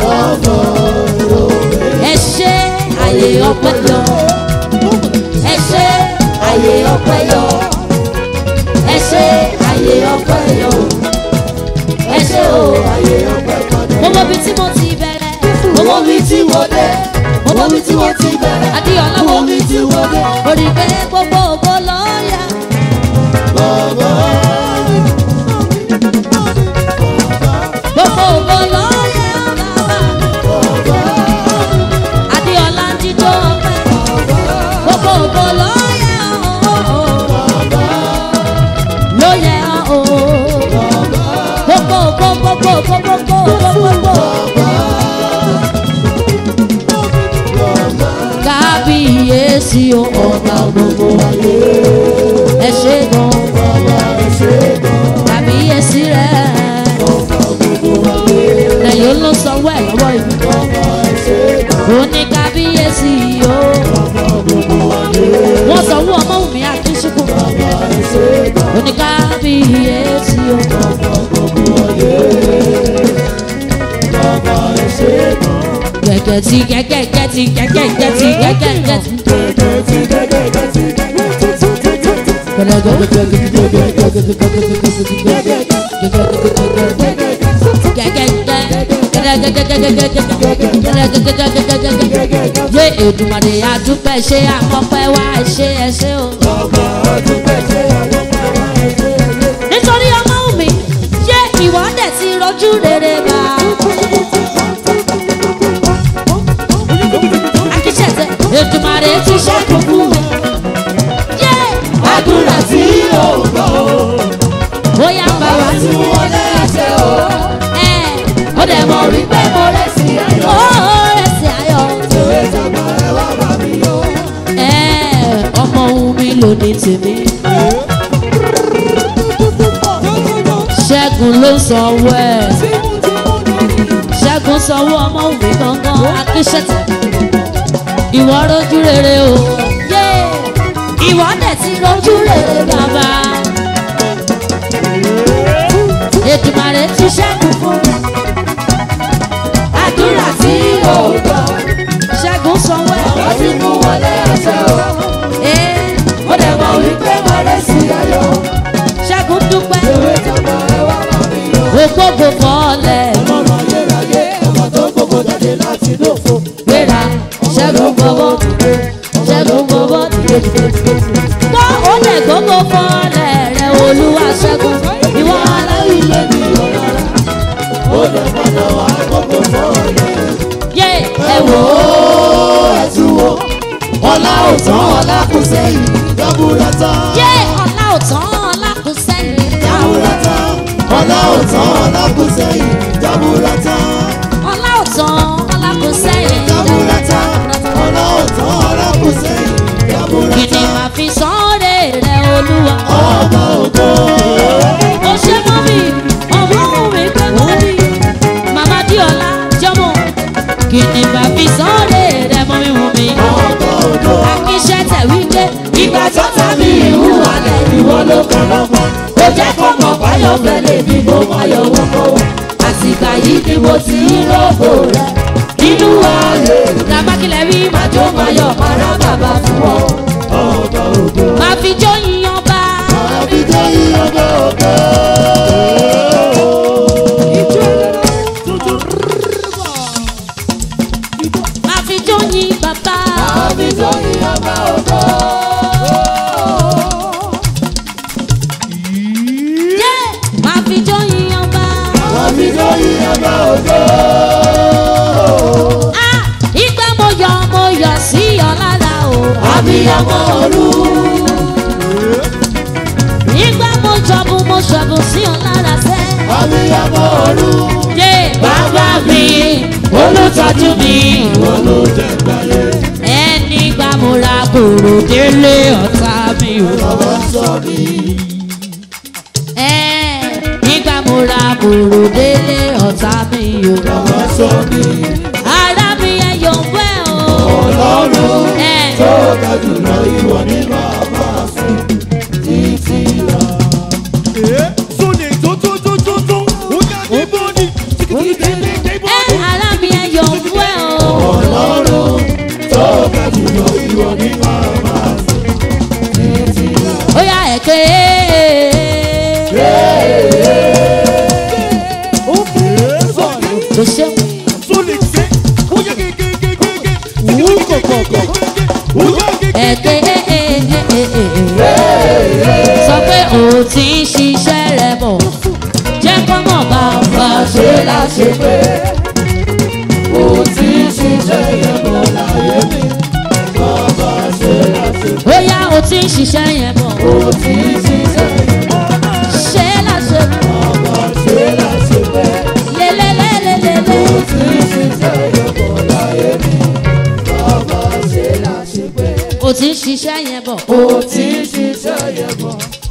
ẹ ṣe àyè ọpẹ́ lọ ẹ ṣe àyè ọpẹ́ yọ ẹ ṣe àyè ọpẹ́ yọ ẹ ṣe o àyè ọpẹ́ padà. mo mọ ibi tí mo ti bẹ̀rẹ̀ mo mọ ibi tí mo dé mo mọ ibi tí mo ti bẹ̀rẹ̀ adéọlá mo mọ ibi tí mo dé mo rí i pé gbogbo ògo lọ́ọ̀yà. gbogbo ògo lọ́ọ̀yà bàbá adéọlá ń jíjọ́ ọpẹ́ gbogbo ògo lọ́ọ̀yà ló yẹ o gbogbo ògo gbogbo ògo gbogbo ògo gbogbo. kábíyèsí o ọba gbogbo ayé ẹ ṣe gan kábíyèsí rẹ lẹ́yìn ló sanwó ẹ̀ lọ́wọ́ ìlú ó ní kábíyèsí o wọ́n sanwó ọmọ mi àkíṣùkù ó ní kábíyèsí o. gẹ́gẹ́ tí gẹ́gẹ́ gẹ́tì gẹ́gẹ́ gẹ́tì gẹ́gẹ́ gẹ́tì. yé èdùmàdè àdúpẹ́ ṣe àkọ́pẹ́ wá ṣe ẹ ṣe o. nítorí ọmọ mi ṣé ìwọ dẹ̀ ti rọjú rere bá. akíṣẹ́tẹ̀ èdùmàdè ti ṣẹ́kù fún mi. yé àdúrà tí yóò gbọ́ bóyá bàbá tí wọ́n lé ẹsẹ̀ o. ẹ ó dẹ̀ mọ̀ rí pé mo rẹ̀ sí ayọ̀. ó rẹ̀ sí ayọ̀. tòwé tàbá ẹ wá bá mi yọ. ẹ ọmọ ohun mi lò ní tèmi. ṣẹ́gun ló sanwó ẹ̀. ṣẹ́gun sanwó ọmọ ohun mi gangan akíṣẹ́tẹ̀. ìwọ rojú rere o. yé ìwọ dẹ̀ ti rojú rere bàbá ètùmàrè ti ṣẹ́gun fún mi. àdúrà tí yóò gbọ́ ṣẹ́gun sanwó ẹ̀. àwọn tí mú wọlé àṣẹ o. Ee, ó dẹ̀ mọ̀ wípé wọlé sí ayọ̀. Ṣẹ́gun dúpẹ́. ewé tọ́gbà ẹ wá bá mi yọ. Ògbógbò fọ́lẹ̀. ọlọ́run ayérayé ọmọ tó gbogbo jáde láti lófo. Gbéra. Ṣẹ́gun gbọ́wọ́. Ṣẹ́gun gbọ́wọ́. Gbọ́ ó lẹ̀ gbogbo fọ́lẹ̀ rẹ̀ olúwa ṣẹ́gun. Ìwọ aláwí. ilé mi yọ rárá. ó dẹ̀ padà wá gbogbo fọ́ọ̀lẹ̀. Yé ẹ wò ó. ó ẹ̀tún wo. ọlá ò tán ọlá kù sẹ́yìn. dábúrà tán. Yé ọ̀la ò tán ọ̀la kù sẹ́yìn. dábúrà tán. ọlá ò tán ọlá kù sẹ́yìn. dábúrà tán. Ọ̀la ò tán ọ̀la kù sẹ́yìn. dábúrà tán. ọlá ò tán ọlá kù sẹ́yìn. dábúrà Kìnìún tán. máa fi sọ́ọ́rẹ́ rẹ̀ olúwa. ọmọ ògo. Ó ṣe mọ́ mi, ọmọ mi pé mọ́ mi. Màmá Díọ̀lá jọmọ. Kìnìún máa fi sọ́ọ́rẹ́ rẹ̀ mọ́ mi wù mí. ọmọ ògo. Akíṣẹ́ tẹ̀ wípé ìgbà tó ta mi ìhùwà lẹ̀ ìwọ ló kàn lọ́pọ̀. ó jẹ́ kó mọ̀ báyọ̀ fẹ́ lè bí mo máa yọ wọ́n kọ́ wọ́n. àsìkò yìí ni mo ti ń rògbò rẹ̀ nínú ààyè. làbákilẹ̀ rí màjò máa yọ màrá bàbá fún ọ. ọba ògo. máa fi jó yíyan bá. àbí jẹ́ ìyọ̀bọ̀ ògo. Máa fi jó yin bàbá. àbí jẹ́ ìyọ̀bọ̀ ògo. Yé! Máa fi jó yíyan bá. àbí jẹ́ ìyọ̀bọ̀ ògo. Ah! Ìgbà mo yọ mo yọ sí ọ lára o. àbíyamọ ọ̀run. Ìgbà mo jọ̀bù mo ṣọ̀bù sí ọ lára sẹ́. àbíyamọ ọ̀run. Yé! Bàbá mi, olùtọ́jú mi. olùjẹgbàyé. Ẹni gbà mo ra kòrò délé ọ̀tá mi o. bàbá sọ mi. Ẹ́ nígbà mo ra kòrò délé ọ̀tá mi o. bàbá sọ mi. Ara mi ẹ yọ̀ wẹ́ o. ọlọ́run Ẹ́ tó ga jùlọ ìwọ ní bàbá fún títí lọ. ẹ́ ara mi ẹ yọ̀ wẹ́ o. ọlọ́run tó ga jùlọ ìwọ ní bàbá fún títí lọ. Ó yá ẹ̀ ké. Kò ṣeun. Ẹ̀ ké sọ pé o ti ń ṣiṣẹ́ rẹ bọ̀. Jẹ́ kọ́ mọ̀ bá bá ṣe ṣe láṣẹ pé mo ti ṣiṣẹ́ yẹn bọ̀ láyé mi. bàbá ṣe láṣẹ pé Ó yá o ti ń ṣiṣẹ́ yẹn bọ̀. mo ti ṣiṣẹ́ yẹn bọ̀. Ṣé láṣẹ bàbá ṣe láṣẹ pé lélẹ́lẹ́lẹ́lẹ́lẹ́. mo ti ṣiṣẹ́ yẹn bọ̀ láyé mi. bàbá ṣe láṣẹ pé O ti ń ṣiṣẹ́ yẹn bọ̀. mo ti ṣiṣẹ́ yẹn bọ̀.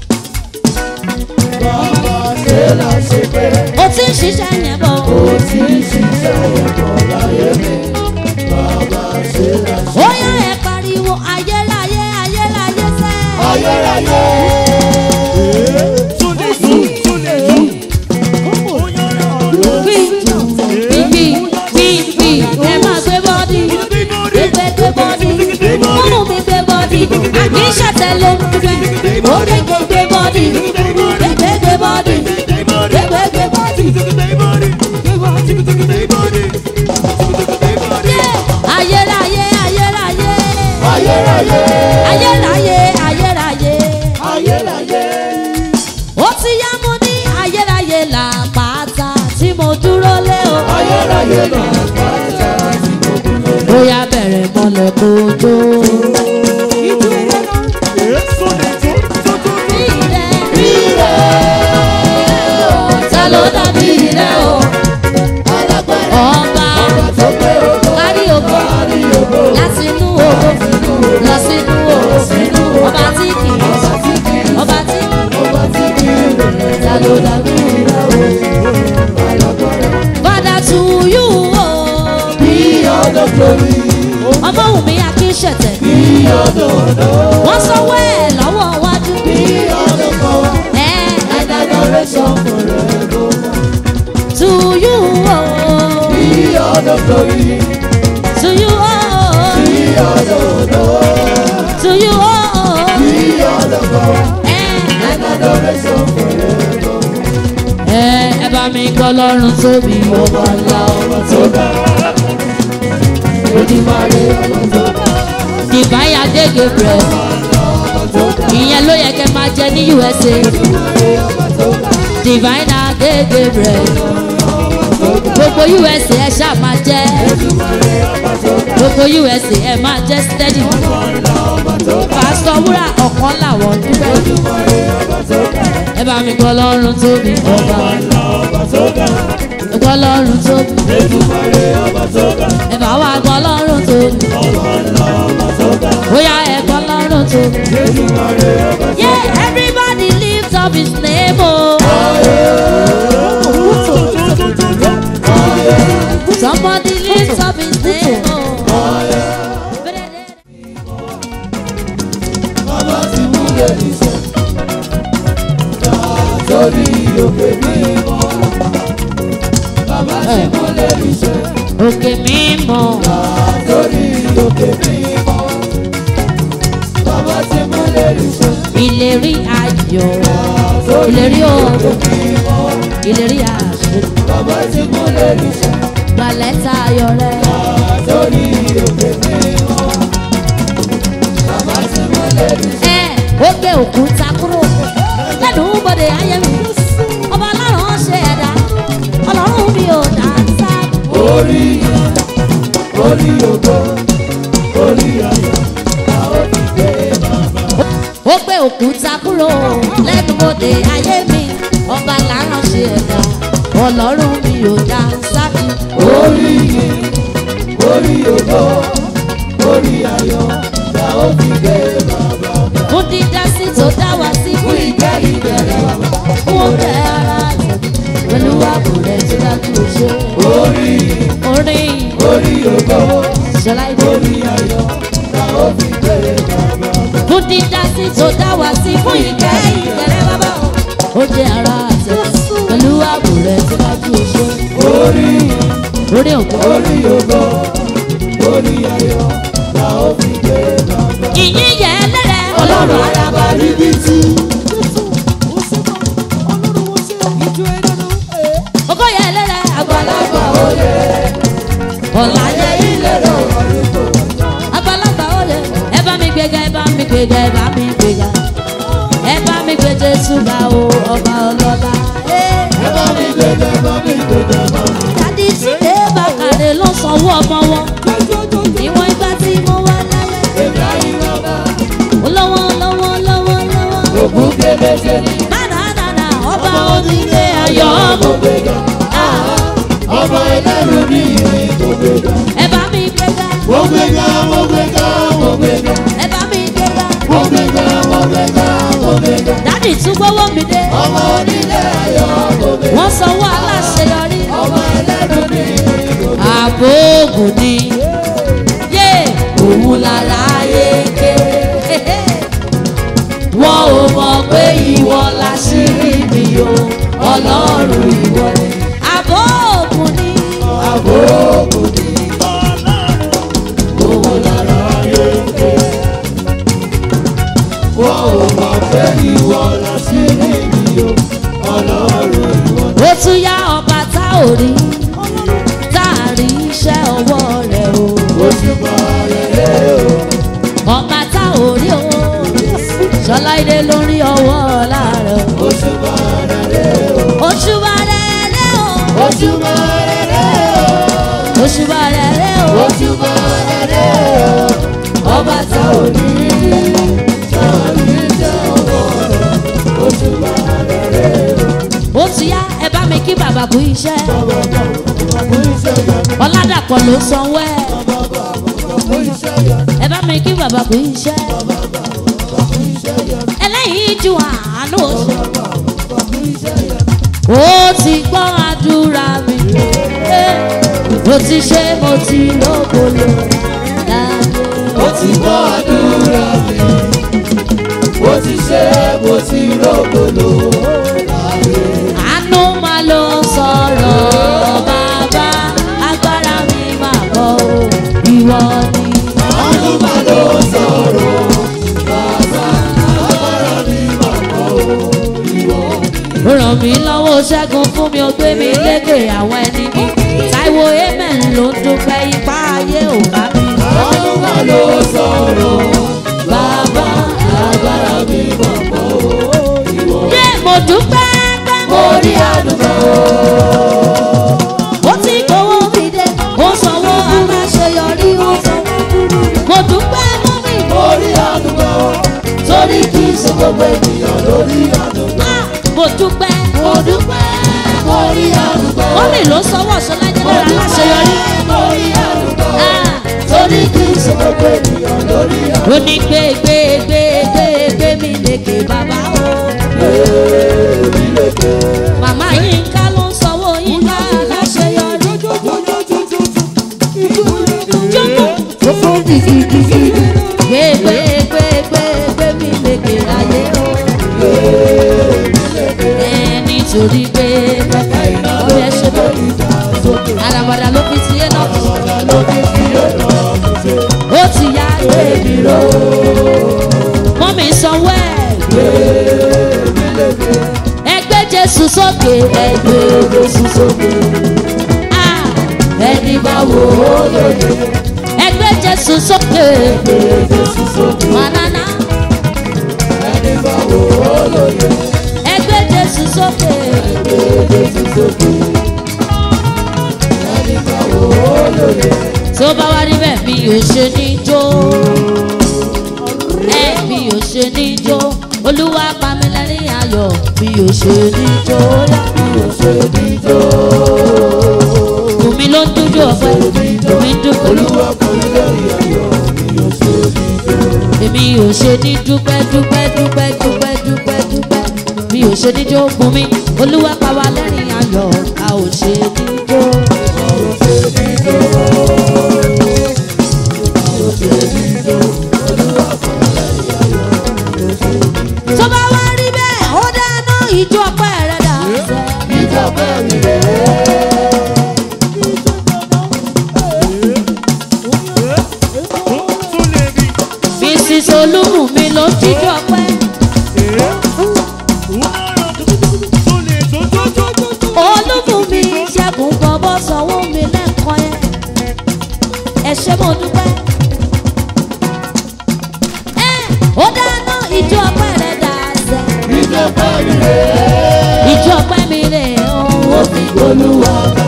bàbá ṣe láṣẹ pé O ti ń ṣiṣẹ́ yẹn bọ̀. mo ti ṣiṣẹ́ yẹn bọ̀ láyé mi. bàbá ṣe láṣẹ Ó yá ẹ pariwo ayérayé ayérayé sẹ́. ayérayé. Wí wí wí wí ẹ máa gbé bọ́dì. Gbé gbé bọ́dì. Mọ́mú mi gbé bọ́dì. Àbí ṣàtẹ̀lé mi fẹ́. Ó gbé gbé gbé bọ́dì. Gbé gbé gbé bọ́dì. Gbé gbé gbé bọ́dì. Ayérayé ayérayé. ayérayé. Ayérayé ayérayé. ayérayé. Ó ti yá mo ní ayérayé làpáta tí mo dúró lé o. ayérayé náà pàṣẹ tí mo dúró. Bóyá bẹ̀rẹ̀ mọ́lẹ̀ kojú. Ta ló dàbí rẹ̀ o? alágbára Ọba tó pé ògo. kárí ògo kárí ògo. láti inú ògo lọ sínú ògo. Ọba tí kì í ọba tí kì í ọba tí kì í ọba tí kì í rẹ̀. ta ló dàbí rẹ̀ o? alágbára. Father to you o. bí ọdọ glory. Ọmọ wù mí akíṣẹ̀tẹ̀. bí ọdọ ọdọ. Wọ́n sanwó ẹ̀ lọ́wọ́ wájú. bí ọdọ kọ́. Ẹ̀ adoration forever. to you o. bí ọdọ glory. To you o. bí To you, oh, ẹ ẹ bá mi gbọ́ lọ́rùn tóbi ọba ńlá ọba tó ga. Divine Ade Gabriel. Ìyẹn ló yẹ kẹ́ máa jẹ ní USA. Divine Ade Gabriel. Gbogbo USA ẹ ṣáà máa jẹ́. Gbogbo USA ẹ máa jẹ́ steady. Pásítọ̀ Wúrà ọ̀kan làwọn dúpẹ́. Ẹ bá mi gbọ́ lọ́rùn tóbi ọba. Gbọ́ lọ́rùn tóbi. Ẹ bá wa gbọ́ lọ́rùn tóbi. Bóyá ẹ gbọ́ lọ́rùn tóbi. Yeah, everybody lift up his name, oh. Somebody lift up his name, oh. Bàbá ti mú lè níṣẹ́. Torí òkè mímọ́. Bàbá ti mú lè níṣẹ́. Òkè mímọ́, Torí òkè mímọ́. Bàbá ti mú lè níṣẹ́. ìlérí ayọ̀, ìlérí òòrùn, ìlérí àṣẹ, Bàbá ti mú lè níṣẹ́. gbalẹ́ta ayọ̀ rẹ̀. Torí òkè mímọ́. Bàbá ti mú lè níṣẹ́. Ẹ ó gbé òkúta kúrò lẹ́nu bọ́dé ayé mi. Ọba ọlọ́run ṣe ẹ̀dá, ọlọ́run mi ò dá sá. Orí orí ògo. Orí ayọ̀. Àwọn ti gbé bàbá. ó gbé òkúta kúrò lẹ́nu bòde ayé mi ọba làárọ̀ ṣe ẹ̀dá ọlọ́run mi ò dá sákì. Orí orí ògo. Orí ayọ̀. Àwọn ti gbé bàbá. fún dídá sí tó dá wá sí fún ìgbẹ́ ìbẹ̀rẹ̀ fún oúnjẹ ara rẹ̀ pẹ̀lú ààbò rẹ̀ tí dájú ò ṣe. Orí orin orí ògo. ìṣọlá ìbò Orí ayọ̀. Àwọn ti gbé bàbá. fún dídá sí tó dá wá sí fún ìgbẹ́ ìbẹ̀rẹ̀ bàbá oúnjẹ ara rẹ̀ pẹ̀lú ààbò rẹ̀ tí dájú ò ṣe. Orí orin òkú. orí ògo. Orí ayọ̀. Àwọn ti gbé bàbá. ìyìn yẹ lẹ́rẹ̀ Ọlọ́run àràbà ríbi tí. Ogo yẹ lẹ́rẹ̀ àgbàlagbà oyè. Ọ̀la yẹ ilé rẹ̀. Àgbàlagbà oyè. Ẹ bá mi gbéga, ẹ bá mi gbéga, ẹ bá mi gbéga. Ẹ bá mi gbé Jésù ga o, ọba ọlọ́lá. Ẹ bá mi gbẹ̀dẹ̀, bá mi gbẹ̀dẹ̀, bá mi. Dádì Sídé Bàkàrẹ̀ ló sanwó ọmọ wọn. Ìwọ̀n ìgbà tí mo wà láyé. Èmi ayé bàbá. Olówó lọ́wọ́ lọ́wọ́ lọ́wọ́. Ògùn kébéjé ni. Nánàánà ọba onílé ayọ̀ Mo ọmọ. gbéga. Ọba ẹlẹ́rù ní ìrìn tó gbéga. Ẹ bá mi gbéga, Mo gbéga, mo gbéga, mo gbéga. ẹ bá mi gbéga. Mo gbéga, mo gbéga, mo gbéga. dádì tún gbówó mi dé Ọmọ onílé ayọ̀ mo gbéga. wọ́n sanwó aláṣeyọrí Ọba ẹlẹ́rù ní ìrìn tó gbéga. ààbò ògùn ni yé òun lára yéké wọn ò mọ̀ pé ìwọ láṣírí mi o ọlọ́run ìwọ ni ààbò ògùn ni Àbò kò ní. Owó lára ayé ké. Wọ́n ò mọ̀ pé ìwọ làṣírí mi o. Ọlọ́run ìwọ ni. ó tún yá ọba tá ò rí tá a rí iṣẹ́ ọwọ́ rẹ̀ o Òṣùpá rẹ̀ lé o. ọba tá ò rí o ṣọlá ilé lórí ọwọ́ ọ̀la rẹ̀ o. Òṣùpá rẹ̀ lé o. Òṣùbà rẹ̀ rẹ̀ o. Òṣùpá rẹ̀ lé o. Òṣùbà rẹ̀ rẹ̀ o. Òṣùpá rẹ̀ lé o. Ọba tá ò ní tá ò ní jẹ́ ọwọ́ rẹ̀. Òṣùpá rẹ̀ lé o. Ó ti yá ẹ bá mi kí bàbá kú iṣẹ́. Fún iṣẹ́ yẹn, Ọládàpọ̀ ló sanwó ẹ̀. fún iṣẹ́ yẹn, Ẹ bá mi kí bàbá kú iṣẹ́. fún iṣẹ́ yẹn, Ẹlẹ́yìn ju àánú oṣù. fún iṣẹ́ yẹn. Ó ti gbọ́ àdúrà mi. Mo ti ṣe mo ti lóbolo. Ó ti gbọ́ àdúrà mi. Mo ti ṣe mo ti rògbòlò. Àánú máa ló sọ̀rọ̀ bàbá. Agbára mi máa bọ̀ o. Ìwọ ni. Àánú mí lọ́wọ́ ṣẹ́gun fún mi ó gbé mi lékè àwọn ẹni mi táìwò amen ló ń dúpẹ́ ipá ayé ò bá mi. Olúwa ló sọ̀rọ̀, bàbá agbára mi mọ̀ pọ̀ ìwọ. yé mo dúpẹ́ pé mo rí àdúgbò. ó ti kówó mi dé ó sanwó aláṣeyọrí ó sanwó. mo dúpẹ́ mọ́ mi mo Orí àdúgbò, torí kì í ṣe gbogbo ènìyàn lórí àdúgbò. Ah, mo dúpẹ́. Mo dúpẹ́, orí àdúgbò. mọ́mì ló sanwó ṣọlájẹ́ lára aláṣeyọrí. Orí àdúgbò, Ah, torí kì í ṣe gbogbo ènìyàn lórí àdúgbò. ó ní gbé gbé gbé gbé gbé mi lékè bàbá o. màmá yínká ló ń sanwó yínká aláṣeyọrí. jókòó. gbé gbé gbé gbé gbé mi lékè ayé o. ẹ nítorí pé ó yẹ ṣe lórí àràbàdà ló fi tiẹ̀ náà ó ti yá gbé mi ró. mọ́mí sanwó ẹ̀. ẹgbẹ́ jésù sókè ẹgbẹ́ jésù sókè. Ah, ẹni bá wò ó lóye. ẹgbẹ́ jésù sókè ẹgbẹ́ jésù sókè. manana. ẹni bá wò ó lóye. ẹgbẹ́ jésù sókè ẹgbẹ́ jésù sókè. ẹni bá wò ó lóye. tó bá wá níbẹ̀ mi ò ṣe ní jó ẹ mi ò ṣe ní jó olúwa pa mí lẹ́rìn ayọ̀ mi ò ṣe ní jó yá mi ò ṣe ní jó. Bùnmi ló ń dúdú ọ̀pẹ, bùnmi ń dúdú olúwa pa mí lẹ́rìn ayọ̀ mi ò ṣe ní jó. Èmi ò ṣe ní dúpẹ́ dúpẹ́ dúpẹ́ dúpẹ́ dúpẹ́ dúpẹ́ mi ò ṣe ní jó bùnmi olúwa pa wá lẹ́rìn ayọ̀ a ò ṣe ní jó. A ò ṣe ní jó. tó bá wá rí bẹ́ẹ̀ ó dáná ìjọ ọpẹ́ rẹ̀ dà sẹ́. Ìjọba mi rèé. mrs olúmùmí ló jíjọ ọpẹ́. olúmùmí ṣẹ́gun bọ́bọ́ sanwó mi lẹ́ẹ̀kan yẹn. ẹ ṣé mo dúpẹ́. ẹ ó dáná ìjọ ọpẹ́ rẹ̀ dà sẹ́. Ìjọba mi rèé. ìjọ ọpẹ́ mi rè ó. Ó fi olúwa bá.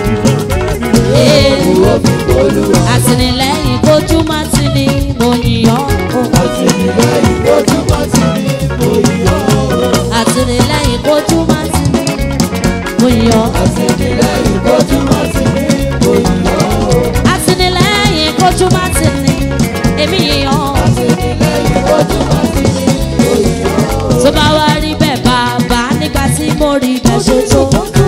Ó fi olúwa. àtìlẹ́yìn kojú má ti ní mo yìnyán. Àtìlẹ́yìn ojúmọ́ ti ní mo yọ̀. àtìlẹ́yìn kojú má ti ní mo yìnyán. Àtìlẹ́yìn ojúmọ́ ti ní mo yọ̀. àtìlẹ́yìn kojú má ti ní èmi yìnyán. Àtìlẹ́yìn ojúmọ́ ti ní mo yọ̀. tó bá wá rí bẹ́ẹ̀ bàbá nígbà tí mo rí bẹ́ẹ̀ ṣe tó.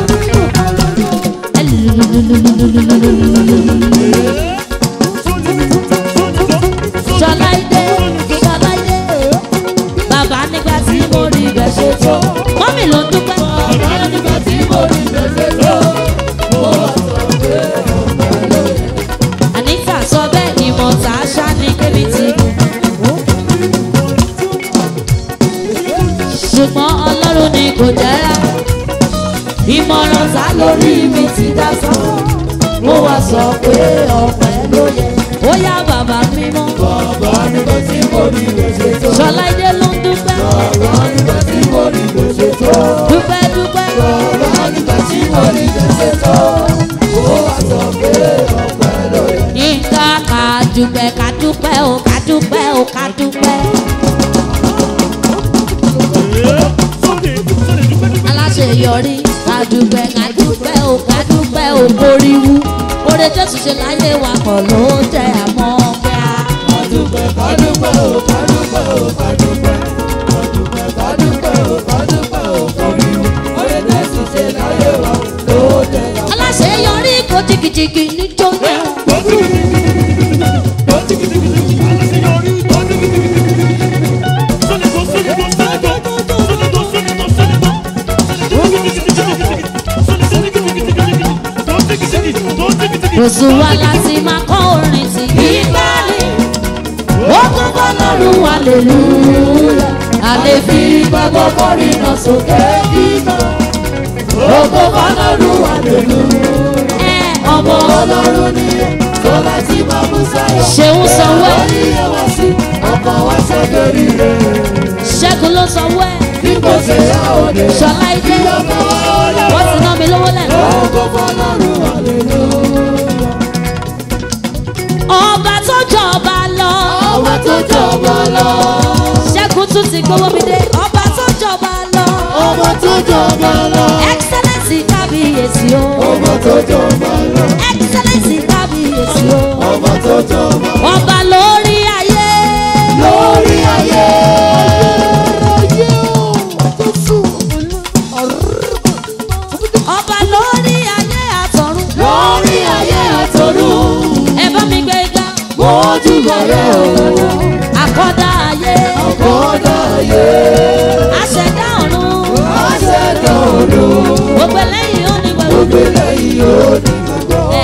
Ṣọláìdé Ṣọláìdé bàbá nígbà tí mo rí bẹ́ẹ̀ ṣe tó. mọ́mì ló ń dúpẹ́. Bàbá nígbà tí mo rí bẹ̀rẹ̀ tó. Mo wá sọ pé ọ̀pẹ lóye. Anita sọ bẹ́ẹ̀ ni mo tà á ṣá ní kébi tí. ṣùgbọ́n ọlọ́run ni kò jẹ́ra ìmọ̀ràn sá lórí mi ti dá sọ. mo wá sọ pé ọ̀pẹ ló yẹ. ó yá bàbá mímọ́. Bàbá nígbà tí mo rí bẹ̀rẹ̀ tó. Ṣọláìdé ló ń dúpẹ́. Bàbá nígbà tí mo rí bẹ̀rẹ̀ tó. dúpẹ́ dúpẹ́. Bàbá nígbà tí mo rí bẹ̀rẹ̀ tó. Mo wá sọ pé ọ̀pẹ lóye. Yínká ká dúpẹ́ ká dúpẹ́ o ká dúpẹ́ o ká dúpẹ́. aláṣeyọrí ká dúpẹ́ ká dúpẹ́ o ká dúpẹ́ o kóríwú. oore jésù ṣe láyé wa kọ̀ ló jẹ́ àmọ́ pé a. Kádúpẹ́ kádúpẹ́ o kádúpẹ́ o kádúpẹ́. Kádúpẹ́ kádúpẹ́ o kádúpẹ́ o kọ́ríwú. Ọ̀rẹ́ Jésù ṣe láyé wa ló jẹ́ ká. aláṣeyọrí kò jìgìjìgì níjó yẹn. kò sùn wá láti máa kọ́ orin tí gbígbá ni. ó tún bọ́ lọ́rùn wa lè lù ú. a lè fi gbàgbọ́ kọrin náà sókè kíkọ́. Ògo fọlọ́run wà lólu. ẹ ọmọ Ọlọ́run ni Tọ́lá tí máa mú sáyọ̀. ṣeun sanwó ẹ Orí ẹwà sí ọkọ̀ wá sọ́dọ̀ rí rẹ̀. ṣẹ́gun ló sanwó ẹ Bí kò ṣe yá òde. ṣọlá ike Ọkọ̀ wá ọ̀la. wọ́n ti ná mi lówó lẹ́nu. Ògo fọlọ́run wà lólu. ọba tó jọba lọ Ọba tó jọba lọ. ṣẹ́gun tún ti gbowó mi dé ọba tó jọba lọ Ọba tó jọba lọ. excellence kábíyèsí o Ọba tó jọba lọ. excellence kábíyèsí o Ọba tó jọba ọba lórí ayé lórí ayé. ọba lórí ayé àtọ̀run Lórí ayé àtọ̀run. ẹ bá mi gbé ga Mójú bọ̀rẹ̀ òun. àkọ́dá ayé Kọ́dà ayé. àṣẹdá ọ̀run Aṣẹ́dá ọ̀run. gbogbo eléyìí ó ní gbogbo Gbélé yìí ó ní gbogbo. ẹ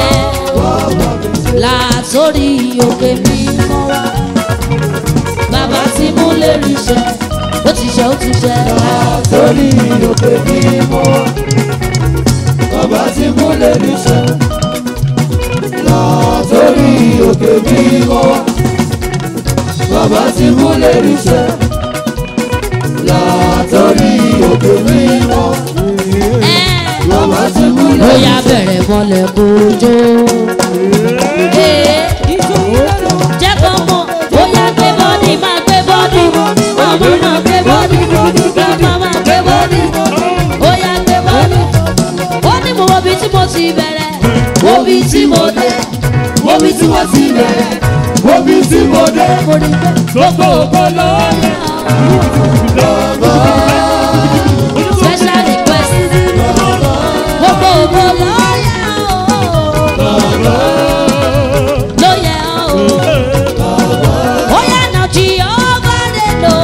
látòrí òkè mi mọ́ wá bàbá tí mú lè rí iṣẹ́ ó ti ṣe ó ti ṣe Torí òkè mímọ́. Bàbá tí múlẹ̀ níṣẹ́. Látòrí òkè mímọ́. Bàbá tí múlẹ̀ níṣẹ́. Látòrí òkè mímọ́. ẹ Bàbá tí ó múlẹ̀ yá bẹ̀rẹ̀ mọ́lẹ̀ kójó. Ee, jẹ́ kó mọ̀ ó yá gbé bọ́dì máa gbé bọ́dì ọmọ náà gbé bọ́dì ọmọ máa gbé bọ́dì ó yá gbé bọ́dì. ó ní mo wo bí tí mo ti bẹ̀rẹ̀ wo bí tí mo dé wo bí tí mo ti bẹ̀rẹ̀ Omi tí mo dé. mo rí pé Gbogbo ògbó lọ́yà. special request gbogbo ògbó lọ́yà o lóyè o ó yá nà jí ọba dé lò.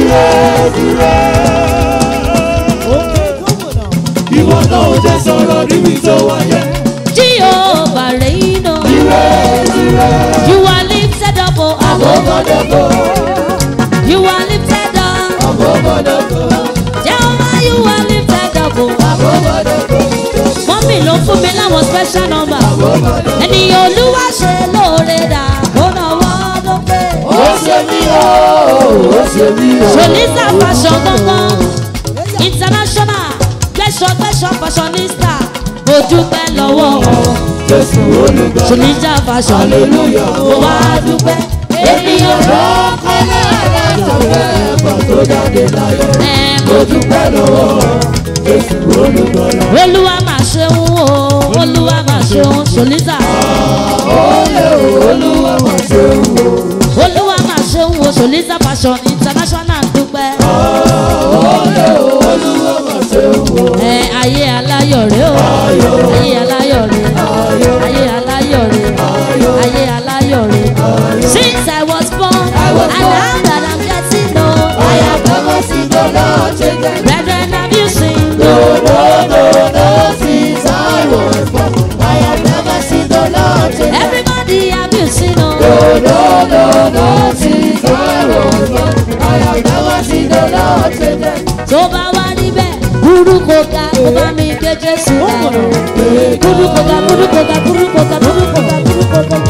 Ìwọ náà ò jẹ́ sọ̀rọ̀ níbi tó wáyé. Jehovah reign, oh. You are lifted up, oh, Ọgọ́dọ̀gọ́, You are lifted up. ọgọ́dọ̀gọ́, Jehovah, you are lifted up, oh. ọgọ́dọ̀gọ́, Mọ́mì ló fún mi láwọn special number. Ènìyàn olúwa ṣe lóore dà, ó náwó lókè. ó ṣe mí o, ó ṣe mí o. Solisa fashion gangan. International gbẹ̀ṣọ̀ gbẹ̀ṣọ̀ fashionista. Mo dúpẹ́ lọ́wọ́ wọn. Jésù olùgbà, Solisa fashion. hallelujah. Mo wá dúpẹ́. Ènìyàn ló Ọkọlẹ́ aláṣọ̀fẹ́ ẹ̀fọ́ tó jáde láyé. ẹ̀ Mo dúpẹ́ lọ́wọ́ Jésù olùgbà. olúwa máa ṣeun o olúwa máa ṣeun solisa Olè o, olúwa mà ṣe wò. olúwa máa ṣeun o solisa fashion international dúpẹ́ Olè o, olúwa mà ṣe wò. ẹ ayé aláyọ̀ rẹ o ayé aláyọ̀ rẹ ayé aláyọ̀ rẹ ayé aláyọ̀ rẹ since i was born and now that i'm getting old i have Never seen the Lord change it. brethren have you seen No, no, no, no, since I was born. I have never seen the Lord change it. everybody have you seen o. No, no, no, no, since I was born. I have never seen the Lord change it. tó bá wá níbẹ̀ burúkú ga kó bá mi gbé jésù ga burúkú ga burúkú ga burúkú ga burúkú ga burúkú ga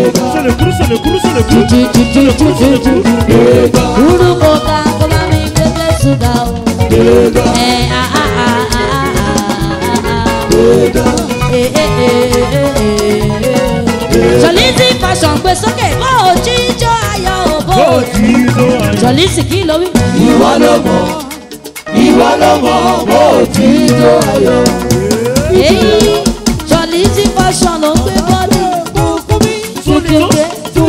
jùjùjùjùjùjùjù burúkú ga kó bá mi gbé jésù ga o. ẹ a a a a a a jọlísì fashion gbé sókè bó o jíjó ayọ̀ o bó o jọlísì kí ló wí. Ìwọ ló mọ̀, ìwọ ló mọ̀, mo ti jó ayọ̀. èyí jọlísì fashion ló ń gbé bọ́ọ̀lì fúnkẹ́.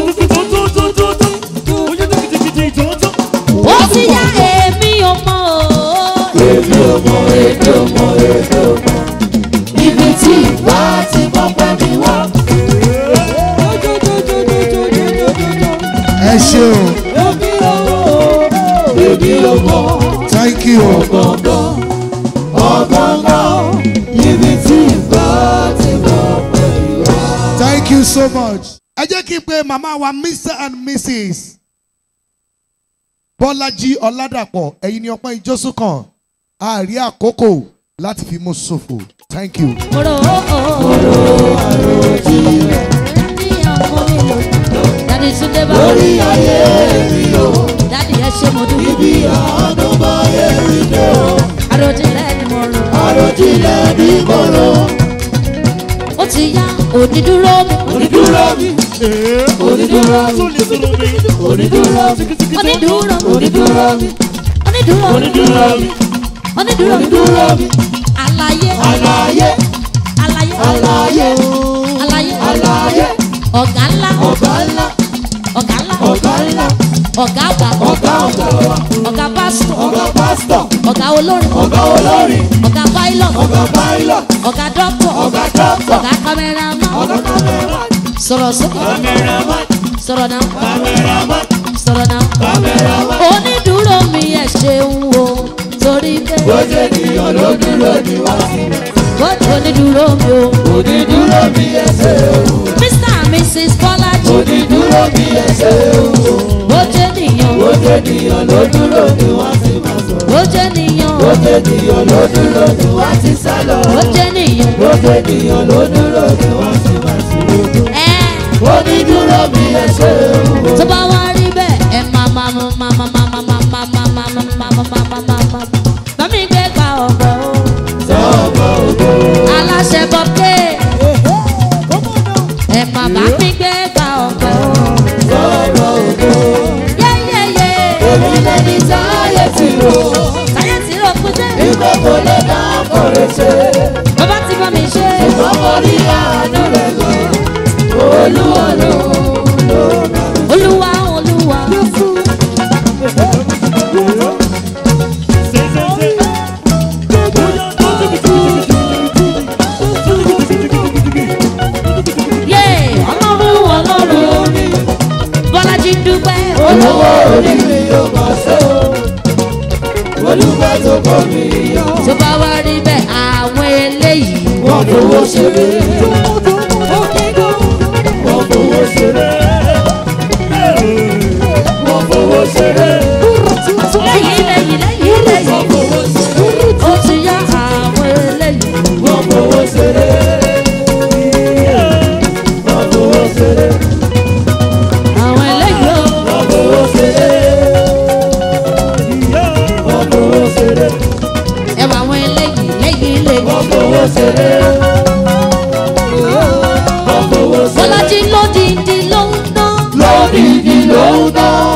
ó ti yá èmi ò mọ o. Èmi ò mọ̀, èmi ò mọ̀, èmi ò mọ̀. Ibi tí ìgbà ti mọ̀ pẹ́ mi wá. ẹ ṣe o Èmi ò mọ̀, thank you ọ̀gọ̀ngàn, ọ̀gọ̀ngàn. Ibi tí ìgbà ti mọ̀ pẹ́ mi wá. thank you so much. ẹ jẹ́ kí n pe màmá wa mr and mrs bọ́lájí ọ̀làdàpọ̀ ẹ̀yin ni ọpọ́n ìjọsùn kan àárí àkókò láti fi mú ṣòfò thank you. Moro moro àròjinlẹ̀. Ní ọmọ mi lò. Dádì Túndé bá lórí ayé mi o Dádì ẹ ṣe mo dúró. ibi àánú bá yẹ rí dé o Àròjinlẹ̀ ni mo rò. àròjinlẹ̀ ní kòrò Ó ti yá onídúró mi. onídúró mi onídúró mi onídúró mi Onídúró mi. onídúró mi Onídúró mi. onídúró mi Onídúró mi. onídúró mi Àlàyé. àlàyé Àlàyé. àlàyé Àlàyé. àlàyé Ọ̀gá ńlá. ọ̀gá ńlá Ọ̀gá ńlá. ọ̀gá ńlá Ọ̀gá àgbà. ọ̀gá ọ̀gá wa Ọ̀gá pásítọ̀. ọ̀gá pásítọ̀ Ọ̀gá olórin. ọ̀gá olórin Ọ̀gá pilot. ọ̀gá pilot Ọ̀gá dọ́kítọ̀. ọ̀gá doctor Ọ̀gá kámẹ́rámán. ọ̀gá cameraman Sọ̀rọ̀ sókè. cameraman Sọ̀rọ̀ náà. cameraman Sọ̀rọ̀ náà. cameraman. Onídùúró mi ẹ̀ ṣeun o. Torí pé bójú ènìyàn ló dúró ní wá sí bójú onídùúró mi o. onídúró bí ẹsẹ̀ ewu Mr and Mrs Bọ́lájí. onídúró bí ẹsẹ̀ ewu Bójú ènìyàn. bójú ènìyàn ló dúró ní wá sí máa sọ̀rọ̀ Bójú ènìyàn. bójú ènìyàn ló dúró ní wá sí sálọ Bójú ènìyàn. bójú ènìyàn ló dúró ní wá sí máa sọ̀rọ̀ Ẹ́ onídúró bí ẹsẹ̀ ewu tó bá wá rí bẹ́ẹ̀ ẹ máa máa mú máa máa máa máa máa máa máa máa máa máa máa máa máa máa máa bámi gbé gba ọ̀pẹ o. sọ́ọ̀bọ̀ ògo aláṣẹ bọ́pẹ́ ẹ máa bá mi gbé gba ọ̀pẹ o. sọ́ọ̀bọ̀ ògo yẹ́yẹ́yẹ́ èmi lẹni táyé ti rò táyé tí ló kú dé. ìgbà kò lè dá kọ̀rẹ́ ṣe bàbá ti bá mi ṣe. ṣùgbọ́n mo rí àánú rẹ̀ gbọ́ olúwa ló ló bá mi. olúwa olúwa. yé ọlọ́run ọlọ́run bọ́lájí dúpẹ́ olówó orí mi yóò máa ṣe o olúwa tó kọ́ mi yọ. tó bá wá rí bẹ́ẹ̀ àwọn eléyìí. wọ́n fowó ṣeré wọ́n fowó ṣeré wọ́n fowó ṣeré lẹ́yìn lẹ́yìn lẹ́yìn wọ́n lẹ́yìn fowó ṣeré ó ti yá àwọn eléyìí. wọ́n fowó ṣeré wọ́n fowó ṣeré àwọn eléyìí ó. wọ́n fowó ṣeré wọ́n fowó ṣeré ẹ wà àwọn eléyìí lẹ́yìn lẹ́yìn. wọ́n fowó ṣeré wọ́n fowó ṣeré bọ́lájí lódìdí ló ń dán. lódìdí ló ń tán.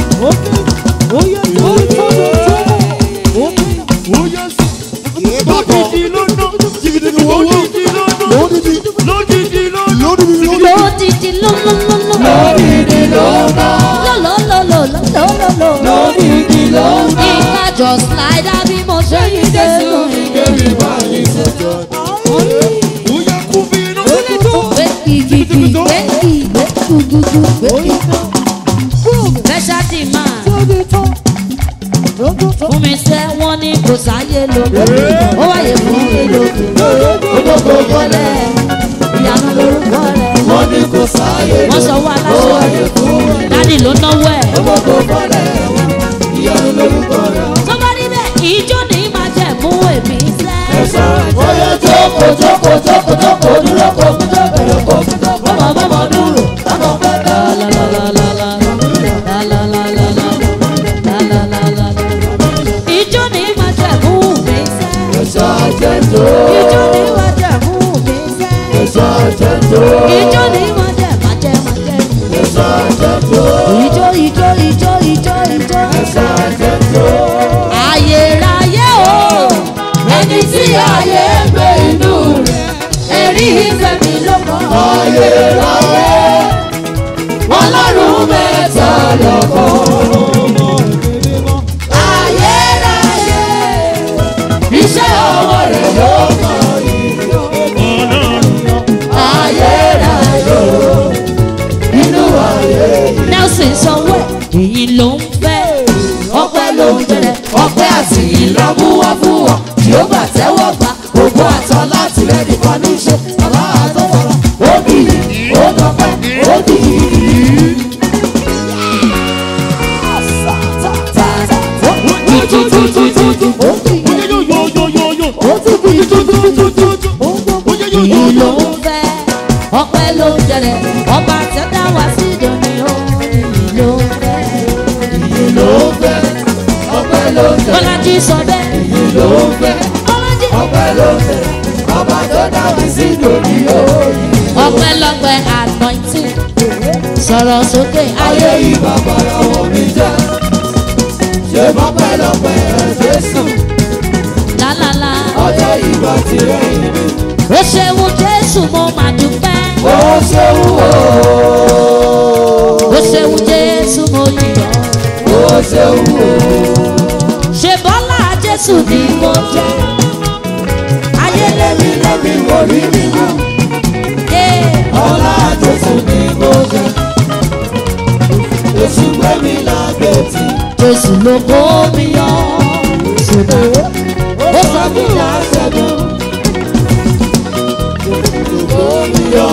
lódìdí ló ló ló ló. lódìdí ló ń tán. ló ló ló ló ló ló ló. lódìdí ló ń tán. ìka jọ slide bí mo ṣe yí dé sínú Kébì bá yí sọ́jọ́. gbé gígí gbé gí gbé gúgúgú gbé gí. special demand fún mi sẹ́ wọ́n ní kò sáyé lóko ó wáyé fún mi lóko olóko bọ́lẹ̀ ìyanu lórúkọ rẹ̀ Wọ́n ní kò sáyé wọ́n sọ wọ́n aláṣẹ dádì ló náwó ẹ̀. gbogbo bọ́lẹ̀ wọn. Ìyanu lórúkọ rẹ̀. tó bá rí bẹ́ẹ̀ ìjó ní máa jẹ̀ mú èmi sẹ́. Bóyá jókòó jókòó jókòó jókòó dúró kó kú tó bẹ̀rẹ̀ kó kú tó bẹ̀rẹ̀. bọ́mọ bọ́mọ dúró. Ọmọ fẹ́ dá ìjó ní máa jẹ̀ mú mi sẹ́. ẹ̀ṣọ́ àjẹjọ́. ìjó ní máa jẹ̀ mú mi sẹ́. Ẹ̀ṣọ́ àjẹjọ́. ìjó ní máa jẹ̀ máa jẹ̀ máa jẹ̀. Ẹ̀ṣọ́ àjẹjọ́. ìjó ìjó ìjó ìjó ìjó. Ẹ̀ṣọ́ àjẹjọ́. ayérayé o ẹni tí ayé ń gbé inú rẹ̀ ẹ̀rí ìfẹ́ mi ló kọ́. Ayérayé. Ọlọ́run mẹ́ta lọ́kàn. ayérayé Iṣẹ́ ọwọ́ rẹ̀ ló kàn yìí. Ayérayé. Inú ayé yìí. nelson sanwó ẹ̀ èyí ló ń fẹ́ ọpẹ́ ló ń bẹ̀rẹ̀ ọpẹ́ àti ìlọ́mú wá fún wọn tí ó gbà tẹ́wọ́ gbà gbogbo àtọ́ láti rẹ̀ nìkan ní í ṣe bàbá àtọ́fọ́rọ́ ó bì í ó dọ́pẹ́ ó bì í. tututututu ó bì í ó tún ìyí ló ń fẹ́ ọpẹ́ ló ń jẹrẹ ọba tẹ́tà wá sí ìdòní o ìyí ló ń fẹ́ Ìyìn ló ń fẹ́, ọpẹ́ ló ń tẹ̀. bọ́lájí sọ bẹ́ẹ̀ Ìyìn ló ń fẹ́, bọ́lájí ọpẹ́ ló ń tẹ̀. Ọba tó dá mi sí lórí òòyì. ọpẹ́lọpẹ́ anointing sọ̀rọ̀ sókè Ayé ayé yìí bàbá ọwọ́ mi jẹ́. Ṣé bọ́pẹ́lọpẹ́ Jésù? lálálá Ọjọ́ ìgbà tirẹ̀ ìlú. ó ṣeun jésù mo máa dúpẹ́ Ó ṣeun o. ó ṣeun jésù mo yìnyín Ó ṣeun o. ṣe bọ́lá jésù ni mo jẹ́ ayé Lẹ́mi lẹ́mi mo rí mi mú. lè Ọlá Jésù ni mo jẹ́. Èṣù gbé mi lágbètì. jésù ló kó mi yọ ṣùgbọ́n Ó sọ mí láṣẹ́gun. Kó mi yọ.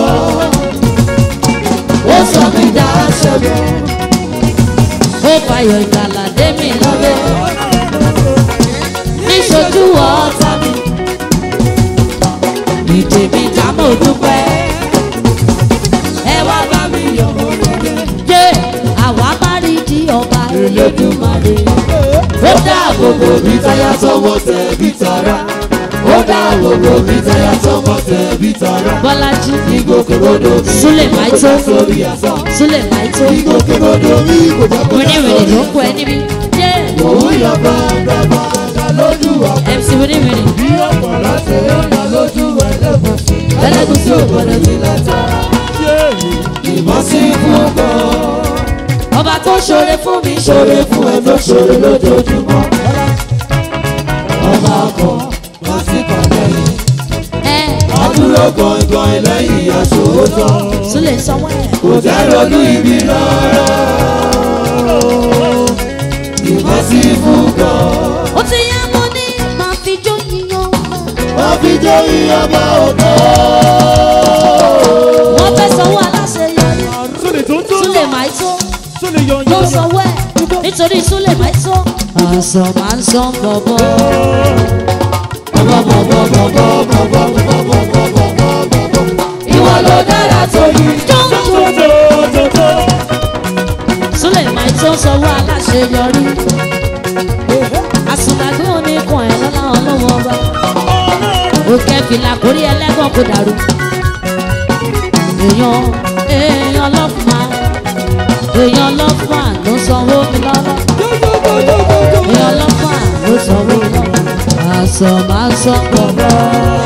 Ó sọ mí dáṣẹ́gun. ó fàyọ̀ ìgbàlà dé mi lọ́lẹ̀ níṣojú ọ̀tá mi ìdè mi já mo dúpẹ́ ẹ wá bá mi yọ̀ mo lọ́lẹ̀ jẹ́ àwa má rí di ọba Elédùmarè Ó dáàbò bò mí táyà tọmọ tẹ̀bí tara. Ó dáàbò bò mí táyà tọmọ tẹ̀bí tara. bọ́lájí Ìgbòkègbodò mi Súlè kò Máìtó. já sórí asán. súlẹ̀ máìtó Ìgbòkègbodò mi kò já kó já wíníwìnì ló sórí kọ ẹ níbi jẹ́ Òun yọ bàdàbàdà lójú ọ̀pẹ. mc wíníwìnì Bí ọ̀pọ̀ láti yọ̀nà lójú ẹlẹ́gùsì. Ẹlẹ́gùsì ò gbọdọ̀ sí látara. Ìbọn sí fún ọkọ̀. ọba tó ṣoore fún mi Ṣoore fún ẹ tó ṣoore lójoojúmọ́. Ọba ọkọ̀ wá sí kọ̀ọ̀lẹ́ yìí. ẹ Adúró gbọ̀ngàn lẹ́yìn aṣòótọ́. súlẹ̀ sanwó ẹ̀. Kò jẹ́ ronú ibi rárá. Ìbọn sí fún gan. ó ti yá mo ní máa fi jó yíyan Wọ́n fi jẹ́ ìyọba ògo. wọ́n fẹ́ sanwó aláṣeyọrí súlẹ̀ máa tó ló sanwó ẹ̀ nítorí súlẹ̀ máa tó. àṣọ máa ń san bọ̀bọ̀. Ìwọ ló dára tó yìí. súlẹ̀ máa tó sanwó aláṣeyọrí. àsùnàgbé oníkan ẹ̀ lọ́la ọlọ́wọ́ ọba. òkè fìlà kórí ẹlẹ́gàn kò dàrú. èèyàn èèyàn lọ́fà èèyàn lọ́fà ló sanwó mi lọ́lọ́. èèyàn lọ́fà ló sanwó mi lọ́lọ́. àṣọ máa ń sọ bọ̀bọ̀.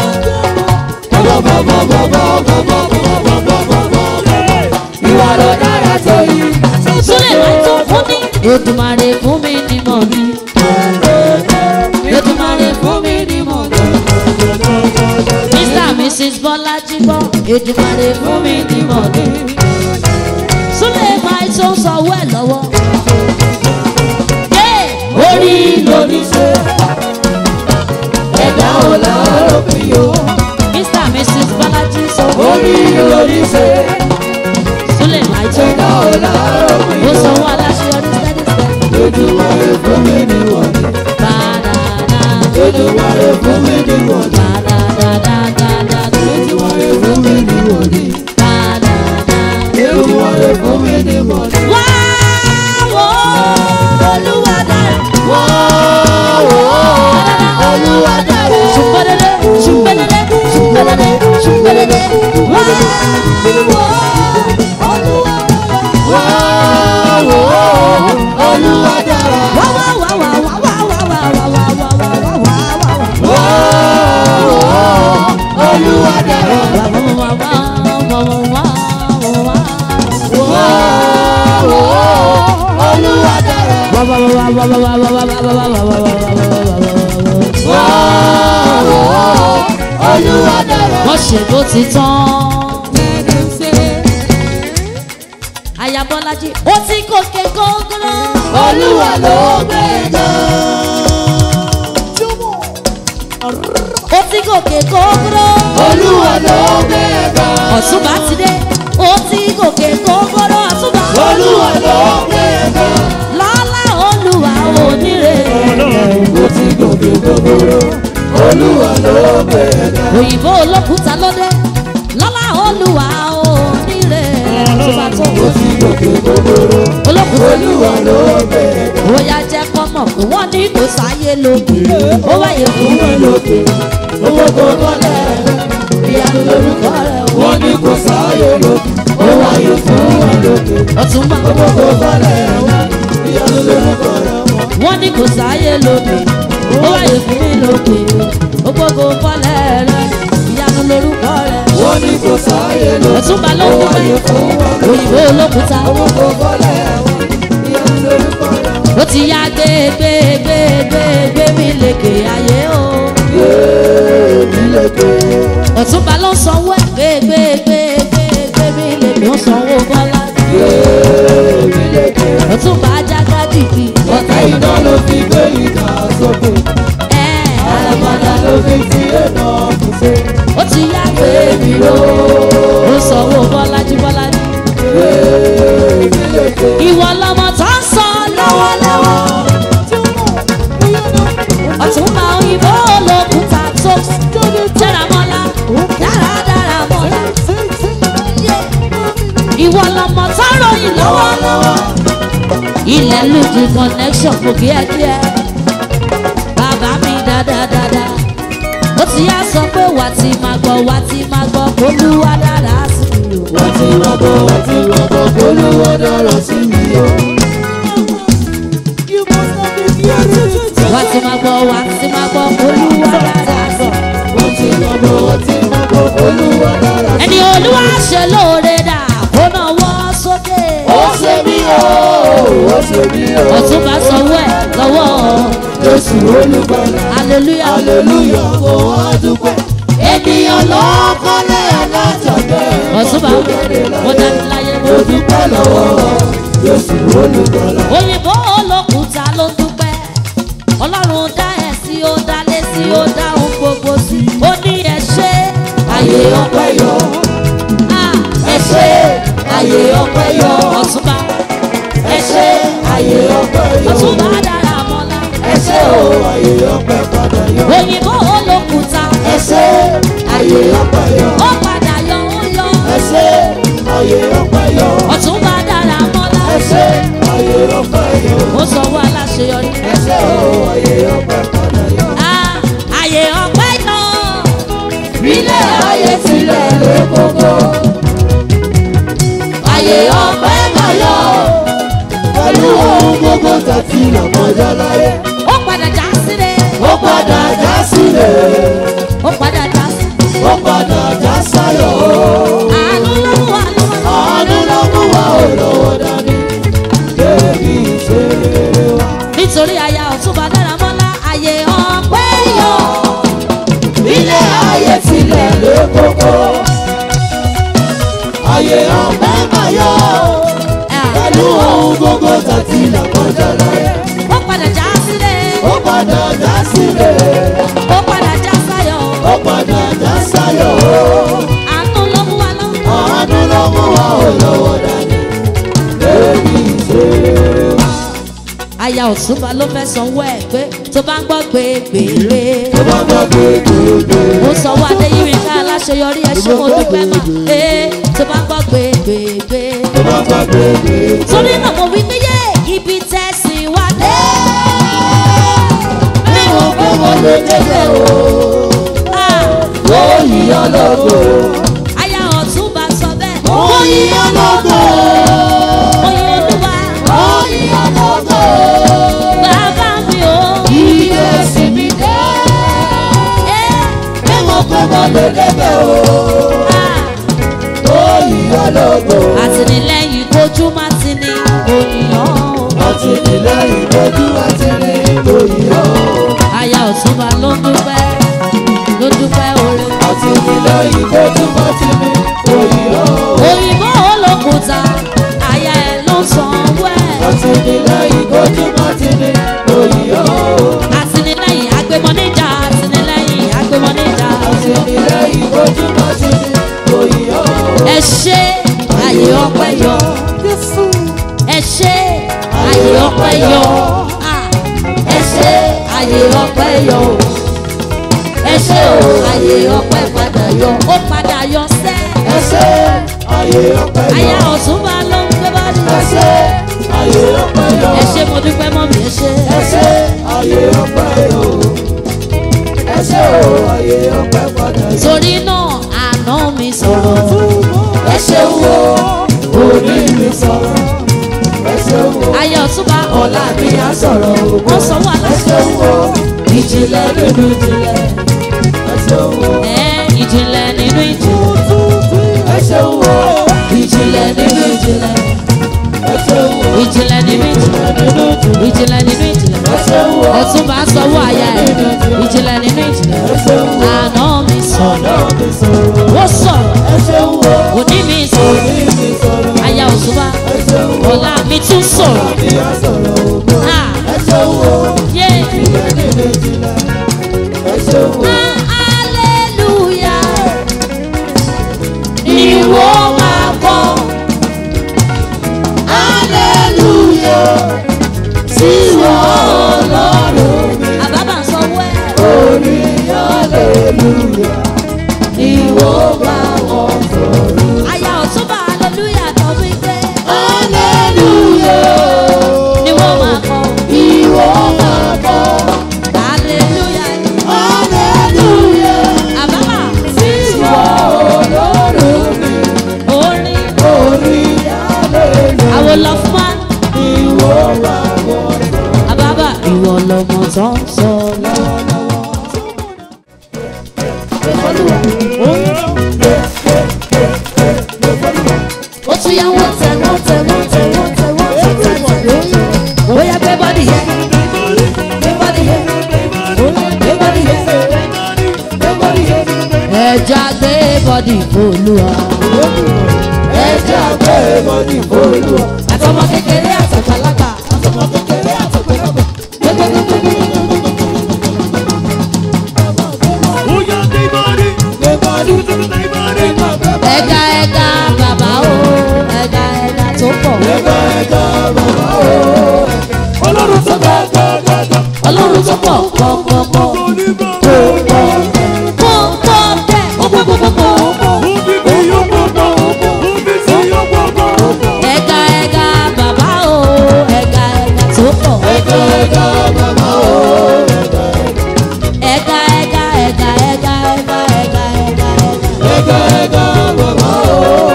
Ìwọ ló dára tó yìí. súlẹ̀ máa tó fún ní. ètùmàrè fún mi ní mọ̀ mi. ètùmàrè fún mi ní mọ̀ mi. mr and mrs bọ́lájí bọ́ ètùmàrè fún mi ní mọ̀ mi. súlẹ̀ máa tó sanwó ẹ̀ lọ́wọ́. Yeah! orí lórí ṣe. Ẹ̀dá ò láàárọ̀ bí o. mr and mrs bọ́lájí sọ. Orí lórí ṣe. súlẹ̀ máa tó. Ẹ̀dá ò láàárọ̀ bí ó o. sanwó aláṣeyọrí steady steady. Lójúmọ́ rẹ̀ fún mi ní wọ̀nyí. Ba-da-da. Lójúmọ́ rẹ̀ fún mi ní wọ̀nyí. Ba-da-da-da-da-da. Lójúmọ́ rẹ̀ fún mi ní wọ̀nyí. Ba-da-da. Lójúmọ́ rẹ̀ fún mi ní wọ̀nyí. Wá wò ó, Olúwa dára. Wá wò ó, Olúwa dára. Ṣùpẹ́lẹ́lẹ́, ṣùpẹ́lẹ́lẹ́, ṣùpẹ́lẹ́lẹ́, ṣùpẹ́lẹ́lẹ́. Wá wò ó, Olúwa dára. Wá wò ó, Olúwa dára. Wá wá wá wá wá wá wá wá wá wá wá wá wá wá wá. Wá wò ó, Olúwa dára. Wá wá wá wá wá wá wá wá. Wá wò ó, Olúwa dára. Wá wá wá wá wá wá wá wá wá wá wá wá wá wá wá wá wá wá. Wá wò ó, Olúwa dára. wọ́n ṣe bó ti tán. Ayabọ́lájí ó ti gòkè gógóró. Olúwa ló gbé ga. ó ti gòkè gógóró. Olúwa ló gbé ga. ọ̀túnba ti dé ó ti gòkè gógóró ọ̀túnba. Olúwa ló gbé ga. lọ́lá olúwa onírè. Ó ti gòkè gbogbooro. Olúwa ló òyìnbó olókùúta lóde lọ́lá olúwa ò níre tó bá tó olókùúta olúwa ló bẹ̀rẹ̀ bóyá jẹ́ kọ́mọ̀ pé wọ́n ní kò sáyé lókè ó wáyé fún mi lókè owó kò kọ́lẹ̀ ìyanu lórúkọ rẹ̀ wọ́n ní kò sáyé lókè ó wáyé fún mi lókè ọtún bá owó kò kọ́lẹ̀ ìyanu lórúkọ rẹ̀ wọ́n ní kò sáyé lókè ó wáyé fún mi lókè owó kò kọ́lẹ̀ rẹ̀ ìyanu lórúkọ rẹ̀ wọ́n ní kò sáyé lọ. ọtún bá ló ń dúpẹ́ òyìnbó olókùúta kò bọ́lẹ̀ wọn ìyanu lórúkọ rẹ̀. ó ti yá gbé gbé gbé gbé gbé mi lékè ayé o. ọ̀túnba ló ń sanwó ẹ̀ gbé gbé gbé gbé gbé mi lékè ó sanwó bọ́lá. ọ̀túnba ajágá dìdì ọ̀tá iná ló fi gbé ìdá sókè. ẹ̀ àràmàdà ló fi ti ẹ̀nà kù sí. ó ti yá gbé mi ló ó sanwó bọ́lájí bọ́lájí. ìwọ lọmọ tó ń sọ lọ́wọ́lọ́wọ́. ọ̀túnba òyìnbó olókùúta tó dára mọ́lá dáradára mọ́lá. ìwọ lọmọ tó ròyìn lọ́wọ́lọ́wọ́. ilẹ̀ lùdì connection kò kí ẹ kí ẹ. bàbá mi dáadáa. ó ti yá sọ pé wà á ti máa gbọ́ wà á ti máa gbọ́ olúwa dára sí i o. wọ́n ti wọ́n bọ̀ wọ́n ti wọ́n bọ̀ olúwa dára sí mi o. wà á ti máa gbọ́ wà á ti máa gbọ́ olúwa dára sí i. wọ́n ti wọ́n bọ̀ wọ́n ti wọ́n bọ̀ olúwa dára sí mi. ẹni olúwa ṣe lóore dà kó náà wọ́ sókè. ó ṣe mí o ó ṣe mí o. ọ̀tún bá sanwó ẹ̀ lọ́wọ́ jésù olùgbàlà. hallelujah. aleluya kò wá dúpẹ́. ènìyàn ló kọ́lé alájọ̀dẹ́. ọ̀tún bá mo dání láyé mo mo dúpẹ́ lọ́wọ́ jésù olùgbàlà. òyìnbó olókùúta ló ń dúpẹ́ ọlọ́run dá ẹ̀ sí ó dá lé sí ó dá ohun gbogbo sí ó ní ẹ ṣe ayé ọpẹ́ yọ. Ah, ẹ ṣe ayé ọpẹ́ yọ. ọ̀túnba ẹ ṣe ayé ọpẹ́ yọ. ọ̀túnba dára mọ́lá ẹ ṣe o ayé ọpẹ́ padà yọ. òyìnbó olókùúta ẹ ṣe ayé ọpẹ́ yọ. ó padà yọ ó yọ ẹ ṣe ayé ọpẹ́ yọ. ọ̀túnba dára mọ́lá ẹ ṣe ayé ọpẹ́ yọ. ó sọ wá aláṣeyọrí ẹ ṣe o ayé ọpẹ́ padà yọ. Ah, àyè ọpẹ́ yọ ilé ayé tilẹ̀ lé kókó. ayé ọpẹ́ máa yọ. pẹ̀lú ohun gbogbo tàbí lọ́kọjá láyé. ó padà já sílẹ̀ ó padà já sílẹ̀. ó padà já sílẹ̀ ó padà já sáyọ̀. àánú ló mú wa lọ́wọ́. àánú ló mú wa ò lọ́wọ́ dání. débi ìṣeré wa. nítorí aya ọ̀túnba dára mọ́lá àyè ọpẹ́ yọ. ilé ayé tilẹ̀ lé kókó. ayé ọpẹ́ máa yọ. pẹ̀lú ohun gbogbo tàbí lọ́kọjá láyé. ó padà já sílẹ̀ ó padà já sílẹ̀. ó padà já sáyọ̀ ó padà já sáyọ̀. àánú ló mú wa lọ́wọ́. àánú ló mú wa ò lọ́wọ́ dání. débi ìṣeré wa. aya ọ̀túnba ló fẹ́ sanwó ẹ̀ pé tó bá ń gbọ́ gbégbégbé. tó bá gbọ́ gbégbégbé. ó sanwó adéyíwíká aláṣeyọrí ẹ ṣé mo dúpẹ́ mà. ee tó bá ń gbọ́ gbégbégbé. tó bá gbọ́ gbégbégbé. torí náà mo wí pé yé ibi tẹ̀sí wa dé. níwọ̀n pé mo lè débẹ̀ o. Ah, ó yíyọ lógo. aya ọ̀túnba sọ bẹ́ẹ̀. ó yíyọ lógo. oyin olúwa ó yíyọ lógo. bàbá mi ò. iye ẹ̀sìn mi dé. Eh, níwọ̀n pé mo lè débẹ̀ o. ah. ó yíyọ lógo. àtìlẹ́yìn kojú má ti ní ònìyàn. àtìlẹ́yìn lójú àti ní òyìnbó. aya ọ̀túnba ló ń dúpẹ́ ló ń dúpẹ́ oore. àtìlẹ́yìn lójú àti ní òyìnbó. òyìnbó olókùúta aya ẹ̀ ló sanwó ẹ̀. àtìlẹ́yìn lójú àti ní òyìnbó. àtìlẹ́yìn agbémọ níjà àtìlẹ́yìn agbémọ níjà. àtìlẹ́yìn lójú àti ní òyìnbó. ẹ ṣe àyè ọpẹ́ yọ. ẹ ṣe àyè ọpẹ́ yọ. Ah, ẹ ṣe àyè ọpẹ́ yọ. ẹ ẹ ṣé o àyè ọpẹ́ padà yọ ó padà yọ sẹ́ ẹ ṣé ayé ọpẹ́ aya yọ ọ̀túnba ló ń gbé bọ́dí ẹ ṣé ayé ọpẹ́ yọ ẹ ṣé mo dúpẹ́ mọ́ mi ẹ ṣé ẹ ṣé ayé ọpẹ́ yọ ẹ ṣé o ayé ọpẹ́ padà yọ. torí náà àná mi sọ̀rọ̀ ẹ ṣeun o òní mi sọ̀rọ̀ ẹ ṣeun o aya ọ̀túnba ọ̀la mi á sọ̀rọ̀ o wọ́n sanwó ẹ aláṣẹ ṣeun o ìjìnlẹ̀ nínú ìjìnlẹ̀ ẹ ṣeun o ẹ̀ ìjìnlẹ̀ nínú ìjìnlẹ̀ ẹ ṣeun o ìjìnlẹ̀ nínú ìjìnlẹ̀ ẹ ṣeun o ìjìnlẹ̀ nínú ìjìnlẹ̀ nínú ìjìnlẹ̀ ìjìnlẹ̀ nínú ìjìnlẹ̀ ẹ ṣeun o ọ̀túnba sanwó aya ẹ̀ ìjìnlẹ̀ nínú ìjìnlẹ̀ ẹ ṣeun o àná mi sọ̀rọ̀ ọ̀la mi sọ̀rọ̀ ó sọ̀rọ̀ ẹ ṣeun o òní mi sọ̀rọ̀ òní mi sọ̀rọ̀ aya ọ̀túnba ẹ ṣeun o ọ̀la mi tún sọ̀rọ̀ mi á sọ̀rọ̀ o ha ẹ ṣeun o yé ìjìnlẹ̀ nínú ìjìnlẹ̀ ẹ ṣeun o. hallelujah ìwọ máa kọ́ Hallelujah. Sí wọ́n lọ́rùn mi. àbábà ń sọ wẹ́ Orí hallelujah. Ìwọ bá wọn sọ̀rọ̀. aya ọ̀túnba hallelujah tó wí pé Hallelujah. ni wọ́n máa kọ́ Ìwọ máa bọ̀. hallelujah Hallelujah. àbábà Sí wọ́n lọ́rùn mi. orin Orí hallelujah. àwọn lọ́fún Ìwọ bá wọn sọ̀rọ̀. àbábà ìwọ lọmọ tó ń sọ ó tún yá wọ́n tẹ̀ wọ́n tẹ̀ wọ́n tẹ̀ wọ́n tẹ̀ wọ́n tẹ̀ tẹ̀ tẹ̀ bóyá gbé bọ́dì yẹ gbé bọ́dì yẹ gbé bọ́dì yẹ gbé bọ́dì yẹ ẹja gbé bọ́dì fòlùwà Ẹja gbé bọ́dí fòlùwà. àtọmọ kékeré àtàgbàlagbà Àtọmọ kékeré àtọ̀gbẹ́lọ́gbẹ̀. Gbé bọ́dí. ẹja ẹja bàbá o ẹja ẹja tó pọ̀ Ẹja ẹja bàbá o. Ọlọ́run tó gbà gbà gbà gbà. ọlọ́run tó pọ̀ pọ̀pọ̀pọ̀ pọ̀pọ̀ tẹ̀ pọ̀pọ̀pọ̀pọ̀ ẹja ẹja bàbá o ẹja ẹja tó pọ̀ Ẹja ẹja bàbá o. ẹja ẹja ẹja ẹja ẹja ẹja ẹja Ẹja ẹja bàbá o.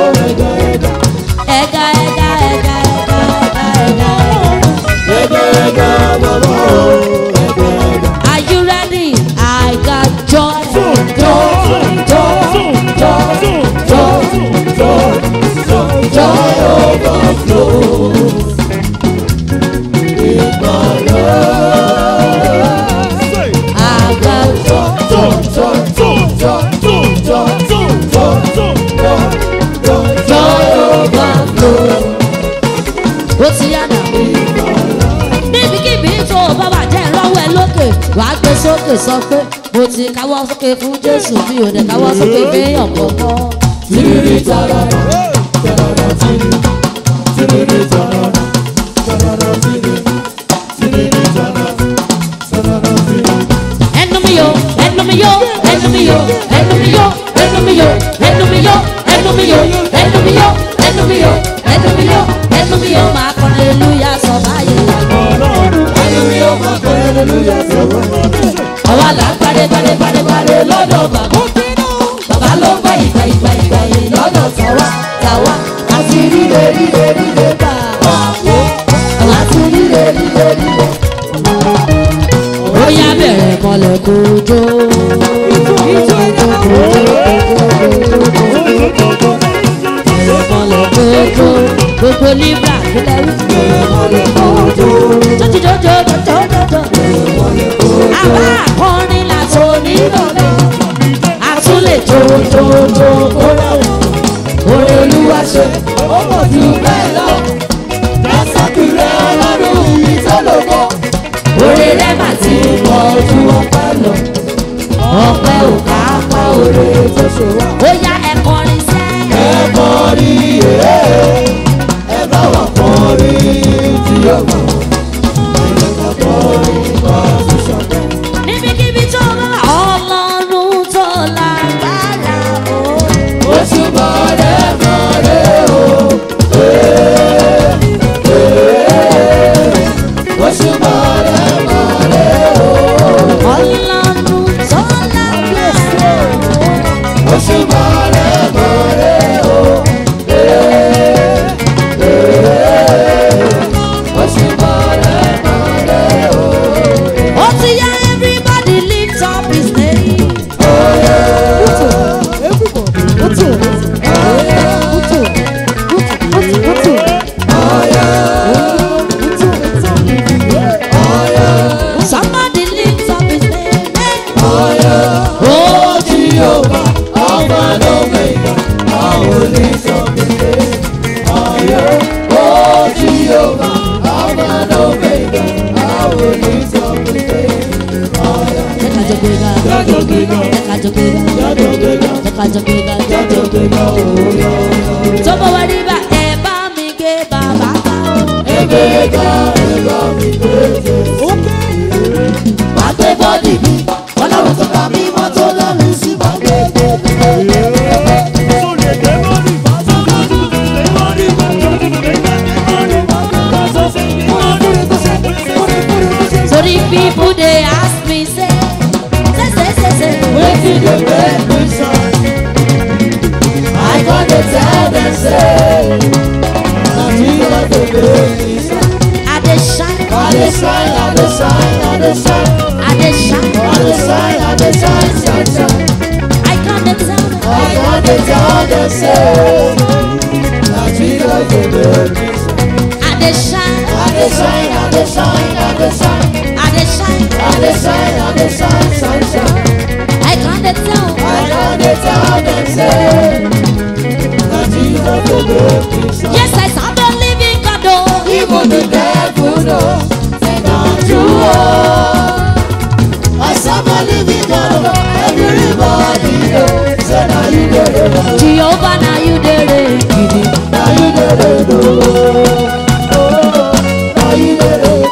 ẹja Ẹja ẹja. ẹja ẹja ẹja ẹja ẹja. Ẹja ẹja bàbá o. Ẹja ẹja. Are you ready? I got joy. Joy overflow. I got joy. Joy overflow. Ó ti yá nà. Níbikíbi tó o bá wà jẹ́ ìrọ́wọ́ ẹ lókè. Wà á gbé sókè sọ pé mo ti káwọ́ sókè fún Jésù mi ò dẹ̀ káwọ́ sókè fẹ́yàn kọ̀ọ̀kan. Tiriri tarara, tarara tiri, tiriri tarara, tarara tiri, tiriri tarara, tarara tiri. Ẹnu mi yo, ẹnu mi yo, ẹnu mi yo, ẹnu mi yo, ẹnu mi yo, ẹnu mi yo, ẹnu mi yo, ẹnu mi yo, ẹnu mi yo, ẹnu mi yo, ẹnu mi yo, máa kọ́ hallelujah sọ báyìí lànà. Ẹnu mi yóò máa kọ́ hallelujah sọ̀rọ̀. Àwa là ń parí parí parí parí lọ́dọ̀ bàbá. Bàbá ló ń gbà ìgbà ìgbà ìgbà yìí lọ́dọ̀ tàwa tàwa. Àti ríre ríre ríre bá a. Àti ríre ríre ríre. Ó yá bẹ̀rẹ̀ mọ́lẹ̀ kojú. Mọ́lẹ̀ kojú. Gbogbo Libra kílẹ̀ rí. Jọjọjọjọjọjọjọ. Àbá akọrin làtò nílòlẹ̀. Àtúnlẹ̀ jòjòjò kórè. Orí olúwa ṣe. Ó pọ̀ jù bẹ́ẹ̀ lọ. Lásàkìrẹ́ ọlọ́run mi tó lògbó. Orí rẹ̀ mà ti pọ̀ ju ọpẹ́ lọ. Ọpẹ́ ò ká pa orí tó ṣe wá. Ó yá ẹ kọrin sẹ́. Ẹ kọrin èé, ẹ bá wà kọrin tí yóò mọ̀. Ẹ bá kọrin bá ti ṣọ̀tẹ̀. Níbikíbi tó bá wà ọlọ́run Oh, Jehovah, Alpha and Omega, I will lift up the name. Jẹ́ ká jọ gbéga. Jájọ́ gbéga, Jẹ́ ká jọ gbéga. jájọ́ gbéga, Jẹ́ ká jọ gbéga. jájọ́ gbéga, òòyà. Tó bá wá rí bá ẹ bá mi gbé bàbá ká o. Ẹgbẹ́ga, ẹ̀rọ mi gbèsè. Má gbé bọ́dì mi, ọlọ́run tó bá mi mọ́ tó lọ́rùn sí má gbé gbé. Sorry people dey ask me say, say say say say. Wetin dey make me shine? I con dey tell dem say, na Jesus dey make me shine. I dey shine. I dey shine, I dey shine, I dey shine. I dey shine. I dey shine, I dey shine, shine, shine. I come dey tell them. I con dey tell dem say, na Jesus dey make me shine. I dey shine. I dey shine, I dey shine, I dey shine. I dey shine. I dey shine, I dey shine, shine, shine. I come dey tell them. I con dey tell dem say, na Jesus dey make me shine. Yes, I serve a living God. Oh. Even the devil know, say don't you oh. I serve a living God, oh. everybody know, say now you get it, Jehovah, now you dey reign. Gidi. now you get it, oh. Now you get it,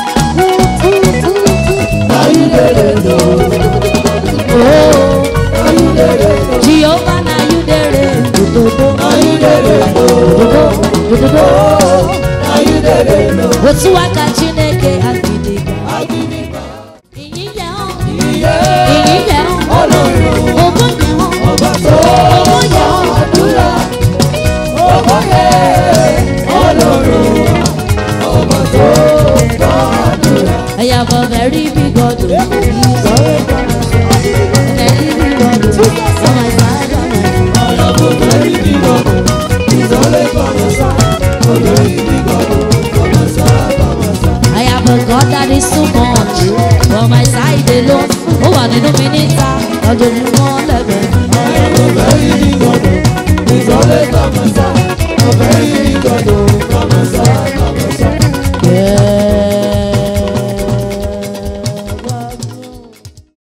now you get it, Oh, now you get it, Jehovah, now you dey reign. now you get it, now you get it, Otu aka Chineke agidiga. I give it back. Ìyìn yẹ ọ́. Yeah, Ìyìn yẹ ọ́. Ọlọ́run. Ògo yẹ ọ́. Ọba tó Ògo yẹ ọ́. àdúrà, ọba yẹ Ọlọ́run. Ọba tó gbọ́ àdúrà. I have a very big God. oh. Very big God. oh. On my side, on my side. Ọlọ́bù very big ọ̀bù, ìsọ̀lẹ̀ kọ̀mọ̀ sá. Very big ọ̀bù, kọ̀mọ̀ sá, kọ̀mọ̀ sá. I have a God that is too much. On my side alone. Ó wà nínú mi níta. Lọ́jọ́júmọ́ lẹ́gbẹ̀ẹ́. Ọlọ́bù very big ọ̀bù, ìsọ̀lẹ̀ kọ̀mọ̀ sá.